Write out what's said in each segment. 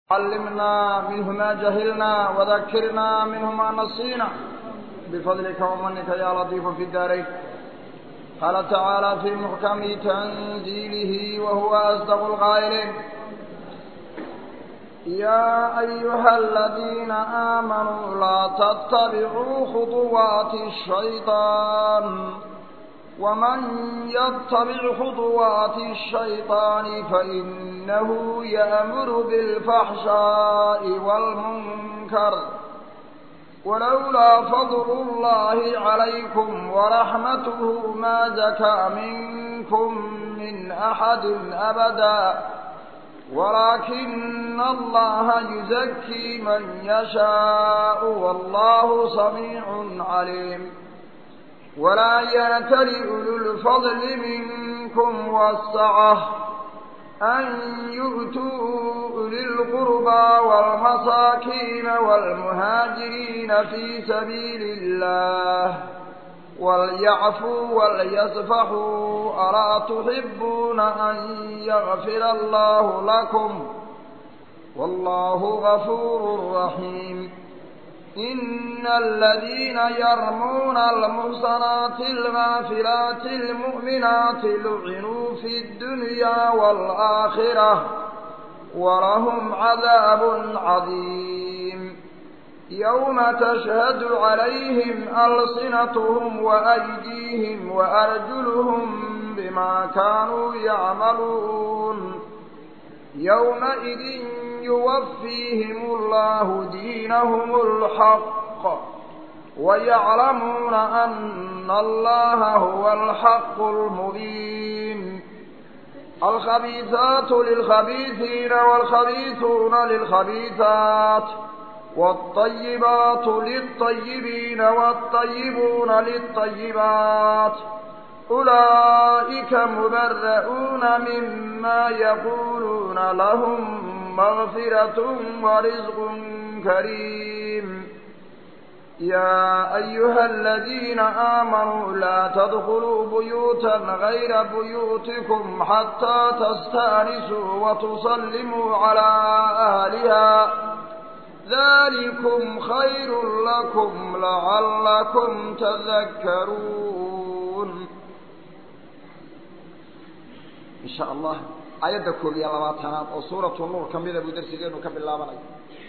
علمنا منه ما جهلنا وذكرنا منه ما نسينا بفضلك ومنك يا لطيف في الدارين قال تعالى في محكم تنزيله وهو أصدق القائلين يا أيها الذين آمنوا لا تتبعوا خطوات الشيطان ومن يتبع خطوات الشيطان فإنه يأمر بالفحشاء والمنكر ولولا فضل الله عليكم ورحمته ما زكى منكم من أحد أبدا ولكن الله يزكي من يشاء والله سميع عليم ولا يأتل أولو الفضل منكم والسعة أن يؤتوا أولي القربى والمساكين والمهاجرين في سبيل الله وليعفوا وليصفحوا ألا تحبون أن يغفر الله لكم والله غفور رحيم إن الذين يرمون المحصنات الغافلات المؤمنات لعنوا في الدنيا والآخرة ولهم عذاب عظيم يوم تشهد عليهم ألصنتهم وأيديهم وأرجلهم بما كانوا يعملون يومئذ يوفيهم الله دينهم الحق ويعلمون أن الله هو الحق المبين الخبيثات للخبيثين والخبيثون للخبيثات والطيبات للطيبين والطيبون للطيبات أولئك مبرؤون مما يقولون لهم مغفرة ورزق كريم يا أيها الذين آمنوا لا تدخلوا بيوتا غير بيوتكم حتى تستأنسوا وتصلموا على أهلها ذلكم خير لكم لعلكم تذكرون إن شاء الله ayadda koob iyo labaatanaad oo suuratu nuur ka mida buu darsigeenu ka bilaabanayo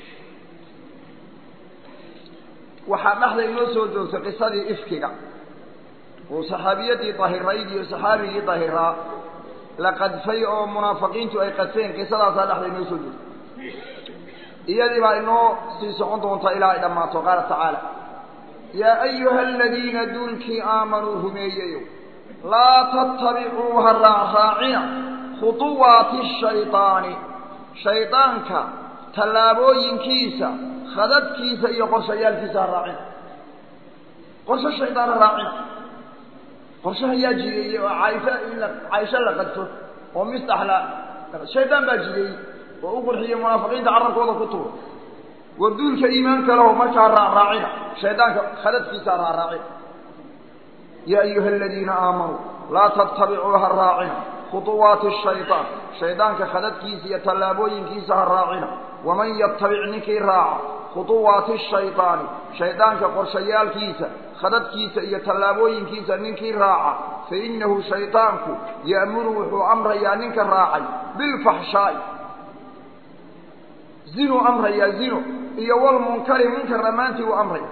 waxaa dhexda inoo soo joogtay qisadii ifkiga oo saxaabiyadii dahirayd iyo saxaabigii dahiraa la qadfay oo munaafiqiintu ay qadfeen qisadaasaa dhexda inoo soo joogtay iyadii baa inoo sii socon doonta ilaa ay dhammaato qaala tacaala yaa ayuha aladiina duulkii aamanuu rumeeyeyo laa tattabicuu ha raacraacina khuطuwaati shayطaani shaydaanka tallaabooyinkiisa khadadkiisa iyo qorshayaalkiisa ha raacina qorsho shaydaan ha raacina qorshaha yaa jideeyey oo caaisha in la caaisho la qadfo oo mistax la shaydaan baa jideeyey oo u qurxiyey munaafiqiinta carabkooda ku tuura warduulka iimaanka leho markaa raacraacina shaydaanka khadadkiisa ha raacraacina yaa ayuha aladiina aamanuu laa tattabicuu ha raacina khuطuwaati shayطaan shaydaanka khadadkiisa iyo tallaabooyinkiisa ha raacina waman yatabic ninkii raaca khuطuwaati shayطaani shaydaanka qorshayaalkiisa khadadkiisa iyo tallaabooyinkiisa ninkii raaca fainahu shayطaanku ya'muru wuxuu amrayaa ninka raacay bilfaxshaa'i zinuu amrayaa zino iyo walmunkari munkar dhammaantii uu amraya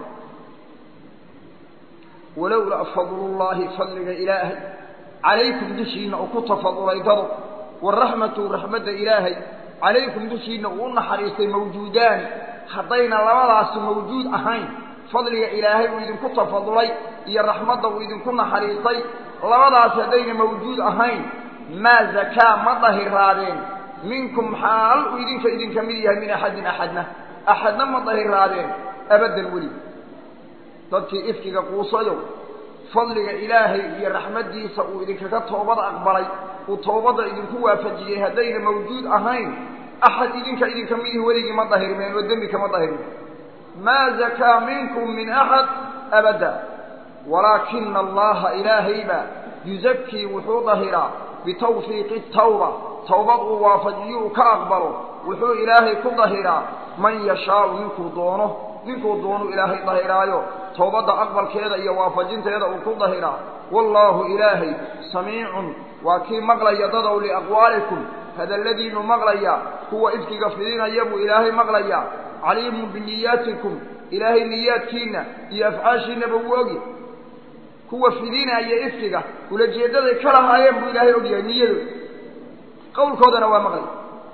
walowlaa fadlu llaahi fadliga ilaahay calaykum dushiinna uu ku tafadulay dado waraxmatu raxmadda ilaahay calaykum dushiinna uu u naxariistay mawjuudaani haddayna labadaasi mawjuud ahayn fadliga ilaahay uu idinku tafadulay iyo raxmadda uu idinku naxariistay labadaasi haddayna mawjuud ahayn maa zakaa ma dahiraadeen minkum xaal uu idinka idinka mid yahay min axadin axadna axadna ma dahiraadeen abaddan weli dadkii ifkiga quusayo fadliga ilaahay iyo raxmaddiisa uu idinkaga toobad aqbalay uu toobadda idinku waafajiyey haddayna mawjuud ahayn axad idinka idinka midihi weligii ma dahirmeen oo dembi kama dahirmeen maa zakaa minkum min axad abadda walaakina allaha ilaahaybaa yuzakii wuxuu dahiraa bitawfiiqi tawba tawbad uu waafajiyo uu ka aqbalo wuxuu ilaahay ku dahiraa man yashaau ninkuu doono ninkuu doonu ilaahay dahiraayo towbadda aqbalkeeda iyo waafajinteeda uu ku dahiraa wallaahu ilaahay samiicun waa kii maqlaya dadow liaqwaalikum hadalladiinu maqlaya kuwa ifkiga fidinaya buu ilaahay maqlayaa caliimun biniyaatikum ilaahay niyaadkiinna iyo afcaashiinaba wuu ogi kuwa fidinaya ifkiga ulajeedaday ka lahaayeen buu ilaahay ogyahay niyadooda qawlkoodana waa maqlay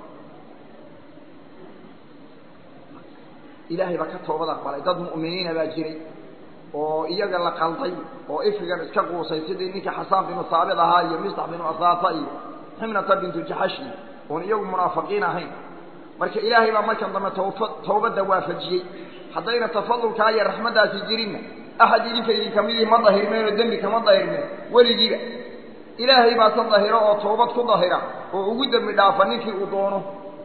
ilaahay baa ka toobad aqbalay dad mu'miniina baa jiray oo iyaga la qalday oo ifkigan iska quusay sidii ninkii xasaan binu haabit ahaa iyo mistax binu asaasa iyo ximnata bintu jaxashi oon iyagu munaafiqiin ahayn marka ilaahay baa markan dambe tawfa tawbadda waafajiyey haddayna tafadulkaa iyo raxmaddaasi jirinna axad idinka idinka midii ma dahirmeen oo dembi kama dahirmeen weligiiba ilaahay baa se dahiro oo tawbad ku dahira oo ugu dembi dhaafa ninkii uu doono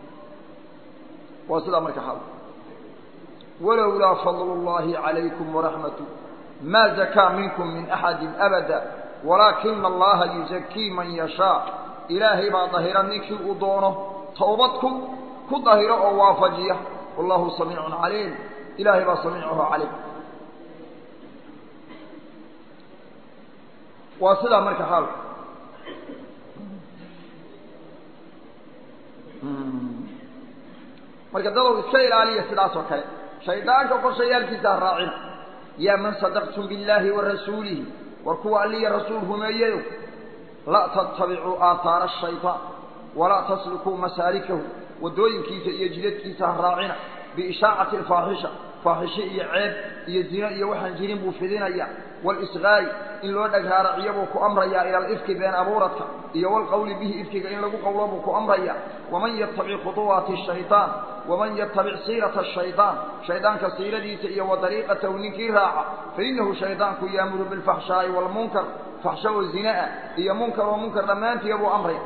waa sidaa marka xal walowlaa fadlu llahi calaykum waraxmatu ma zakaa minkum min axadi abada walaakina allaha yuzakii man yashaa ilaahay baa dahira ninkii uu doono tawbad ku ku dahiro oo waafajiya wallahu samiicun caliim ilaahay baa samiicuhu caliim waa sidaa marka xaalku marka dadow iska ilaaliya sidaas oo kale shaydaanka qorshayaalkiisa ha raacina yaa man sadaqtum biاllaahi wa rasuulihi war kuwa alliya rasuul rumeeyayo la tattabicuu aathaara ashayطaan walaa taslukuu masaalikahu waddooyinkiisa iyo jidadkiisa ha raacina biishaacati alfaaxisha faaxisho iyo ceeb iyo zino iyo waxaan jirin buu fidinaya walisqaa'i in loo dhaghaaraciyo buu ku amrayaa ila alifki been abuuradka iyo walqowli bihi ifkiga in lagu qowlo buu ku amraya waman yattabic khuduwaati shayطaan waman yattabic siirata ashayطaan shaydaanka siiradiisa iyo wa dariiqatahu ninkii raaca fainahu shaydaanku yaamuru bilfaxshaa'i waalmunkar faxsho oo zina-a iyo munkar oo munkar dhammaantiya buu amraya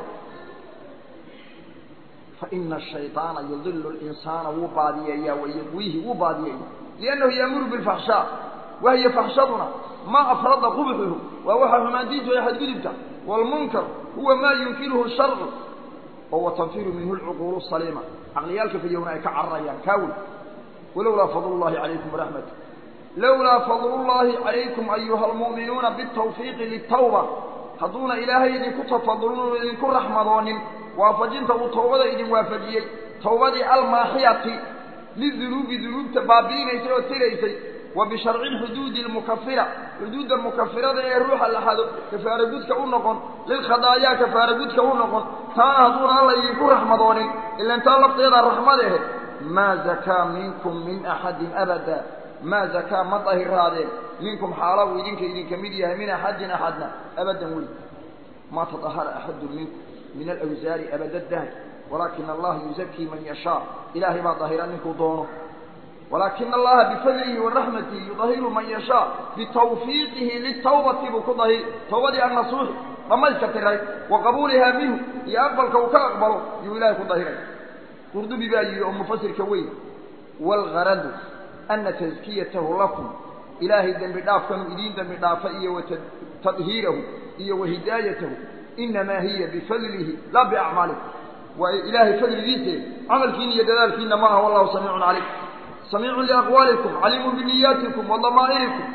faina ashayطaana yudilu linsaana wuu baadiyeeyaa wayagwiihi wuu baadiyeeya liannahu yaamuru bilfaxshaa wahiyo faxshaduna maa afrada qubxuhu waa waxa xumaantiisu ay xadgudubta waalmunkar huwa maa yunkiruhu sharcu oo watanfiru minhu lcuquulu saliima caqliyaalka fayowna ay ka cararayaan kaawey walowlaa fadlu llahi calaykum waraxmatu lowlaa fadlu llahi calaykum ayuha almu'minuuna bitawfiiqi litawba hadduuna ilaahay idinku tafadulin idinku raxmadoonin waafajinta uu tawbada idin waafajiyey tawbadii almaaxiyati lidunuubi dunuubta baabi'inaysay oo tiraysay wa bisharci lxuduudi almukafira xuduudda mukafirada ee ruuxa la xado kafaara gudka u noqon lilkhadaayaa kafaara gudka u noqon taana hadduuna alla idinku raxmadoonin ilan taa lafteedaa raxmad ahe maa zakaa minkum min axadin abada maa zakaa ma dahiraadeen minkum xaala uu idinka idinka mid yahay min axadin axadna abadan weli ma tadahara axadun minkum min alawsaari abada dahr walaakina allaha yuzakii man yashaa ilaahay baa dahira ninkuu doono walaakina allaha bifadlihi waraxmatihi yudahiru man yashaa bitawfiiqihi litawbati buu ku dahiri tawbadii annasuuxi dhamayska tiray wa qabuulihaa minhu iyo aqbalka uu ka aqbalo yuu ilahay ku dahiray qurdubi baa yidhi oo mufasirka weyn waalgaradu ana taskiyatahu lakum ilaahay dembi dhaafkanuu idiin dembi dhaafa iyo watadhiirahu iyo wahidaayatahu inamaa hiya bifadlihi laa biacmaalikum waa ilaahay fadligiise camalkiina iyo dadaalkiina ma aha wallahu samiicun calaykum samiicun liaqwaalikum caliimun biniyaatikum wa damaa'irikum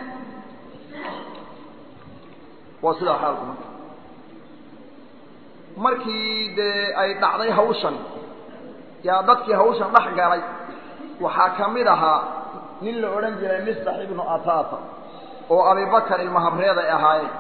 waa sidaa xaalku marka markii dee ay dhacday hawshan yaa dadkii hawshan dhex galay waxaa ka mid ahaa nin la odhan jiray mistax ibnu atata oo abibakar ilmahabreed ay ahaayeen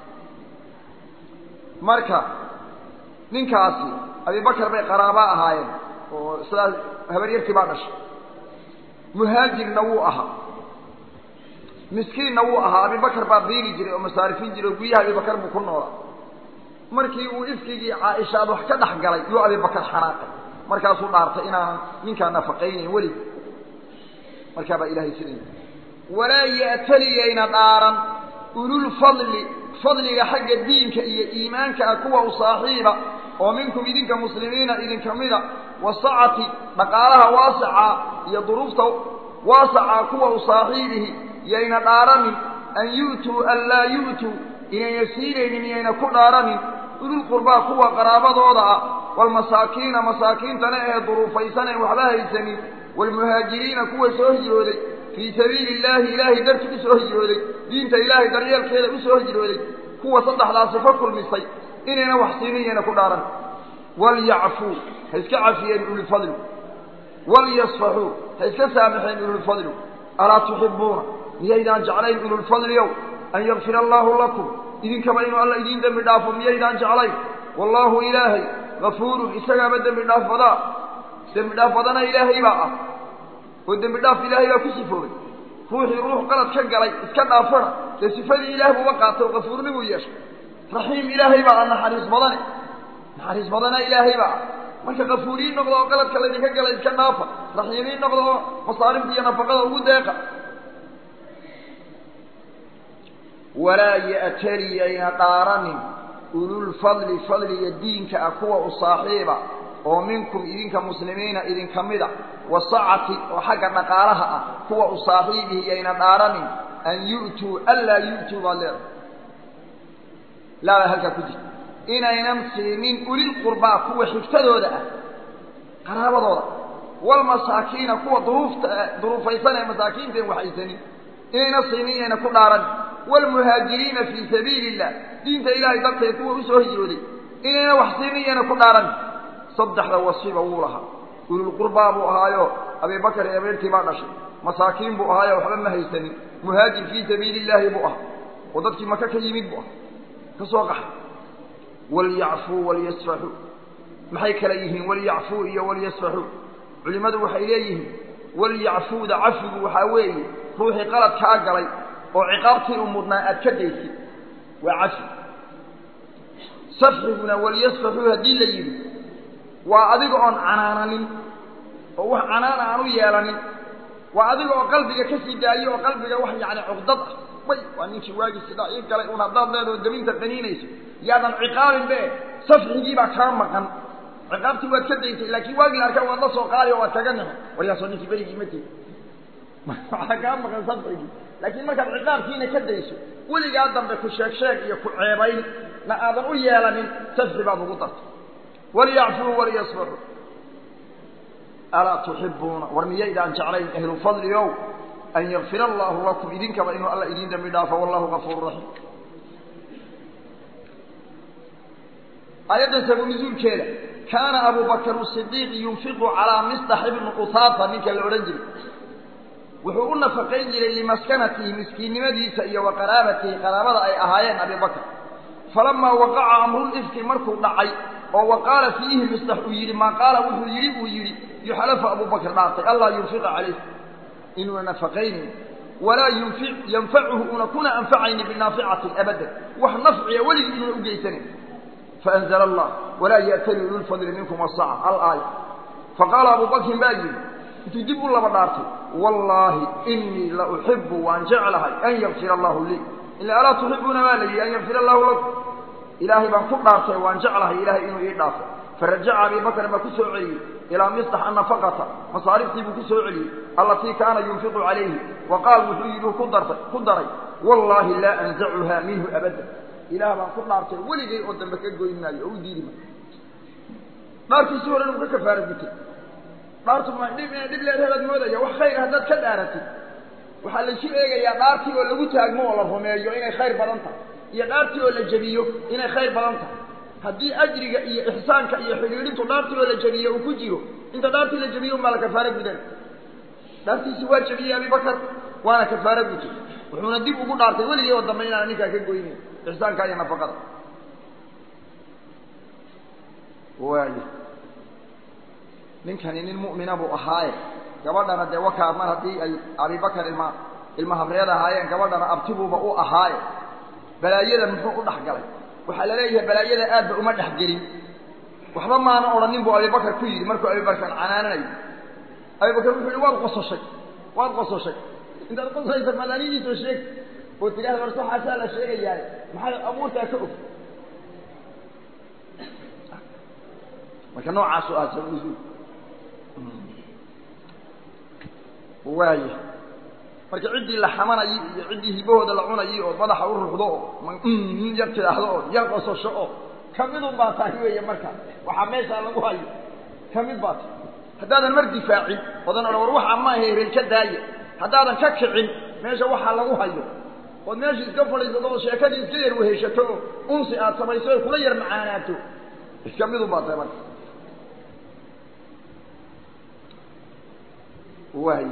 marka ninkaasi abibakar bay qaraaba ahaayeen oo sidaas habaryartii baa dhashay muhaajirna wuu ahaa miskiinna wuu ahaa abibakar baa biili jiray oo masaarifin jiray oo guryaha abibakar buu ku noolaa markii uu ifkigii caaisha ad wax ka dhex galay yuu abibakar xanaaqay markaasuu dhaartay inaanan ninkaa nafaqaynayn weligi markaa baa ilahay sidai walaa ya'taliyayna dhaaran ululfadli fadliga xagga diinka iyo iimaanka ah kuwa u saaxiiba oo minkum idinka muslimiina idinka mida wasacati dhaqaalaha waasaca iyo duruufta waasaca kuwa u saaxiibihi yayna dhaaranin an yu'tuu an laa yu'tuu inayna siinaynin iyayna ku dhaaranin ululqurbaa kuwa qaraabadooda ah waalmasaakiina masaakiintana ee duruufaysan een waxba haysanin waalmuhaajiriina kuwa soo hijrooday fii sabiili illaahi ilaahay dartii u soo hijrooday diinta ilaahay daryeelkeeda u soo hijrooday kuwa saddexdaa sifo kulmisay inayna wax siinayana ku dhaaran walyacfuu ha iska cafiyeen ulilfadli walyasfaxuu ha iska saamaxeen ululfadlu alaa tuxibuuna miyaydaan jeclayn ululfadliow an yakfira allaahu lakum idinkaba inuu alla idiin dembi dhaafo miyaydaan jeclayn wallaahu ilaahay gafuurun isagaaba dembi dhaaf badaa dembi dhaaf badana ilaahay baa ah oo dembi dhaaf ilaahay baa ku sifoobay ruuxii ruux qalad ka galay iska dhaafana dee sifadii ilaah buuba qaatay oo gafuurnibuu yeeshay raxiim ilaahay baa ah naxariis badane naxariis badana ilaahay baa ah marka kafuuriin noqda oo qaladka laydinka galay iska dhaafa raxiimiin noqda oo masaarifta iyo nafaqada ugu deeqa walaa ya'tali ayna dhaaranin ululfadli fadliga diinka ah kuwa u saaxiiba oo minkum idinka muslimiina idinka mida wasacati oo xagga dhaqaalaha ah kuwa u saaxiibihi yayna dhaaranin an yu'tuu anlaa yu'tuu baad leedahay laabaa halkaa ku jirta inaynan siinin ulilqurbaa kuwa xigtadooda ah qaraabadooda walmasaakiina kuwa duruufta duruufaysan ee masaakiinta en waxaysanin inayna siinin inayna ku dhaaran waalmuhaajiriina fii sabiili illah diinta ilaahay darteed kuwa usoo hijrooday inayna wax siinin iyayna ku dhaaran saddexda wasiba wuu lahaa ululqurbaa buu ahaayo abibakar iyo abeertii baa dhashay masaakiin buu ahaayo waxba ma haysanin muhaajir fii sabiili illaahi buu ahaa oo dadkii maka ka yimid buu ah ka soo qaxay walyacfuu walyasfaxuu maxay kala yihiin walyacfuu iyo walyasfaxuu culimmadu waxay leeyihiin walyacfuuda cafigu waxaa weeye ruuxii qalad kaa galay oo ciqaabtii u mudnaa aad ka daysid waa cafi safxiguna walyasfaxuu haddii la yidhi waa adiga oon canaananin oo wax canaana aan u yeelanin waa adiga oo qalbiga ka sii daayo oo qalbiga wax yacni cuqdad ah may waa ninkii waagii sidaa ii galay un haddaad leedao daminta qaniinayso yaadan ciqaabin be safxigii baa kaa maqan ciqaabtii waad ka daysay laakiin waagii la arkaa waad la soo qaadi oo waad kaga nixi waryaasoo ninkii berigii ma tegi waxaa kaa maqan safxigii laakiin markaad ciqaabkiina ka dayso weligaa dambe ku sheeg sheeg iyo ku ceebayn na aadan u yeelanin safxi baad ugu dartay walyacfuu walyasfaxuu alaa tuxibuuna war miyaydaan jeclayn ahlufadli ow an yakfir allaahu lakum idinkaba inuu alla idiin dembi dhaafo wallahu gafuuru raxiim aayaddan sabu nusuulkeeda kaana abu bakr sidiiq yunfiqu calaa mistax ibni usaata ninka la odhan jiray wuxuu u nafaqayn jiray limaskanatihi miskiinnimadiisa iyo wa qaraabatihi qaraabada ay ahaayeen abi bakr falamaa waqaca amrulifki markuu dhacay oo wa qaala fiihi mistax uu yidhi maa qaala wuxuu yidhi uu yidhi yuxalafu abu bakr dhaartay allaa yunfiqa calayh inuuna nafaqaynin walaa yunfi yanfacuhu una kuna anfacayni binaaficatin abadan wax nafciya weligii inuuna u geysanayn faanzla allah walaa ya'tali ululfadli minkum wasaca alaaya faqaala abu bakrin baa yidhi intuu dib u laba dhaartay wallaahi inii la uxibu waan jeclahay an yakfir allahu lii ila alaa tuxibuuna baa la yidhi an yakfir allahu lakum ilaahay baan ku dhaartay waan jeclahay ilaahay inuu ii dhaafo farajaca abi bakr baa ku soo celiyey ilaa mistax annafaqata masaariftii buu ku soo celiyey allatii kaana yunfiqu calayhi wa qaal wuxuu yidhi ku dartay ku daray wallaahi laa anzacuha minhu abada ilaah baan ku dhaartay weligay oo dambe ka goyn maayo oo u diidi maayo dhaartiisii horen uu ka kafaara gutay dhaartu ma dhib inay dhib leedahay baad moodaya wax khayr haddaad ka dhaaratid waxaa laysu eegayaa dhaartii oo lagu taagmo oo la rumeeyo inay khayr badan tahay iyo dhaartii oo la jebiyo inay khayr badan tahay haddii ajriga iyo ixsaanka iyo xidhiidhintu dhaartii oo la jebiyo uu ku jiro inta dhaartii la jebiyo unbaa la kafaaro gudan dhaartiisi waa jebiyey abibakar waana kafaaro gutay wuxuuna dib ugu dhaartay weligii oo dambe inaana ninkaa ka goynin ixsaanka iyo nafaqada waayo ninkani nin mu'mina buu ahaaye gabadhana dee wakaa mar haddii ay abibakar ilma ilma habreed ahaayeen gabadhana abtibuuba u ahaaye balaayada muxuu u dhex galay waxaa la leeyahay balaayada aadba uma dhex gelin waxba maana odhanin buu abibakar ku yidhi markuu abibakar canaananayo abibakar wuxuu yihi waad qososhay waad qososhay intaad qosaysa malaanidiisoo sheeg oo tidhahda war saxaasaa la sheegayaay maxay abuurtaa ka og marka noocaasu ah sabuusul waaya marka ciddii la xamanayay iyo ciddii hibahooda la cunayay oo madaxa u ruxdo oo yar tidhaahdo oo yar qososho oo kamidun baa tahay weeye marka waxaa meeshaa lagu hayo kamid baa tahay haddaadan mar difaacin odan odhan war waxaa ma ahe reer ka daaya haddaadan ka kicin meesha waxaa lagu hayo ood meesha iska fadhiisato oo sheekadii iska yar weheshato oo unsi aad samayso oy kula yar macaanaato iska midun baa tahay marka waay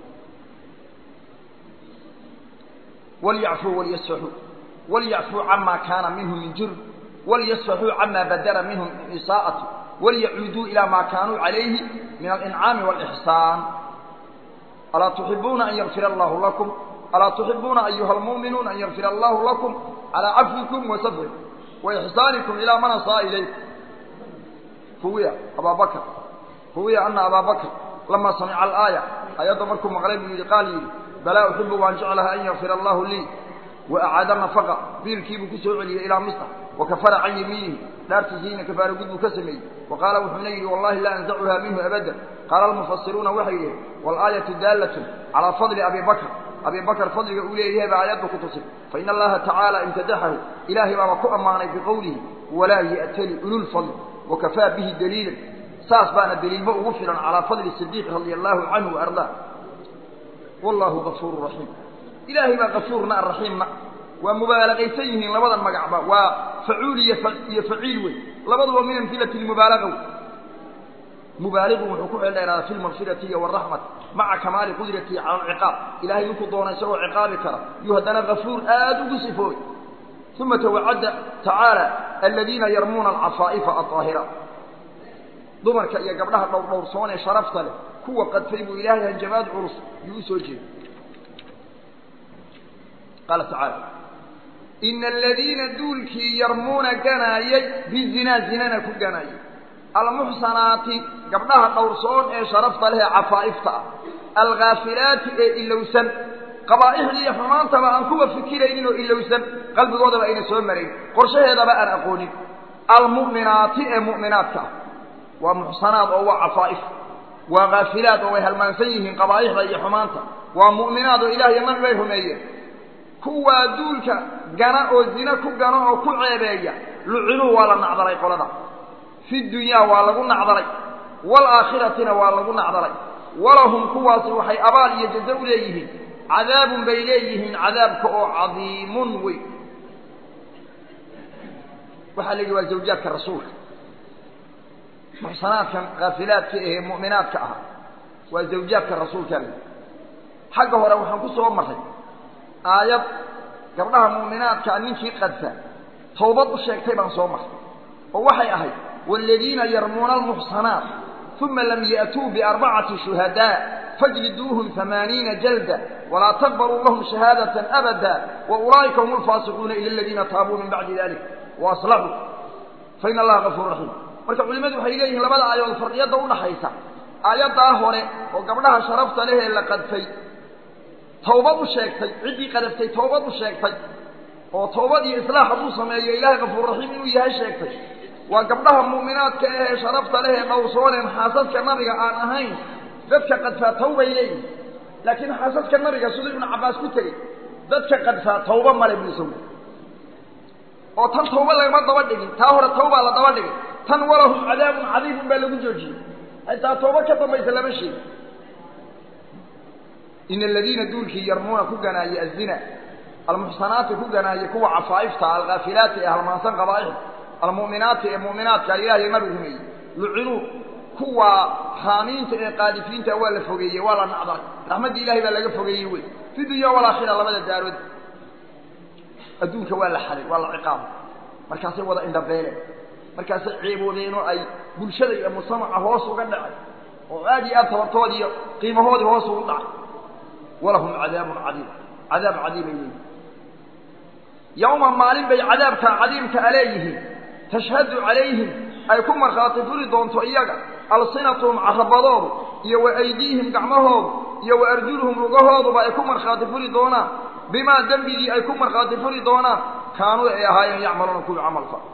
walyacfuu walyasfaxuu walyacfuu camaa kaana minhu min jurm walyasfaxuu camaa badara minhum min isaa'ati walyacuuduu ilaa maa kaanuu calayhi min alincaami waalixsaan alaa tuxibuuna an yakfira allahu lakum alaa tuxibuuna ayuha almu'minuun an yakfira allahu lakum calaa cafwikum wa safrikum wa ixsaanikum ilaa man asaa ilaykum huwiya abaa bakr huwiya ana abaa bakr lama samica alaaya ayadda markuu maqlay buu yidhi qaal yidhi balaa uxibu waan jeclaha an yakfira allahu lii wa acaada nafaqa biilkiibuu ku soo celiyey ilaa misr wa kafara can yamiinihi dhaartiisiina kafaara gud buu ka sameeyey wa qaala wuxuuna yidhi wallahi laa anzacuha minhu abada qaala almufasiruuna waxay yidhaheen waalaayatu daallatun calaa fadli abi bakr abi bakr fadliga uu leeyahay baa aayaddu ku tusay faina allaha tacaala imtadaxahu ilaahay baaba ku ammaanay biqowlihi walaa ya'tali ululfadl wakafaa bihi daliilan saas baana daliilba ugu filan calaa fadli sidiiq radia allaahu canhu waardaa wallahu gafuuru raxiim ilaahay baa gafuurna araxiimna waa mubaalagaysan yihiin labadan magacba waa facuul iyo iyo faciil wey labaduba min amhilati lmubaalaga wey mubaaligu wuxuu ku xeeldheeraadaa fi lmaqfirati iyo waraxmati maca kamaali qudratihi cala alciqaab ilahay ninkuu doona isagoo ciqaabi kara yuu haddana gafuur aad ugu sifoobay uma tawacadda tacaala aladiina yarmuuna alcafaa'ifa alطaahiraat dumarka iyo gabdhaha dhowrdhowrsoon ee sharafta leh kuwa qadfay buu ilaahay hanjabaad culus yuu u soo jeeday qaala tacaala ina aladiina duulkii yarmuuna ganaayay bizinaa zinana ku ganaayay almuxsanaati gabdhaha dhowrsoon ee sharafta leh ee cafaa'ifta ah alghaafilaati ee ilowsan qabaa'ixdii iyo xumaantaba aan kuwa fikiraynin oo ilowsan qalbigoodaba ayna soo marayn qorshaheedaba aan aqoonin almu'minaati ee mu'minaadka ah waa muxsanaad oo waa cafaa'if waa khaafilaad oo way halmaansan yihiin qabaa'ixda iyo xumaanta waa mu'minaad oo ilaah iyo nabi bay rumeeyeen kuwaa duulka gana oo zina ku gano oo ku ceebeeya lucinuu waa la nacdalay qolada fi dunyaa waa lagu nacdalay waalaakhiratina waa lagu nacdalay walahum kuwaasi waxay abaal iyo jazo u leeyihiin cadaabun bay leeyihiin cadaabka oo cadiimun weyn waxaa la yidhi waa zawjaadka rasuulka muxsanaadkan khaafilaadka ahee mu'minaadka ah waa zawjaadka rasuulka le xagga hore waxaan ku soo marray aayad gabdhaha mu'minaadkaa ninkii qadfa tawbad u sheegtay baan soo marray oo waxay ahayd waaladiina yarmuuna almuxsanaat uma lam ya'tuu biarbacati shuhadaa fajliduuhum amaaniina jalda walaa taqbaluu lahum shahaadatan abada wa ulaa'ika hum alfaasiquuna ila aladiina taabuu min bacdi dalik wa aslaxuu fa ina allaha gafuur raxiim marka culimmadu waxay leeyihiin labada aayadood farqiyadda udhaxaysa aayaddaa hore oo gabdhaha sharafta leh ee la qadfay tawbad u sheegtay ciddii qadaftay tawbad u sheegtay oo tawbad iyo islaax hadduu sameeyo ilaahay gafuur raxiim inuu yahay sheegtay waa gabdhaha mu'minaadka ah ee sharafta leh ee dhowrsooneen xaasaska nabiga aan ahayn dadka qadfaa tawbay leeyihin laakiin xaasaska nabiga siduu ibnu cabbaas ku tegey dadka qadfaa tawba male buu isagu oo tan tawba lagama daba dhigin taa hore tawbaa la daba dhigay tan walahum cadaabun cadiibun baa lagu joojiyey xitaa tawba ka dambaysa lama sheegi ina aladiina duulkii yarmuuna ku ganaayey azina almuxsanaati ku ganaayey kuwa cafaa'ifta alkhaafilaati ee halmaansan qabaa'ixda almu'minaati ee mu'minaadka alilah iyo nabi rumeeyey lucinuu kuwa haamiinta ee qaadifiinta waa la fogeeyey waa la nacdalay raxmaddii ilahay baa laga fogeeyey wey fi dunya walaakhira labada daarood adduunka waa la xaday waa la ciqaabay markaasay wada indhabeeleen markaasay ceeboodeen oo ay bulshada iyo mujtamaca hoos uga dhacay oo aad iyo aad tabartoodii iyo qiimahoodii hoos ugu dhacay walahum cadaabun cadiim cadaab cadiimay leeyihin yowma maalin bay cadaabka cadiimka a leeyihiin tashhadu calayhim ay ku markhaati furi doonto iyaga alsinatuhum carabadoodu iyo wa aydiihim gacmahoodu iyo wa arjuluhum lugahooduba ay ku markhaati furi doonaan bimaa dembigii ay ku markhaati furi doonaan kaanuu ay ahaayeen yacmaluuna kuwii camal fal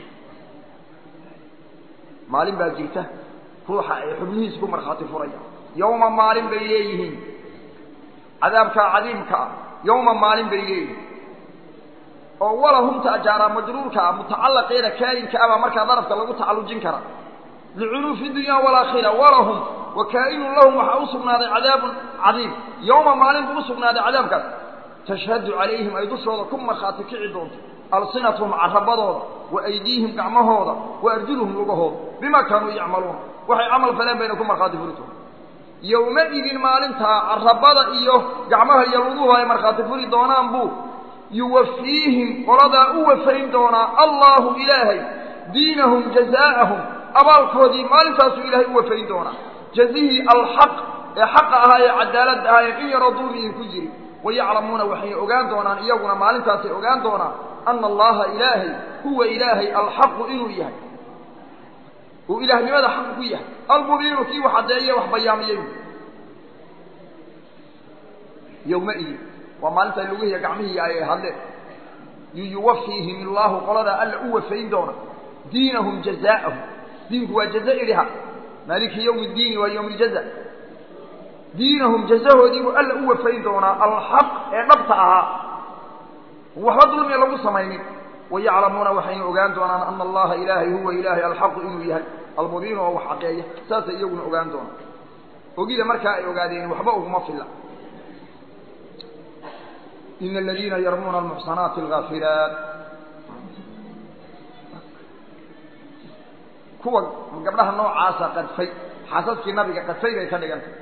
maalin baa jirta ruuxa ay xubnihiisa ku markhaati furayaan yowma maalin bay leeyihiin cadaabkaa cadiimka ah yowma maalin bay leeyihiin oo walahumta ajaaraa majruurka ah mutacallaqeeda kaainka abaa markaa darafka lagu tacallujin kara licunuufi dunya walaakhira walahum wa kaa'inun lahum waxaa u sugnaaday cadaabun cadiim yowma maalin buu u sugnaaday cadaabkaas tashhadu calayhim ay dushooda ku markhaati kici doonto alsinatuhum carabadooda wa aydiihim gacmahooda wa arjuluhum lugahooda bimaa kaanuu yacmaluuna waxay camal faleen bayna ku markhaati furi doonta yowmaidin maalintaa carabada iyo gacmaha iyo luguhu ay markhaati furi doonaan buu yuwafiihim qoladaa u wafayn doonaa allahu ilaahay diinahum jazaa'ahum abaalkoodii maalintaasuu ilaahay u wafayn doonaa jazihii alxaq ee xaqa ahaa ee cadaaladda ahaa ee in yaroo dulmigii ku jiri wayaclamuuna waxay ogaan doonaan iyaguna maalintaasay ogaan doonaan ana allaha ilaahay huwa ilaahay alxaqu inuu yahay uu ilaahnimada xaq ku yahay almubiinu kii wax caddeeye wax bayaamiyey yowmaidin waa maalinta lugihiiya gacmihii ay hadleen yuwafiihim illaahu qoladaa alla u wafayn doona diinahum jazaa'ahum diinku waa jaza idhiha maaliki yowmi ddiini waa yowm ljaza diinahum jazahoodii buu alla u wafayn doonaa alxaq ee dhabta ahaa waxba dulmiya lagu samaynin wayaclamuuna waxayna ogaan doonaan ana allaha ilaahay huwa ilaahay alxaqu inuu yahay almubiinu oo wax xaqeeya saasay iyaguna ogaan doonaan ogida markaa ay ogaadeen waxba uguma filla ina aladiina yarmuuna almuxsanaati alghaafilaat kuwa gabdhaha noocaasa qadfay xaasaskii nabiga qadfay bay ka dhigantay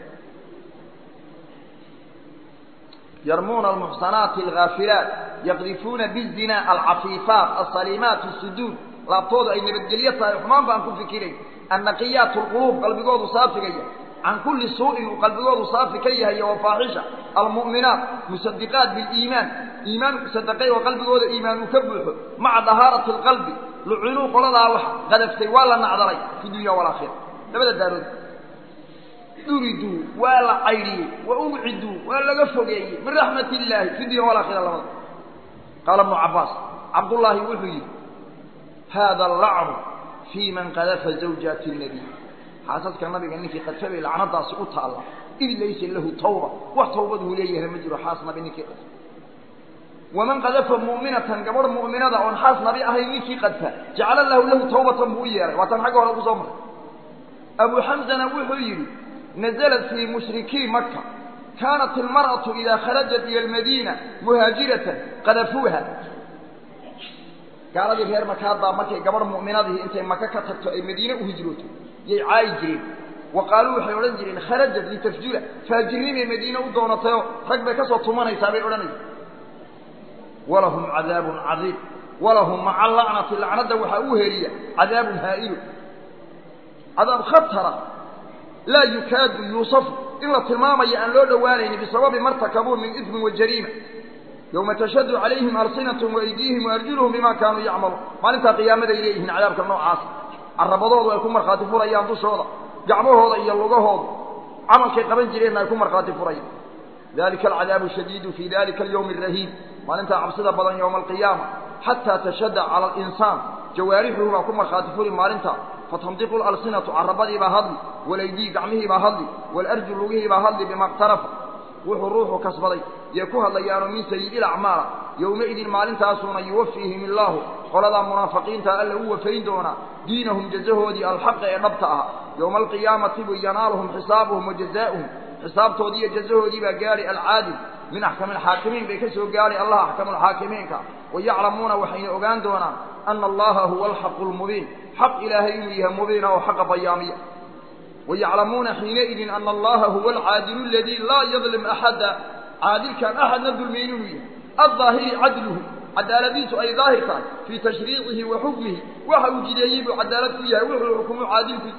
yarmuuna almuxsanaati alghaafilaat yaqdifuuna bizina alcafiifaat alsaliimaat asuduud laabtoodu ay nabadgelyo tahay xumaan baan ku fikirayn annaqiyaat lquluub qalbigoodu saafigaya can kulli suu'in uu qalbigoodu saafi ka yahay wa faaxisha almu'minaat musadiqaat biliimaan iimaan sadaqay oo qalbigooda iimaan uu ka buuxo maca dahaarati alqalbi lucinuu qoladaa wax qadaftay waa la nacdalay fi dunya walaakhira labada daarood duriduu waa la caydhiyey wa ubciduu waa laga fogeeyey min raxmat illaahi fi dunya walaakhira labada qaala ibnu cabbaas cabdullaahi wuxuu yidhi hada allacnu fii man qadafa zawjaati nabiy xaasaska nabiga ninkii qadfabay lacnadaasi u taalla id laysa lahu tawba wax tawbaduu leeyahna ma jiro xaas nabi ninkii qadfa waman qadafa mu'minatan gabadh mu'minada oon xaas nabi ahayn ninkii qadfa jacala lahu lahu tawbatan buu u yeelay waa tan xagga hore ku soo maray abu xamsana wuxuu yidhi naزlat fii mushrikii maka kaanat ilmar'atu idaa kharajat ila almadiina muhaajiratan qadafuuha gaaladii reer makaadbaa markay gabadh mu'minadihii intay maka ka tagto ay madiine u hijrooto yay caayi jireen wa qaaluu waxay odhan jireen kharajat litafjura faajirnimay madiine u doonatayoo rag bay ka soo tumanaysaa bay odhanaysa walahum cadaabun cadiim walahum maca lacnati lacnadda waxaa u heliya cadaabun haa'ilu cadaab khatara laa yukaadu yuusafu in la tilmaamayo aan loo dhowaanayni bisababi martakabuu min ismin wa jariima yowma tashhadu calayhim alsinatahum waaydiihim waarjuluhum bima kaanuu yacmaluun maalintaa qiyaamaday leeyihiin cadaabka noocaas carabadoodu ay ku markhaati furayaan dushooda gacmahooda iyo lugahooda camalkay qaban jireenna ay ku markhaati furayaan dalika alcadaabu shadiidu fii dalika alyowmi arahiim maalintaa cabsida badan yowma alqiyaama xataa tashhada cala alinsaan jawaarixuhu baa ku markhaati furi maalintaa fatandiqu lalsinatu carabadiibaa hadli walaydii gacmihiibaa hadli waalarju lugihiibaa hadli bima iqtarafa wuxuu ruuxu kasbaday yay ku hadlayaanoo min sayi'i ilacmaala yowmaidin maalintaasuuna yuwafiihim illaahu qoladaa munaafiqiinta alla u wafayn doonaa diinahum jazahoodii alxaqa ee dhabta ah yowma alqiyaamati bu yanaaluhum xisaabuhum wa jazaa'uhum xisaabtoodii iyo jazahoodii baa gaadhi alcaadil min axkami alxaakimiin bay ka soo gaadhay allah axkamu alxaakimiinka wayaclamuuna waxayna ogaan doonaan ana allaha huwa alxaqu lmubiin xaq ilaahay inuu yahay mubiina oo xaqa bayaamiya wayaclamuuna xiinaidin ana allaha huwa alcaadilu aladii laa yadlim axada caadilkaan axadna dulmayn inuu yahay aldaahiri cadluhu cadaaladiisu ay daahir tahay fii tashriicihi wa xukmihi waxa uu jideeyey buu cadaalad ku yahay wuxuu xukumu caadilku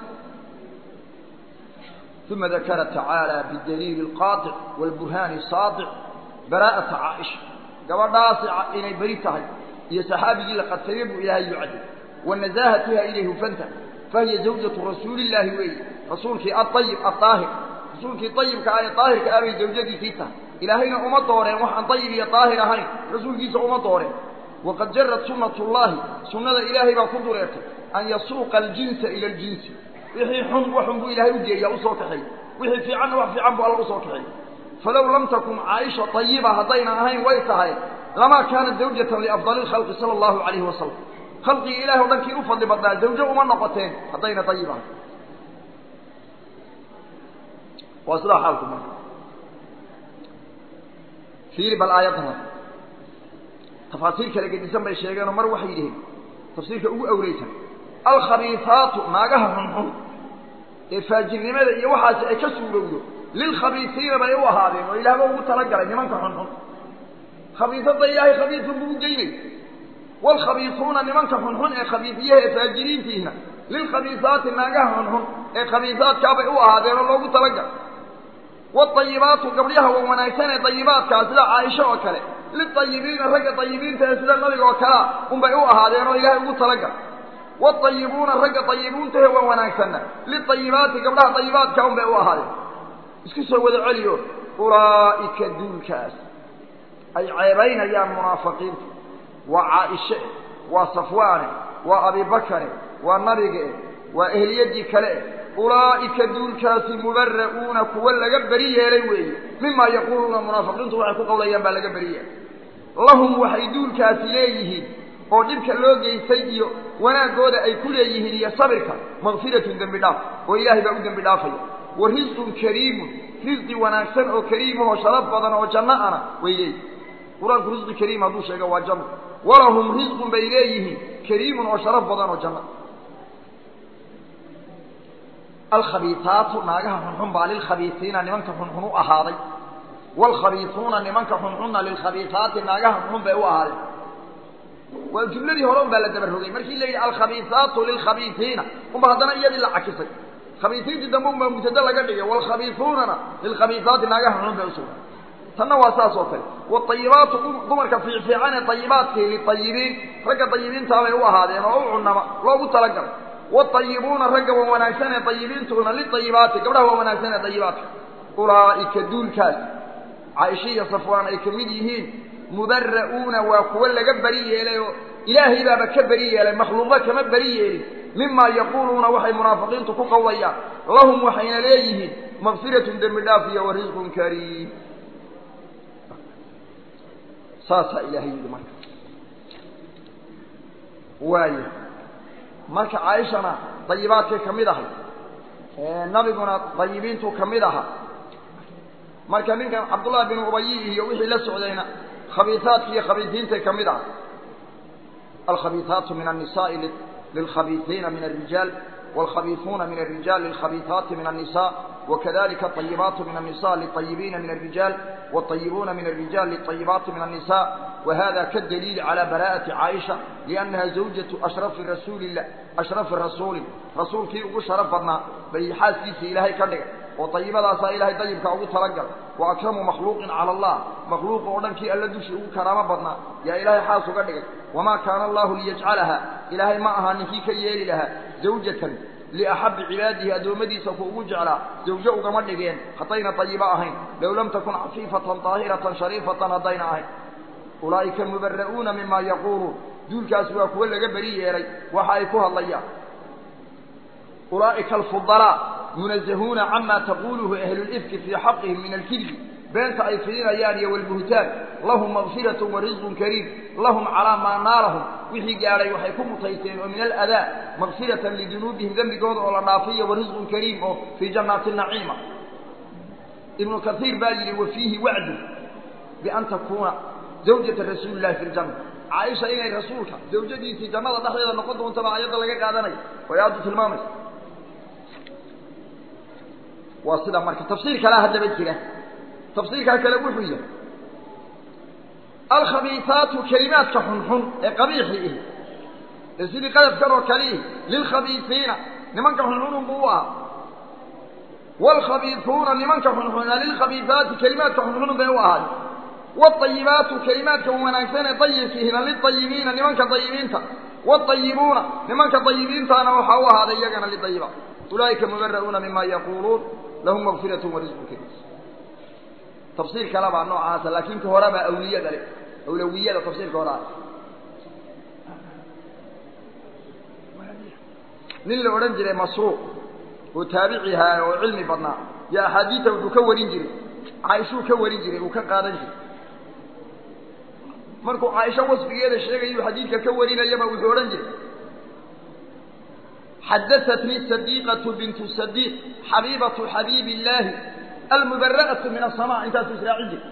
uma dakara tacaala bidaliili alqaaطic wاlburhaani saadic baraa'ata caaisha gabadhaasi inay beri tahay iyo saxaabigii la qadfayey buu ilaahay u cadday wa nasaahatiha inay hufanta fahiya zawjatu rasuuli illaahi weeye rasuulkii aayib aaahir rasuulkii ayibka ah ee daahirka ah bay zawjadiisii tahay ilaahayna uma dooreen waxaan dayib iyo daahir ahayn rasuulkiisa uma dooreen waqad jarad sunnat llahi sunnada ilaahay baa ku dureertay an yasuuqa aljinsa ila aljinsi wixii xun waxun buu ilaahay u geeyaa usoo kaxeey wixii fiicanna wax fiican buu alla usoo kaxeey falow lam takun caaisha ayiba haddayna ahayn way tahay lamaa kaanat zawjatan liafdali lkhalqi sala allahu calayhi wasalam khalqigii ilahi o dhankii u fadli badnaa zawjo uma noqoteen haddayna dayib ahay waa sidaa xaalku marka fiiri bal aayaddan tafaasiir kala gedisan bay sheegeenoo mar waxay yidhaheen tafsiirka ugu awleysan alkhabiisaatu naagaha xunxun ee faajirnimada iyo waxaasi ay ka suurowdo lilkhabiisiina bay u ahaadeen oo ilaahba ugu talagalay nimanka xunxun khabiisada ilaahay khabiisun buu u geynay waalkhabiisuuna nimanka xunxun ee khabiisiyaha ee faajiriintiihna lilkhabiisaati naagaha xunxun ee khabiisaadkaabay u ahaadeen oo loogu talagalay waطayibaatu gabdhaha wa wanaagsan ee dayibaadkaa sida caaisho oo kale liayibiina ragga dayibiinta ee sida nabiga oo kalea unbay u ahaadeen oo ilaahay ugu talagal waayibuuna ragga dayibuuntahe wa wanaagsanna liayibaati gabdhaha dayibaadka unbay u ahaadeen isku soo wada celiyo ulaa'ika duulkaas ay ceebaynayaan munaafiqiinta waa caaishe waa safwaane waa abibakare waa nabige waa ehliyadii kale ulaa'ika duulkaasi mubara'uuna kuwa laga beri yeelay weeye mimaa yaquuluuna munaafiqiintu waxay ku qawlayaan baa laga beri yeelay lahum waxay duulkaasi leeyihiin oo dhibka loo geystay iyo wanaaggooda ay ku leeyihiin iyo sabirka makfiratun dembi dhaaf oo ilaahay baa u dembi dhaafaya wa risqun kariimun risqi wanaagsan oo kariimahoo sharaf badan oo janno ana way leeyihin qur-aanku risqi kariim hadduu sheega waa janno walahum risqun bay leeyihiin kariimun oo sharaf badan oo janno alkhabiisaatu naagaha xunxun baa lilkhabiisiina nimanka xunxun u ahaaday waalkhabiisuuna nimanka xunxunna lilkhabiisaati naagaha xunxun bay u ahaadeen waa jumladii hore un baa la dabarogay markii la yidhi alkhabiisaatu lilkhabiisiina unba haddana iyadii la cakisay khabiisiintii dambe unbaa mubtado laga dhigay waalkhabiisuunana lilkhabiisaati naagaha xunxun bay usugay tanna waa saas oo kale waayibaatu dumarka fiicfiican ee ayibaadkii liayibiin ragga ayibiintaabay u ahaadeen oo u cunama loogu talagalay waayibuuna ragga wa wanaagsan ee ayibiintuna liayibaati gabdhaha wa wanaagsan ee ayibaadka ulaa'ika duulkaas caaisha iyo safwaan ay ka mid yihiin mubara'uuna waa kuwo laga beri yeelay oo ilaahay baaba ka beri yeelay makhluuqda kama beri yeelin mimaa yaquuluuna waxay munaafiqiintu ku qawlayaan lahum waxayna leeyihiin makfiratun dembi dhaaf iyo wa risqun kariim saasaa ilaahay yidhi marka waaya marka caaishana dayibaadkay ka mid ahay nabiguna dayibiintuu ka mid ahaa marka ninkan cabdullahi bin ubayi iyo wixii la socdayna khabiisaadki iyo khabiisiintay ka mid aha alkhabiisaatu min annisaai lilkhabiisiina min alrijaal wاlkhabiisuuna min الrijaal lilkhabiisaati min الnisa wakadalika aطayibaatu min الnisa liطayibiina min الrijaal wاطayibuuna min الrijaal liطayibaati min الnisa wahada kadaliili calى bara'ati caaisha liannaha zawjatu ashrafi rasuuli lah ashrafi rasuulin rasuulkii ugu sharaf badnaa bay xaaskiisa ilaahay ka dhigay oo dayibadaasaa ilaahay dayibka ugu talagal wa akramu makhluuqin cala allah makhluuqa oo dhankii alla dushii ugu karaamo badnaa yaa ilaahay xaas uga dhigay wamaa kaana allahu liyajcalaha ilaahay ma aha ninkii ka yeeli lahaa zawjatan liaxabbi cibaadihi addoommadiisa ku ugu jeclaa zawjo ugama dhigeen haddayna dayibo ahayn low lam takun cafiifatan daahiratan shariifatan haddayna ahayn ulaa'ika mubara'uuna mima yaquuluun duulkaas waa kuwo laga beri yeelay waxa ay ku hadlayaan ulaa'ika alfudalaa munazahuuna cama taquluhu ahlulifki fii xaqihim min alkidbi beenta ay fidinayaan iyo walbuhtaan lahum makfiratun wa risqun kariim lahum calaa maa naalahum wixii gaadhay waxay ku mutaysteen oo min aladaa makfiratan lidunuubihim dembigooda oo la dhaafiyo wa risqun kariim oo fii jannaati naciima ibnu kaiir baa yidhi wa fiihi wacdu bian takuuna zawjata rasuuli illahi fi ljanna caaisha inay rasuulka zawjadiisii jannada dhexdeeda noqon doontaba ayadda laga qaadanaya way aadu tilmaamaysa waa sida marka tafsiir kalea haddaba jira tafsiirkaa kale wuxuu yahay alkhabiisaatu kelimaadka xunxun ee qabiixi ihi ee sidii qadafkan oo kale ihi lilkhabiisiina nimanka xunxunun buu u ahaa waalkhabiisuuna nimanka xunxuna lilkhabiisaati kelimaadka xunxunun bay u ahaay waalayibaatu kelimaadka wanaagsan ee dayibkiihina liayibiina nimanka dayibiinta waalayibuuna nimanka dayibiintaana waxaa u ahaaday iyagana lidayibaat ulaa'ika mubara'uuna mima yaquuluun lahum makfirat warisqun kariim tafsiir kale baa noocaasa laakiin ka hore baa awliyada le awlawiyada tafsiirka hore ah nin la odhan jiray masruuq oo taabici ahaa oo cilmi badnaa yo axaadiida wuxuu ka warin jiray caaishuu ka warin jiray uu ka qaadan jiray markuu caaisho wasfigeeda sheegayu xadiidka ka warinayaba wuxuu odhan jiray xadaatnii sadiiqatu bintu sadiiq xabiibatu xabiibi illaahi almubara'atu min asama intaasuu israacin jiray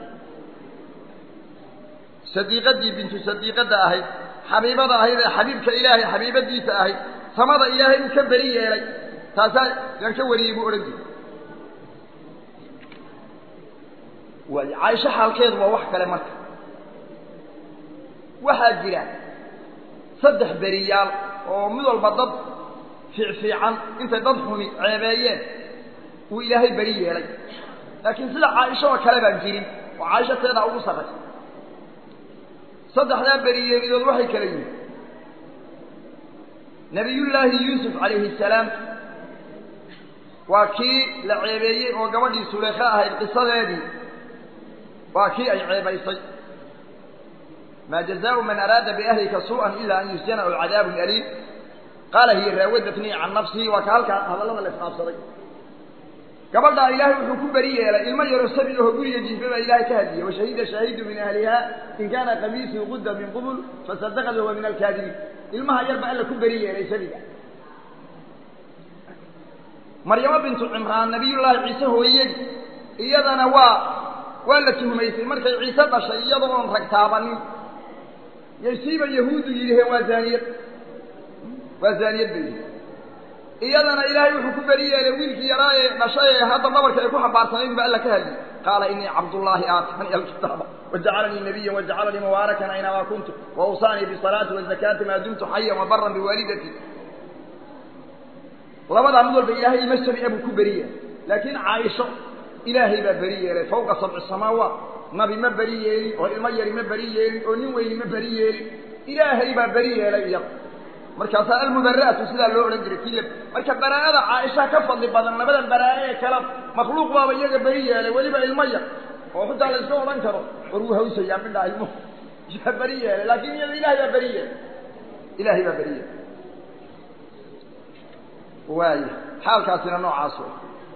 sadiiqadii bintu sadiiqadda ahayd xabiibada ahayd ee xabiibka ilaahay xabiibadiisa ahayd samada ilaahay uu ka beri yeelay taasaa yaan ka wariyey buu odhan jiray waay caaisho xaalkeedu waa wax kale marka waxaa jira saddex beriyaal oo mid walba dad fiicfiican intay dad xumi ceebeeyeen uu ilaahay beri yeelay laakiin sida caaisho oo kale baan jirin oo caaisho teedaa ugu sarraysa saddexdaa beriyeelidood waxay kala yihiin nabiyullaahi yuusuf calayhi salaam waa kii la ceebeeyey oo gabadhii suleekhe ahayd qisadeedii waa kii ay ceebaysay maa jazaau man araada biahlika suu'an ila an yusjana aw cadaabun aliim qaala hiya raawadatnii can nafsihi waa ka halkaa hadallada la isqaabsaday gabadhaa ilaahay wuxuu ku beri yeelay ilmo yaroo sabi aho guriga jiifa baa ilaahay ka hadliyey washahida shaahidu min ahliha in kaana qamiisuu qudda min qubul fasadaqad wahuwa min alkaadibiin ilmaha yar baa alla ku beri yeelay sabiga maryamo bintu cimraan nabiyullaahi ciise hooyadii iyadana waa waa la tuhmaysay markay ciise dhashay iyadoo oon rag taabanin yaysiiba yahuuddu yidhaheen waa zaaniyad waa zaaniyad bay yihi iyadana ilaahay wuxuu ku beri yeelay wiilkii yaraa ee dhashay ee hadda dhabarka ay ku xambaarsanayn ba alla ka hadliyey qaala inii cabdullaahi aatani alkitaaba wajacalanii nabiyan wajacalanii mubaarakan aynamaa kuntu wawsaanii bisalaati wazakaati maa dumtu xayan wabaran biwaalidati labadaa mid walba ilaahay ima sabi'a buu ku beri yeelay laakiin caaisho ilaahay baa beri yeelay fawqa sabci samaawaat nabi ma beri yeelin oo ilmo yari ma beri yeelin oo nin weyni ma beri yeelin ilaahay baa beri yeelay iyada markaasaa almubara'atu sidaa loo odhan jiray kii marka baraa'ada caaisha ka fadli badan labadan baraa'e ee kale makhluuq baaba iyaga beri yeelay weliba ilmo yar oo xitaa la iska odhan karo war wuu hawsayaa midhaa ilmuhu yaa beri yeelay laakiin iyada ilahay baa beri yeelay ilaahay baa beri yeelay waaya xaalkaasina noocaas wey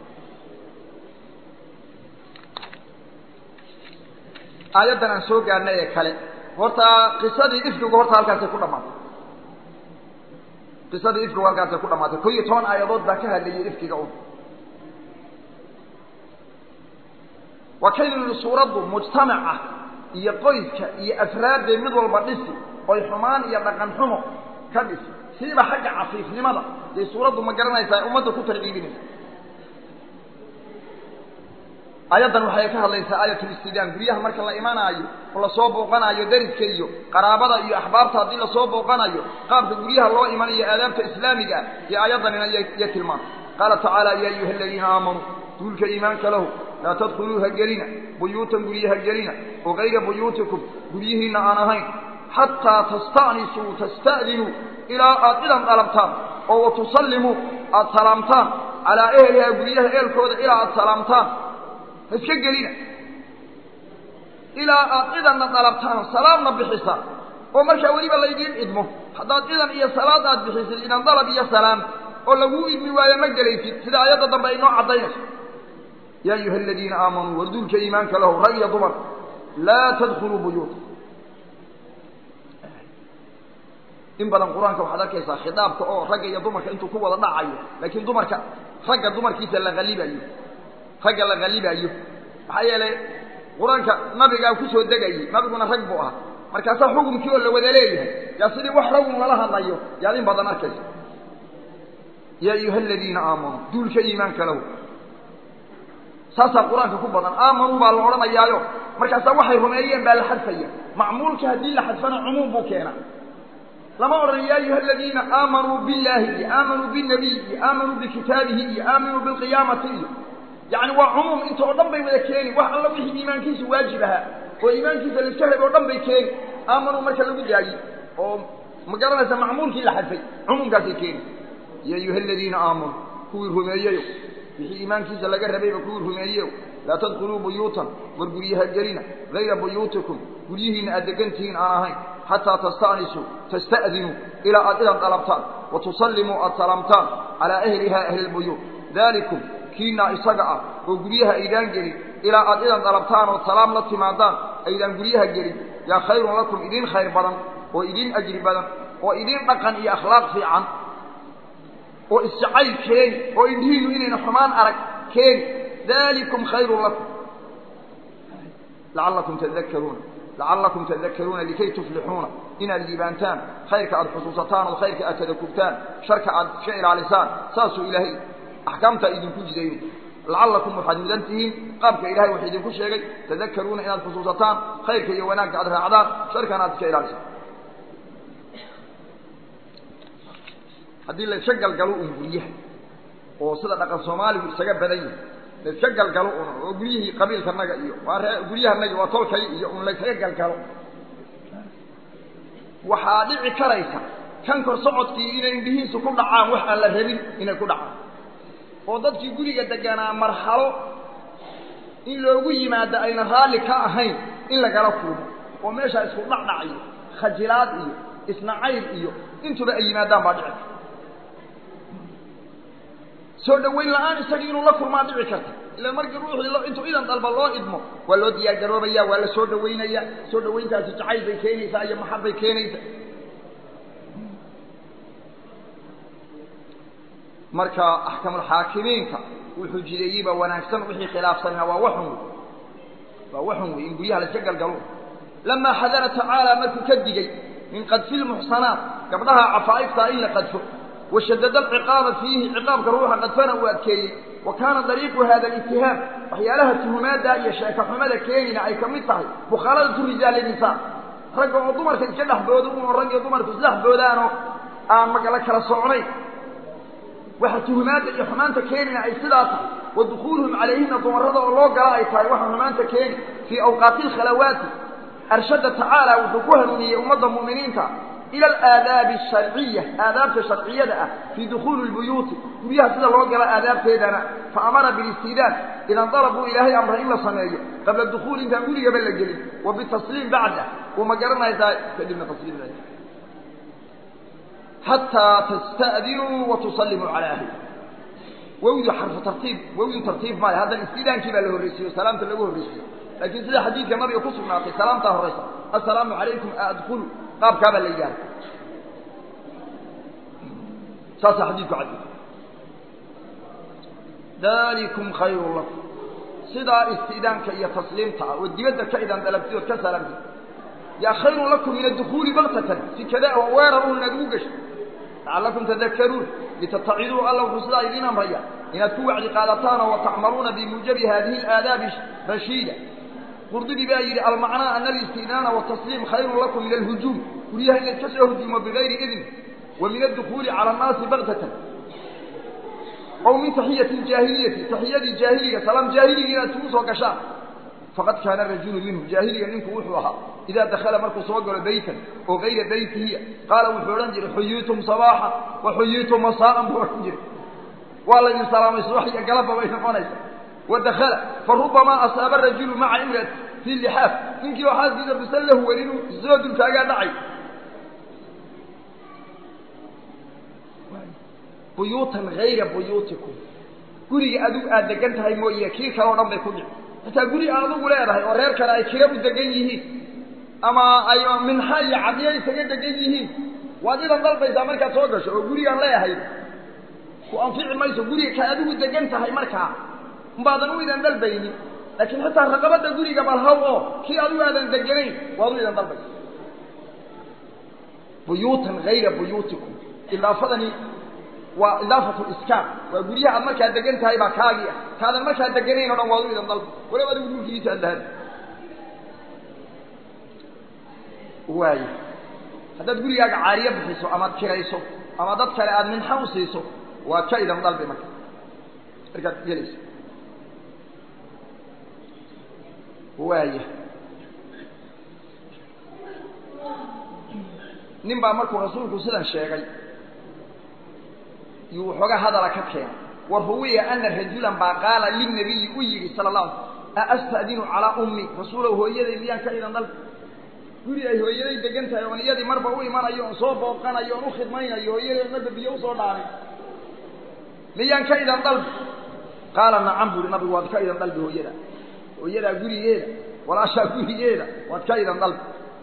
aayaddan aan soo gaadhnay ee kale horta qisadii ifkigu horta halkaasay ku dhamaatay qisadii ifkigu halkaasay ku dhamaatay ko iyo toban aayadood baa ka hadlayay ifkiga un waa kaynu yihi suuraddu mujtamaca iyo qoyska iyo afraadday mid walba dhisi oy xumaan iyo dhaqan xumo ka dhisi siiba xagga cafiifnimada day suuraddu ma garanaysaa ummadda ku tarciibinaysa aayaddan waxay ka hadlaysaa aayatulistidaan guryaha marka la imanaayo oo lasoo booqanaayo dariska iyo qaraabada iyo axbaabta haddii lasoo booqanayo qaabka guryaha loo imanayo aadaabta islaamiga ah iyo aayaddanina iyo tilmaanta qaala tacaala ya ayuha aladiina aamanuu duulka iimaanka lahu laa tadkhuluuha gelina buyuutan guryaha gelina oo kayra buyuutikum guryihiinna aan ahayn xataa tasta'nisuu tasta'dinuu ilaa aad idan dalabtaan oo watusallimuu aada salaamtaan calaa ehlihaa guryaha eelkooda ilaa aada salaamtaan ha iska gelina ilaa aad idanna dalabtaan salaamna bixisaan oo markaa weliba laydiin idmo haddaad idan iyo salaad aad bixisid idan dalab iyo salaam oo laguu idmi waayo ma gelaysid sida aayadda dambe ay noo caddaynayso yaa ayuha aladiina aamanuu warduulka iimaanka lahu rag iyo dumar laa tadkhuluu buyuuta in badan qur-aanka waxaad arkaysaa khitaabka oo ragga iyo dumarka intuu ku wada dhacayo laakiin dumarka ragga dumarkiisa la halibayo ragga la halibayo maxaa yeelay qur-aanka nabigaa kusoo degayey nabiguna rag buu ahaa markaasaa xukumkii oo la wada leeyahay yaa sidii wax ragun lala hadlayo yaad in badan arkaysa yaa ayuha aladiina aamanuu duulka iimaanka lahu saasaa qur-aanka ku badan aamanuu baa la odhanayaayo markaasaa waxay rumeeyeen baa la xadfaya macmuulka haddii la xadfana cumuum buu keenaa lama odhan ya ayuha aladiina aamanuu billahi iyo aamanuu binabiy iyo aamanuu bikitaabihi iyo aaminuu bilqiyaamati iyo yani waa cumuum inta oo dhan bay wada keeni wax alla wixii iimaankiisu waajib ahaa oo iimaankiisa laiska reb oo dhan bay keeni aamanuu marka lagu daayey oo ma garanaysa macmuulkii la xadfay cumuumkaasay keeni ya ayuha aladiina aamanuu kuwii rumeeyeyo wixii iimaankiisa laga rabayba kuwii rumeeyeyo laa tadkhuluu buyuutan war guryaha gelina gayra buyuutikum guryihiinna aad degantihiin aan ahayn xataa tasta'nisuu tasta'dinuu ilaa aad idan dalabtaan wa tusallimuu aad salaamtaan calaa ahlihaa ahli lbuyuut daalikum kiinaa isaga ah oo guryaha aydaan gelin ilaa aad idan dalabtaan oo salaam la timaadaan aydaan guryaha gelin yaa khayrun lakum idin khayr badan oo idin ajri badan oo idin dhaqan iyo akhlaaq fiican oo isjacayl keeni oo indhihiinu inayna xumaan arag keeni dalikum khayrun lakum lacallakum tadakaruuna lacallakum tadakaruuna likay tuflixuuna inaad liibaantaan khayrka aada xusuusataan oo khayrka aad tadakugtaan sharka aad iska ilaalisaan saasuu ilaahay axkaamtaa idinku jidaynay lacallakum waxaad mudan tihiin qaabka ilahay wuxuu idinku sheegay tadakaruuna inaad xusuusataan khayrka iyo wanaagga aad raacdaan sharkana aad iska ilaalisaan haddii la iska galgalo un guryaha oo sida dhaqan soomaaligu isaga badan yahay la iska galgalo un oo guryihii qabiilkanaga iyo waa ree guryahanaga waa tolkay iyo un la iskaga galgalo waxaa dhici karaysa kan kor socodkii inay indhihiisu ku dhacaan wax aan la rabin inay ku dhacaan oo dadkii guriga deganaa marxalo in loogu yimaado ayna raalli ka ahayn in lagala kulmo oo meeshaa isku dhacdhac iyo khajilaad iyo isnacayl iyo intuba ay yimaadaan baa dhici karta soo dhawayn la-aan isagii inuu la kulmaa dhici karta ila markii ruuxii intuu idan dalba loo idmo waa loo diyaar garoobaya waa la soo dhawaynaya soo dhawayntaasi jacayl bay keenaysaa iyo maxab bay keenaysaa marka axkamulxaakimiinka wuxuu jideeyeyba wanaagsan wixii khilaafsanina waa waxun wey waa waxun wey in guryaha la iska galgalo lamaa xadara tacaala markuu ka digay min qadfi lmuxsanaat gabdhaha cafaa'iftaa in la qadfo washadada alciqaaba fiihi ciqaabka ruuxa qadfana uu adkeeyey wa kaana dariiqu hada alittihaam waxyaalaha tuhumaadda iyo sheeka xumada keenina ay ka mid tahay mukhaaladatu rijaali nisaa ragga oo dumarka iska dhexbooda un oo rag iyo dumarku isdhexboodaanoo aan magala kala socnayn waxa tuhumaadda iyo xumaanta keenina ay sidaa tahay wa dukhuuluhum calayhina dumarada oo loo gala ay tahay waxa xumaanta keeni fii awqaati alkhalawaati arshada tacaala wuxuu ku hanuuniyey ummadda mu'miniinta ila alaadaabi asharciya aadaabta sharciyada ah fii dukhuuli lbuyuuti guryaha sida loo gala aadaabteedana fa amara bilistidaan idan dalabuu ilaahay amra in la sameeyo qabla dukhuuli intaan gurigaba la gelin wa bitasliim bacda wa ma garanaysaa kadibna tasliim xataa tasta'dinuu wa tusallimuu calaa ahli wawdu xarfu tartiib wawdu tartiib maayo haddana istidaankii baa la horreysiiyo salaamta lagu horreysiiyo laakiin sida xadiidka nabiga ku sugnaatay salaamtaa horraysa assalaamu calaykum adkhulu qaabkaa baa la yidhaha saasaa xadiidku caddi dalikum khayrun lakum sidaa istidaanka iyo tasliimta ah oo dibadda ka idan dalabtid ood ka salaamtid yaa khayrun lakum min adukhuuli baktatan si kada oo weerarun inaad ugu gasho lacallakum tadakaruun litataciduu alla wuxuu sidaa idiin amraya inaad ku wacdi qaadataanoo watacmaluuna bimuujabi hadihi alaadaabi rashiida qurdubi baa yidhi almacnaa ana alistidaana watasliim khayrun lakum min alhujuum guryaha in layska soo hujuumo bigayri idn wa min addukuuli cala annaasi baktatan aw min taxiyati ljaahiliyati taxiyadii jaahiliga salaam jaahiligi inaad isugu soo gashaan faqad kaana rajulu minhu jaahiliga ninku wuxuu ahaa idaa dakhala markuu soo galo beytan oo gayra beytihiya qaala wuxuu odhan jiray xuyiitum sabaaxan wa xuyiitum masaa'an buu odhan jiray waa laydin salaamay subax iyo galabba bay noqonaysa wa dakhala fa rubamaa asaaba rajulu maca imrati fii lixaaf ninkii oo xaaskiisa bisallahu welinu soo dultaagaa dhacay buyuutan hayra buyuutikum guriga adigu aad degan tahay mooye kii kale o dhan bay ku dhici xitaa guri aad adugu leedahay oo reer kale ay kira u degan yihiin ama ay minxa iyo cadiyo isaga degan yihiin waad idan dalbaysaa markaad soo gasho oo gurigaan leeyahay ku anfici mayso guriga ka adigu degan tahay markaa umbaadan u idan dalbaynin laakiin xitaa raqabada guriga balhaw oo kii adigu aadan deganayn waad u idan dalbaysa buyuutan hayra buyuutikum idaafadani waa idaafatu iskaan waa guryaha aad markaa degan tahay baa kaagii ah kaadan markaa deganayn o dhan waad u idan dalba waliba adigu dhulkiisa aad lahaad waayo haddaad gurigaaga caariye bixiso amaad kirayso ama dad kale aada minxa u siiso waad ka idan dalbi marka markaad gelayso waaya nin baa markuu rasuulku sidan sheegay yuu waxooga hadala ka keenay wa ruwiya ana rajulan baa qaala linabiyi u yidhi sala la a astadinu calaa ummi rasuulow hooyaday miyaan ka idan dalbi guri ay hooyaday degan tahay oon iyadii marba u imanayo oon soo booqanayo oon u khidmaynayo hooyaday marba biyo usoo dhaanay miyaan ka idan dalbi qaala nacam buuhi nabigu waad ka idan dalbi hooyada hooyadaa gurigeeda walaashaa gurigeeda waad ka idan dalbi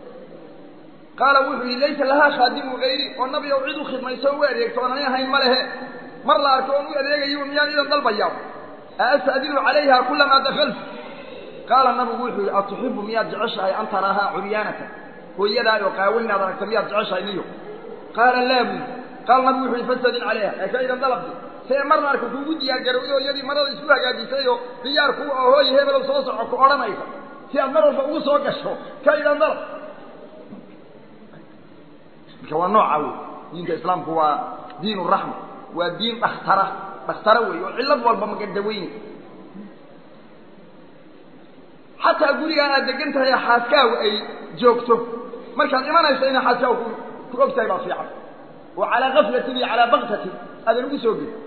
qaala wuxuu yihi laysa lahaa khaadimu gayri oo nabi ow cid u khidmayso o u adeegto oon ani ahayn ma lehe mar la arko oon u adeegayo miyaan idan dalbayaa aastadinu calayha kulamaa dakaltu qaala nabigu wuxuu yihi atuxibu miyaad jeceshahay an taraahaa curyaanaka hooyadaa oo qaawan inaad aragta miyaad jeceshahay niyo qaala laa buyi qaala nabigu wuxu yihi fastadin calayha ee ka idan dalabti see marna arka kuugu diyaar garowday oo iyadii marada isku hagaajisay oo diyaar ku oo hooy hebelow soo soco ku odhanaysa si aad mar walba ugu soo gasho ka idan dalab marka waa nooca wey diinta islaamku waa diin raxma waa diin dhakhtara dhakhtara wey oo cillad walba magadaweyne xataa gurigaa aad degan tahay xaaskaagu ay joogto markaad imanayso inay xaaskaagu ku og tahay baa fiican oo calaa gaflatin iyo calaa baktatin aadan ugu soo gelin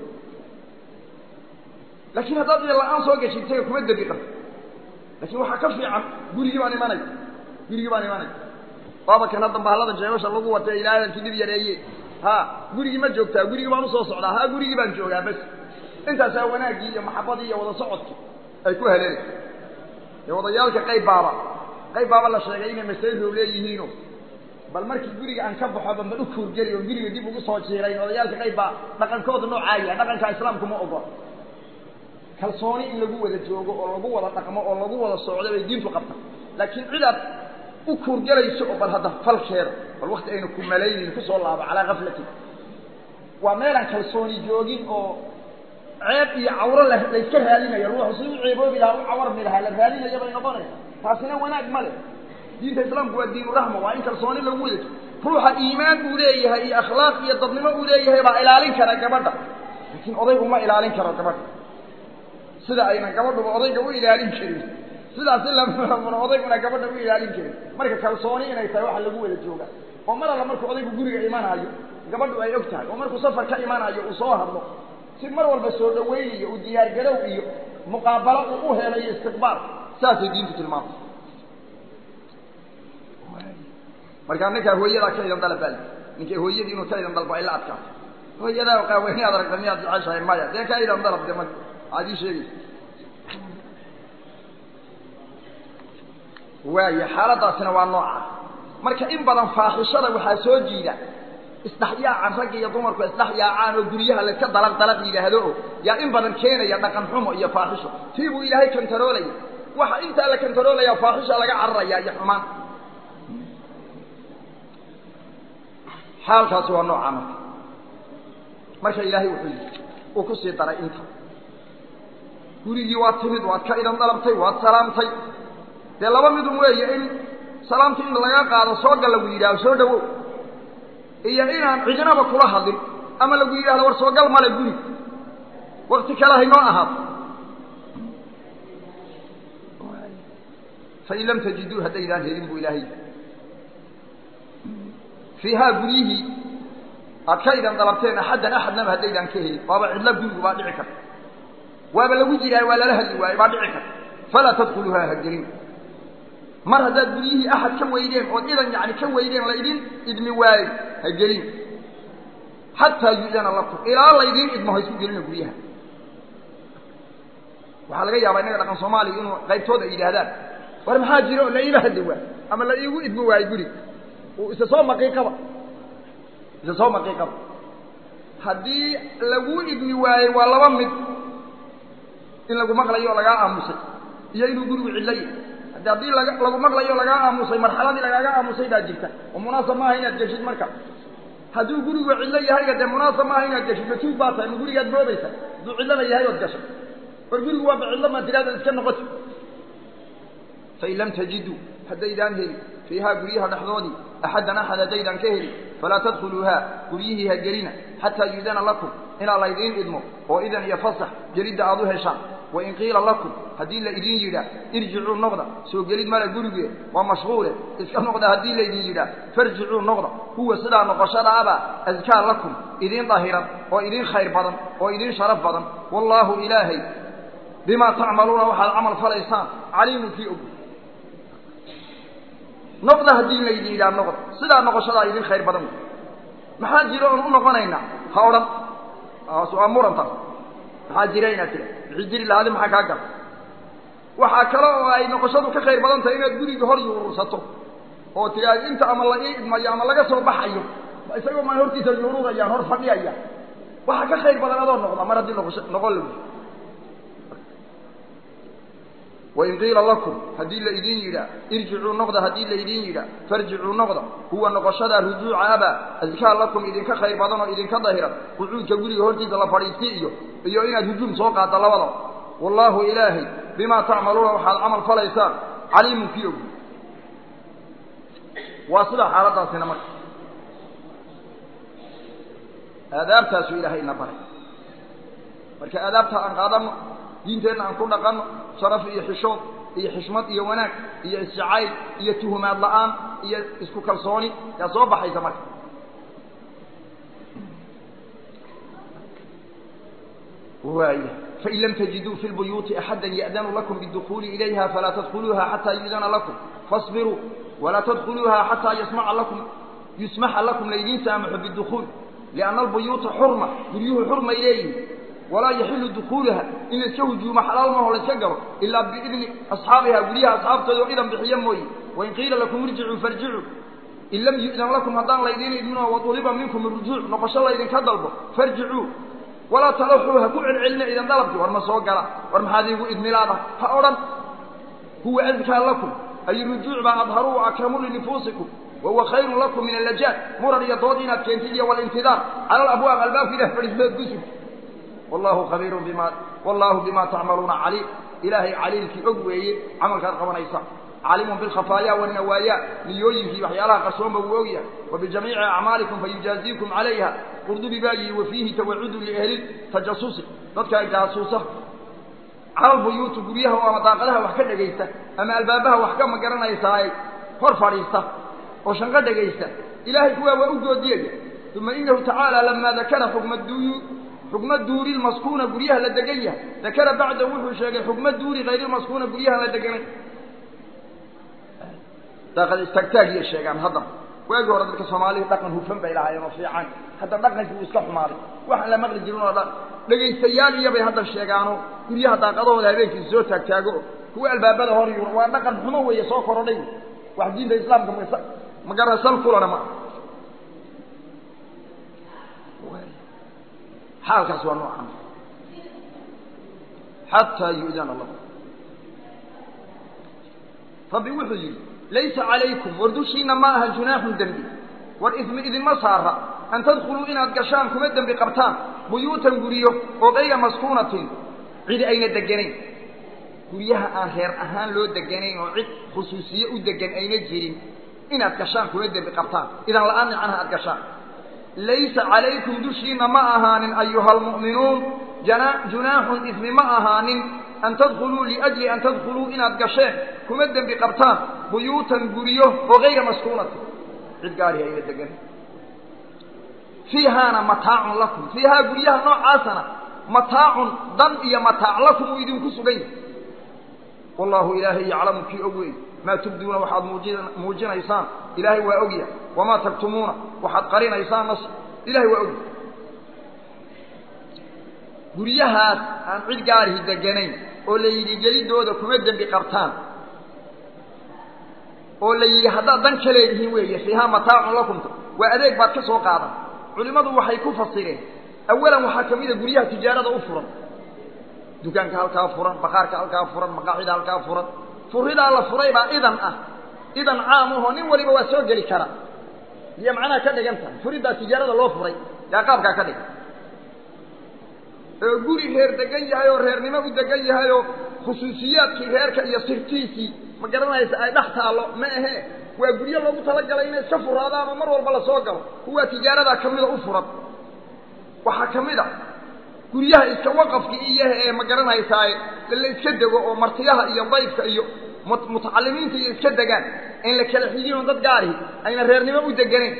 laakiin haddaad ida la-aan soo gashay isaga kuma debi karto laakiin waxaa ka fiican gurigii baan imanay gurigii baan imanay waaba kan hadda bahallada jeebasha lagu watay ilaahdankii dhib yareeye ha gurigii ma joogtaa gurigii baan usoo socdaa ha gurigii baan joogaa bas intaasaa wanaaggii iyo maxabadii iyo wada socodkii ay ku haleelaysa ee wadayaalka qayb baaba qayb baaba la sheegay inay masaajidoo leeyihiino bal markii guriga aan ka baxo banban u kuurgeli oo guriga dib ugu soo jiirayn odayaalka qayb baa dhaqankooda noocaa yahay dhaqanka islaamku ma ogola kalsooni in lagu wada joogo oo lagu wada dhaqmo oo lagu wada socdo bay diintu qabta laakiin cidaad u kuurgelayso oo bal hadda falkeeda bal wakti aynu ku malaynayn kusoo laabo calaa gaflatin waa meelaan kalsooni joogin oo ceeb iyo cawro la layska raadinayo ruuxu si u ceeboobi lahaa u cawarmi lahaa la raadinayo bay noqonaysa taasina wanaag ma leh diinta islaamku waa diinu raxma waa in kalsooni lagu wada ruuxa iimaan uu leeyahay iyo akhlaaq iyo dadnimo uu leeyahay baa ilaalin kara gabadha laakiin odaygu ma ilaalin karo gabadha sida aynan gabadhuba odayga u ilaalin karin sidaasi lamuna odayguna gabadha u ilaalin karin marka kalsooni inay tahay waxa lagu wada jooga oo mar alla markuu odaygu guriga imanayo gabadhu ay og tahay oo markuu safar ka imanayo uu soo hadlo si mar walba soo dhaweyn iyo u diyaargarow iyo muqaabalo uu u helayo istiqbaal saasay diintu tilmaamtay markaa ninkaa hooyadaa ka idan dalabal ninkay hooyadii inuu ka idan dalbo ay la adkaato hooyadaa qaaweyni aad aragta miyaad jeceshahay maya dee ka idan dalab de ma aad ii sheegaysa waaya xaaladaasina waa nooca marka in badan faaxishada waxaa soo jiida isdhexyaacan ragga iyo dumarku isdhexyaacaan oo guryaha layska dalaq dalaq yidhaahdo oo yaa in badan keenaya dhaqan xumo iyo faaxisho tii buu ilaahay kantaroolaya waxa intaa la kantaroolaya faaxisha laga cararaya iyo xumaan xaalkaasi waa noocaa marka marka ilaahay wuxuu yidhi uu ku sii daray inta gurigii waad timid waad ka idan dalabtay waad salaamtay dee laba midun weeye in salaamta in laga qaado soo gal lagu yidhahdo soo dhawow iyo inaan cidinaba kula hadlin ama lagu yidhahdo war soo gal male guri wakti kale haynoo ahaato fain lam tajiduu haddaydaan helin buu ilaahay fiihaa guryihii aad ka idan dalabteen axaddan axadnaba haddaydaan ka helin waaba cidlo gurigu baa dhici karta waaba lagu jiraa waa lala hadli waaye baa dhici karta falaa tadkhuluuhaa ha gelin mar haddaad guryihii axad ka weydeen ood idan yani ka weydeen laydin idmi waayo ha gelin xataa yu'dana lakum ilaa laydiin idmo ha isku gelina guryaha waxaa laga yaabaa innaga dhaqan soomaaliya inuu qaybtooda ay yidhaahdaan war maxaa jira oo la iila hadli waay ama la iigu idmi waayo guriga uu isa soo maqiiqaba isa soo maqiiqaba haddii laguu idmi waayey waa laba mid in lagu maqlayo oo lagaa aamusay iyo inuu gurigu cidlo yahay haddi haddii laga lagu maqlayo lagaa aamusay marxaladii lagaaga aamusay baa jirta oo munaasab maaha inaad geshid marka hadduu gurigu cidlo yahayga dee munaasab maaha inaad geshid matuug baa tahay ma gurigaad boobaysa hadduu cidlada yahay ood gashay war gurigu waaba cidlo maa tiraadaad iska noqoti fain lam tajiduu haddaydaan helin fiihaa guryaha dhexdoodii axaddan axad haddaydaan ka helin falaa tadkhuluuhaa guryihii ha gelina xataa yuudana lakum inaa laydiin idmo oo idan iyo fasax gelidda aad u heshaan wain qiila lakum haddii la idin yidhaah irjicuu noqda soo gelid mala gurigee waa mashquule iska noqda haddii laydin yidhaah farjicuu noqda huwa sidaa noqoshadaabaa askaa lakum idiin dahiran oo idiin khayr badan oo idiin sharaf badan wallaahu ilaahay bimaa tacmaluuna waxaad camal falaysaan caliimun kii og noqda haddii laydin yidhaah noqda sidaa noqoshadaa idiin khayr badan wey maxaa jira oon u noqonaynaa ha odhan waa murantaas maxaa jira inaad tira wixii jiri lahaadi maxaa kaa gala waxaa kale oo ay noqoshadu ka khayr badan tahay inaad guriga hor yuurursato oo tiraa inta ama la ii idmayo ama laga soo baxayo isagoo maa hortiisa yuurudayaan hor fadhiyayaan waxa ka khayr badan adoo noqda mar haddii noqosho noqon lagu wain qiila lakum haddii la idin yidhaa irjicuu noqda haddii la idin yidhaa farjicuu noqda huwa noqoshada rujuuca abaa adkaa lakum idinka khayr badan oo idinka dahiran qucuudka guriga hortiisa la fadhiisti iyo iyo inaad hujuum soo qaadda labadaba wallaahu ilaahay bimaa tacmaluuna waxaad camal falaysaan caliimun kii og waa sidaa xaaladaasina marka aadaabtaasuu ilaahay ina baray marka aadaabta aan qaadanno diinteenna aan ku dhaqanno sharaf iyo xishood iyo xishmad iyo wanaag iyo isjacayl iyo tuhumaad la'aan iyo isku kalsooni yaa soo baxaysa marka waaya fain lam tajiduu fi lbuyuuti axada ya'danu lakum biاdukhuuli ilayha falaa tadkhuluuha xataa yu'dana lakum faصbiruu walaa tadkhuluuha xataa yasmaca lakum yusmaxa lakum laydiin saamaxo bidukhuul lianna albuyuuta xurma guryuhu xurmay leeyihin walaa yaxilu dukhuulaha in layska hujuumo xalaal maho layska galo ilaa biidni asxaabiha guryaha asxaabtooda oo idan bixiyo mooye wain qiila lakum irjicuu farjicuu in lam yu'dan lakum haddaan laydiin idminoo waduliba minkum irujuuc noqosho laydinka dalbo farjicuu walaa talaxuu ha ku celcelina idan dalabki war ma soo gala war maxaad iigu idmilaada ha odhan huwa adkaa lakum ay rujuuc baa adharu wa akramu linifuusikum wahuwa khayrun lakum min allajaad muran iyo dood inaad keentid iyo walintidaar cala alabwaab albaabka ilah fadhiisood gusub wallahu khabiirun bima wallahu bima tacmaluuna caliim ilaahay caliilkii og weeye camalkaad qabanaysa caalimun bilkhafaaya walnawaaya niyooyinkii waxyaalaha qarsoonba wuu ogyahay wa bijamiici acmaalikum fayujaaziikum calayha qurdubi baa yihi wa fiihi tawacudu liahli tajasusi dadka jaasuusa cala lbuyuuti guryaha oo ama daaqadaha wax ka dhegaysta ama albaabaha wax ka magaranaysaay hor fadhiista oo shanqo dhegaysta ilaahay kuwaa waa u goodiyaya uma inahu tacaala lamaa dakara xukma duyu xukma duuri lmaskuuna guryaha la degan yahay dakara bacda wuxuu sheegay xukma duuri hayrilmaskuuna guryaha la deganay daaqad istaagtaagiya sheegaan haddana waagii hore dadka soomaalida dhaqan hufan bay lahaayeen oo fiican hadda dhaqankii uu iska xumaaday waxaan la maqli jirin oo dhan dhegaystayaal iyobay hadda sheegaano guryaha daaqadahooda habeenkii soo taagtaago kuwa albaabada hor yuro waa dhaqan xumo weeye soo korodhay wax diinta islaamka ma magara sal kulana ma xaalkaas waa noocan xataa yu'dana lahu rabbi wuxuu yidhi laysa calaykum war dushiina ma aha junaaxun dembi war ismi idinma saara an tadkhuluu inaad gashaan kuma dembi qabtaan buyuutan guryo oo kayra maskuunatin cidi ayna deganayn guryaha aan reer ahaan loo deganayn oo cid khusuusiye u degan ayna jirin inaad gashaan kuma dembi qabtaan idan la-aan nicanaha aad gashaan laysa calaykum dushiina ma ahaanin ayuha almu'minuun junaaxun ismi ma ahaanin an tadkhuluu liajli an tadkhuluu inaad gasheen kuma dembi qabtaan buyuutan guryo oo kayra maskuunatin cid gaarihi ayna deganayn fiihaana mataacun lakum fiihaa guryaha noocaasana mataacun dan iyo mataac lakum uu idinku sugan yahay wallaahu ilaahay yaclamu kii og weey maa tubduuna waxaad muujinaysaan ilaahay waa ogya wamaa taktumuuna waxaad qarinaysaan nas ilahay waa ogya guryahaas aan cid gaarihi deganayn oo la yidhi gelidooda kuma dembi qabtaan oo la yidhi haddaad dan ka leedihiin weeye fiihaa mataacun lakumta waa adeeg baad ka soo qaadan culimmadu waxay ku fasireen awalan waxaa ka mida guryaha tijaarada u furan dukaanka halkaa furan bakaarka halkaa furan maqaaxida halkaa furan furidaa la furay baa idan ah idan caam ahoo nin waliba waa soo geli kara iyo macnaha ka dhigan tahay furiddaa tijaarada loo furay yaa qaabkaa ka dhigan oo guri reer degan yahay oo reernimo u degan yahay oo khusuusiyaadkii reerka iyo sirtiisii ma garanaysa ay dhex taallo ma ahe waa guryo loogu talagalay inay iska furaadaan oo mar walba la soo galo kuwaa tijaaradaa ka mida u furan waxaa ka mid a guryaha iska waqafki iyaha ee ma garanaysaaye la iska dego oo martiyaha iyo dayfka iyo mutacalimiinta iyo iska degaan in la kala xigin oo dad gaarihi ayna reernimo u deganayn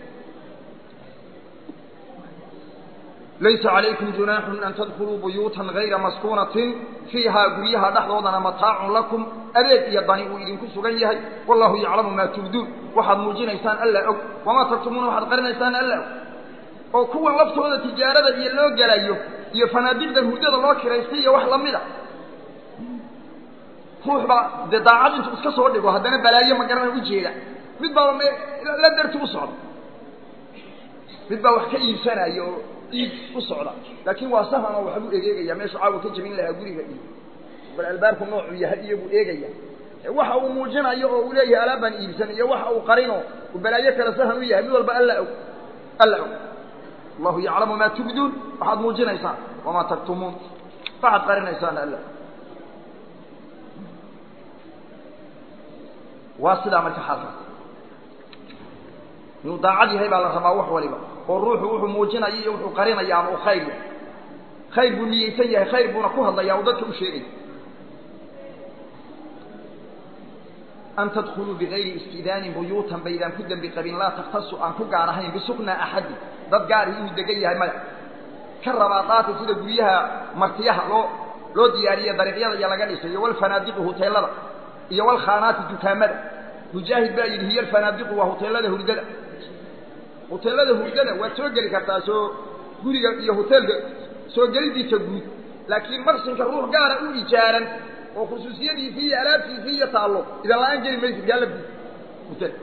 laysa calaykum junaaxun an tadkhuluu buyuutan gayra maskuunatin fiihaa guryaha dhexdoodana mataacun lakum adeeg iyo dani uu idinku sugan yahay wallahu yaclamu maa tubduun waxaad muujinaysaan alla og wamaa taktumuuna waxaad qarinaysaan alla og oo kuwan laftooda tijaarada iyo loo gelayo iyo fanaadiqda hurdada loo kiraystay iyo wax lamid a ruux baa dee daacad intuu iska soo dhigo haddana balaayo ma garana ujeeda mid baaba m la darti u socda mid baa wax ka iibsanaya oo iib u socda laakin waa sahan oo waxbuu egeegaya meeshu caawa ka jebin lahaa guriga iyo bal albaabku noocuu yahay iyo buu eegaya waxa uu muujinayo oo uu leeyahay alaab baan iibsan iyo waxa uu qarino uu balaayo kale sahan u yahay mid walba alla og alla og allahu yaclamu maa tubduun waxaad muujinaysaan wamaa taktumuun waxaad qarinaysaan alla waa sidaa marka xaalkaas inuu daacad yahay baa la rabaa wax waliba oo ruuxu wuxuu muujinaya iyo wuxuu qarinaya ama uu khayr yahay khayr buu niyeysan yahay khayr buuna ku hadlaya oo dadka u sheegaya an tadkuluu bigayri istidaanin buyuutan baydaan ku dembi qabin laa takhtasu aan ku gaar ahayn bisuknaa axadin dad gaari inuu degan yahay maya ka rabaadaata sida guryaha martiyaha loo loo diyaariye dariiqyada iyo laga dhisay iyo walfanaadiqu huteelada iyo walkhaanaati dukaamada mujaahid baa yidhi hiya alfanaadiqu waa huteelada hurdada huteelada hurdada waad soo geli kartaa soo guriga iyo huteelka soo gelidiisa guud laakiin marsinka ruux gaara u ijaaran oo khusuusiyadiisii iyo alaabtiisii iyo taallo idan la-aan geli maysid gaala guud hutel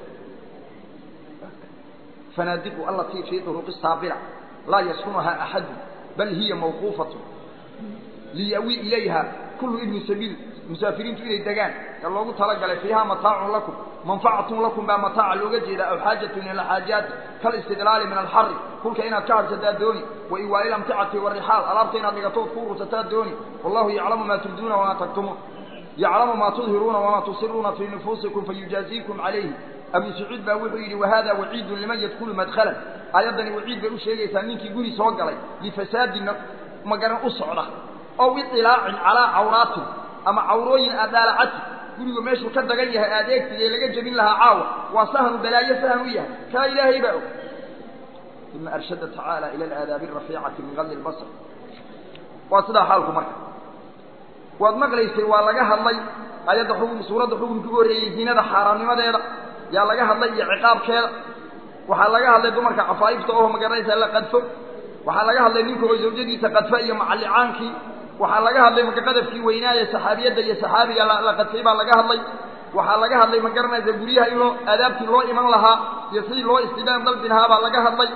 fanaadiqu allatii fii duruqi saabira laa yaskunuhaa axadu bal hiya mawquufatu liyawi ilayha kullu ibni sabiil musaafiriintu inay degaan ee loogu talagalay fiiha mataacun lakum manfacatun lakum baa mataaca looga jeeda aw xaajatun ila xaajaati kalistidlaali min alxari kulka inaad ka hadhsataa dooni wa iwaali lamticati warixaal alaabta inaad dhigatood ku ursataa dooni wallahu yaclamu maa tubduuna wamaa taktumuun yaclamu maa tudhiruuna wamaa tusiruuna fii nufuusikum fayujaaziikum calayhi abu sacuud baa wuxuu yidhi wahada waciidun liman yadkulu madkhalan aayaddani waciid bay u sheegaysaa ninkii guri soo galay lifasaadina magaran u socda ow iطilaacin calaa cawraatin ama cawrooyin aad dhaalacati gurigu meeshuu ka dagan yahay aad eegtid ee laga jebin lahaa caawa waa sahnu balaayo sahan u yahay kaa ilaahay baa og uma arshada tacaala ila alaadaabi arafiicati min qadli lbasr waa sidaa xaalku marka waad maqlaysay waa laga hadlay ayadda xukun suuradda xukunka ugu horreeyey zinada xaaraamnimadeeda yaa laga hadlay iyo ciqaabkeeda waxaa laga hadlay dumarka cafaaifta oo magaranaysa la qadfo waxaa laga hadlay ninka oo zawjadiisa qadfa iyo macallicaankii waxaa laga hadlay marka qadafkii weynaaye saxaabiyadda iyo saxaabiga la qadfay baa laga hadlay waxaa laga hadlay ma garanaysa guryaha in loo aadaabtii loo iman lahaa iyo sidii loo istidaan dalbi lahaa baa laga hadlay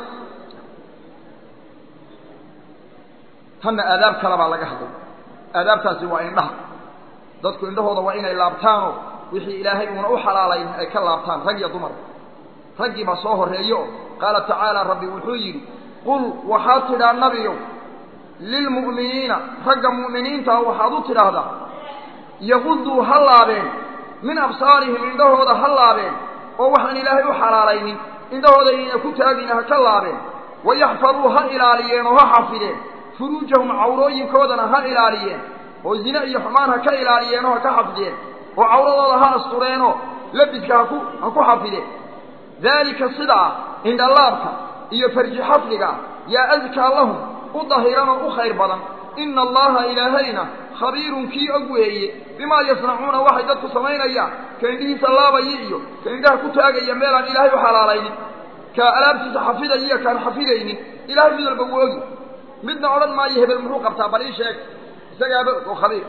tanna aadaab kale baa laga hadlay aadaabtaasi waa indhaha dadku indhahooda waa inay laabtaanoo wixii ilaahay uuna u xalaalayn ay ka laabtaan rag iyo dumar raggii baa soo horreeyo oo qaala tacaala rabbi wuxuu yidhi qul waxaad tidhaa nabiyow lilmu'miniina ragga mu'miniintaa waxaad u tidhaahdaa yaquduu ha laabeen min absaarihim indhahooda ha laabeen oo waxaan ilaahay u xalaalaynin indhahooda inayna ku taagina ha ka laabeen wayaxfaduu ha ilaaliyeen oo ha xafideen furuujahum cawrooyinkoodana ha ilaaliyeen oo zine iyo xumaan ha ka ilaaliyeen oo ha ka xafideen oo cawradooda ha astureenoo labiska haku ha ku xafideen daalika sidaa indhalaabka iyo farji xafdiga yaa adkaa lahum u dahiran oo u khayr badan ina allaha ilaahayna khabiirun kii og weeye bimaa yasnacuuna waxay dadku samaynayaan ka indhihiisa laabaya iyo ka indhaha ku taagaya meelaan ilaahay u xalaalaynin ka alaabtiisa xafidaya iyo kaan xafidaynin ilahay mid walba wuu ogi midna odhan maayo hebel muxuu qabtaa bal ii sheeg isagaaba og oo khabiir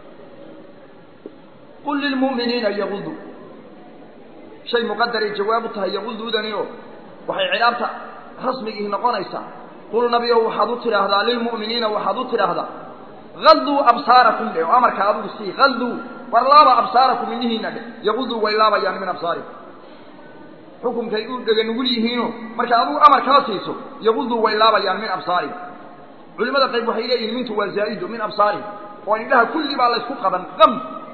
qul lilmu'miniina yaqudu shay muqadaray jawaab u tahay yaquduudani oo waxay cilaabta rasmigii noqonaysaa qul nabiyow waxaad u tidhaahdaa lilmu'miniina waxaad u tidhaahdaa alduu absaarakum dhe oo amarka adigu sii alduu war laaba absaarakum indhihiina dhe yaquduu way laabayaan min absaarikum xukumkay u dhega nugul yihiino marka adigu amar kala siiso yaquduu way laabayaan min absaarihim culimada qayb waxay leeyihin mintu waa zaa'idu min absaarihim oo indhaha kulli baa laysku qaban qam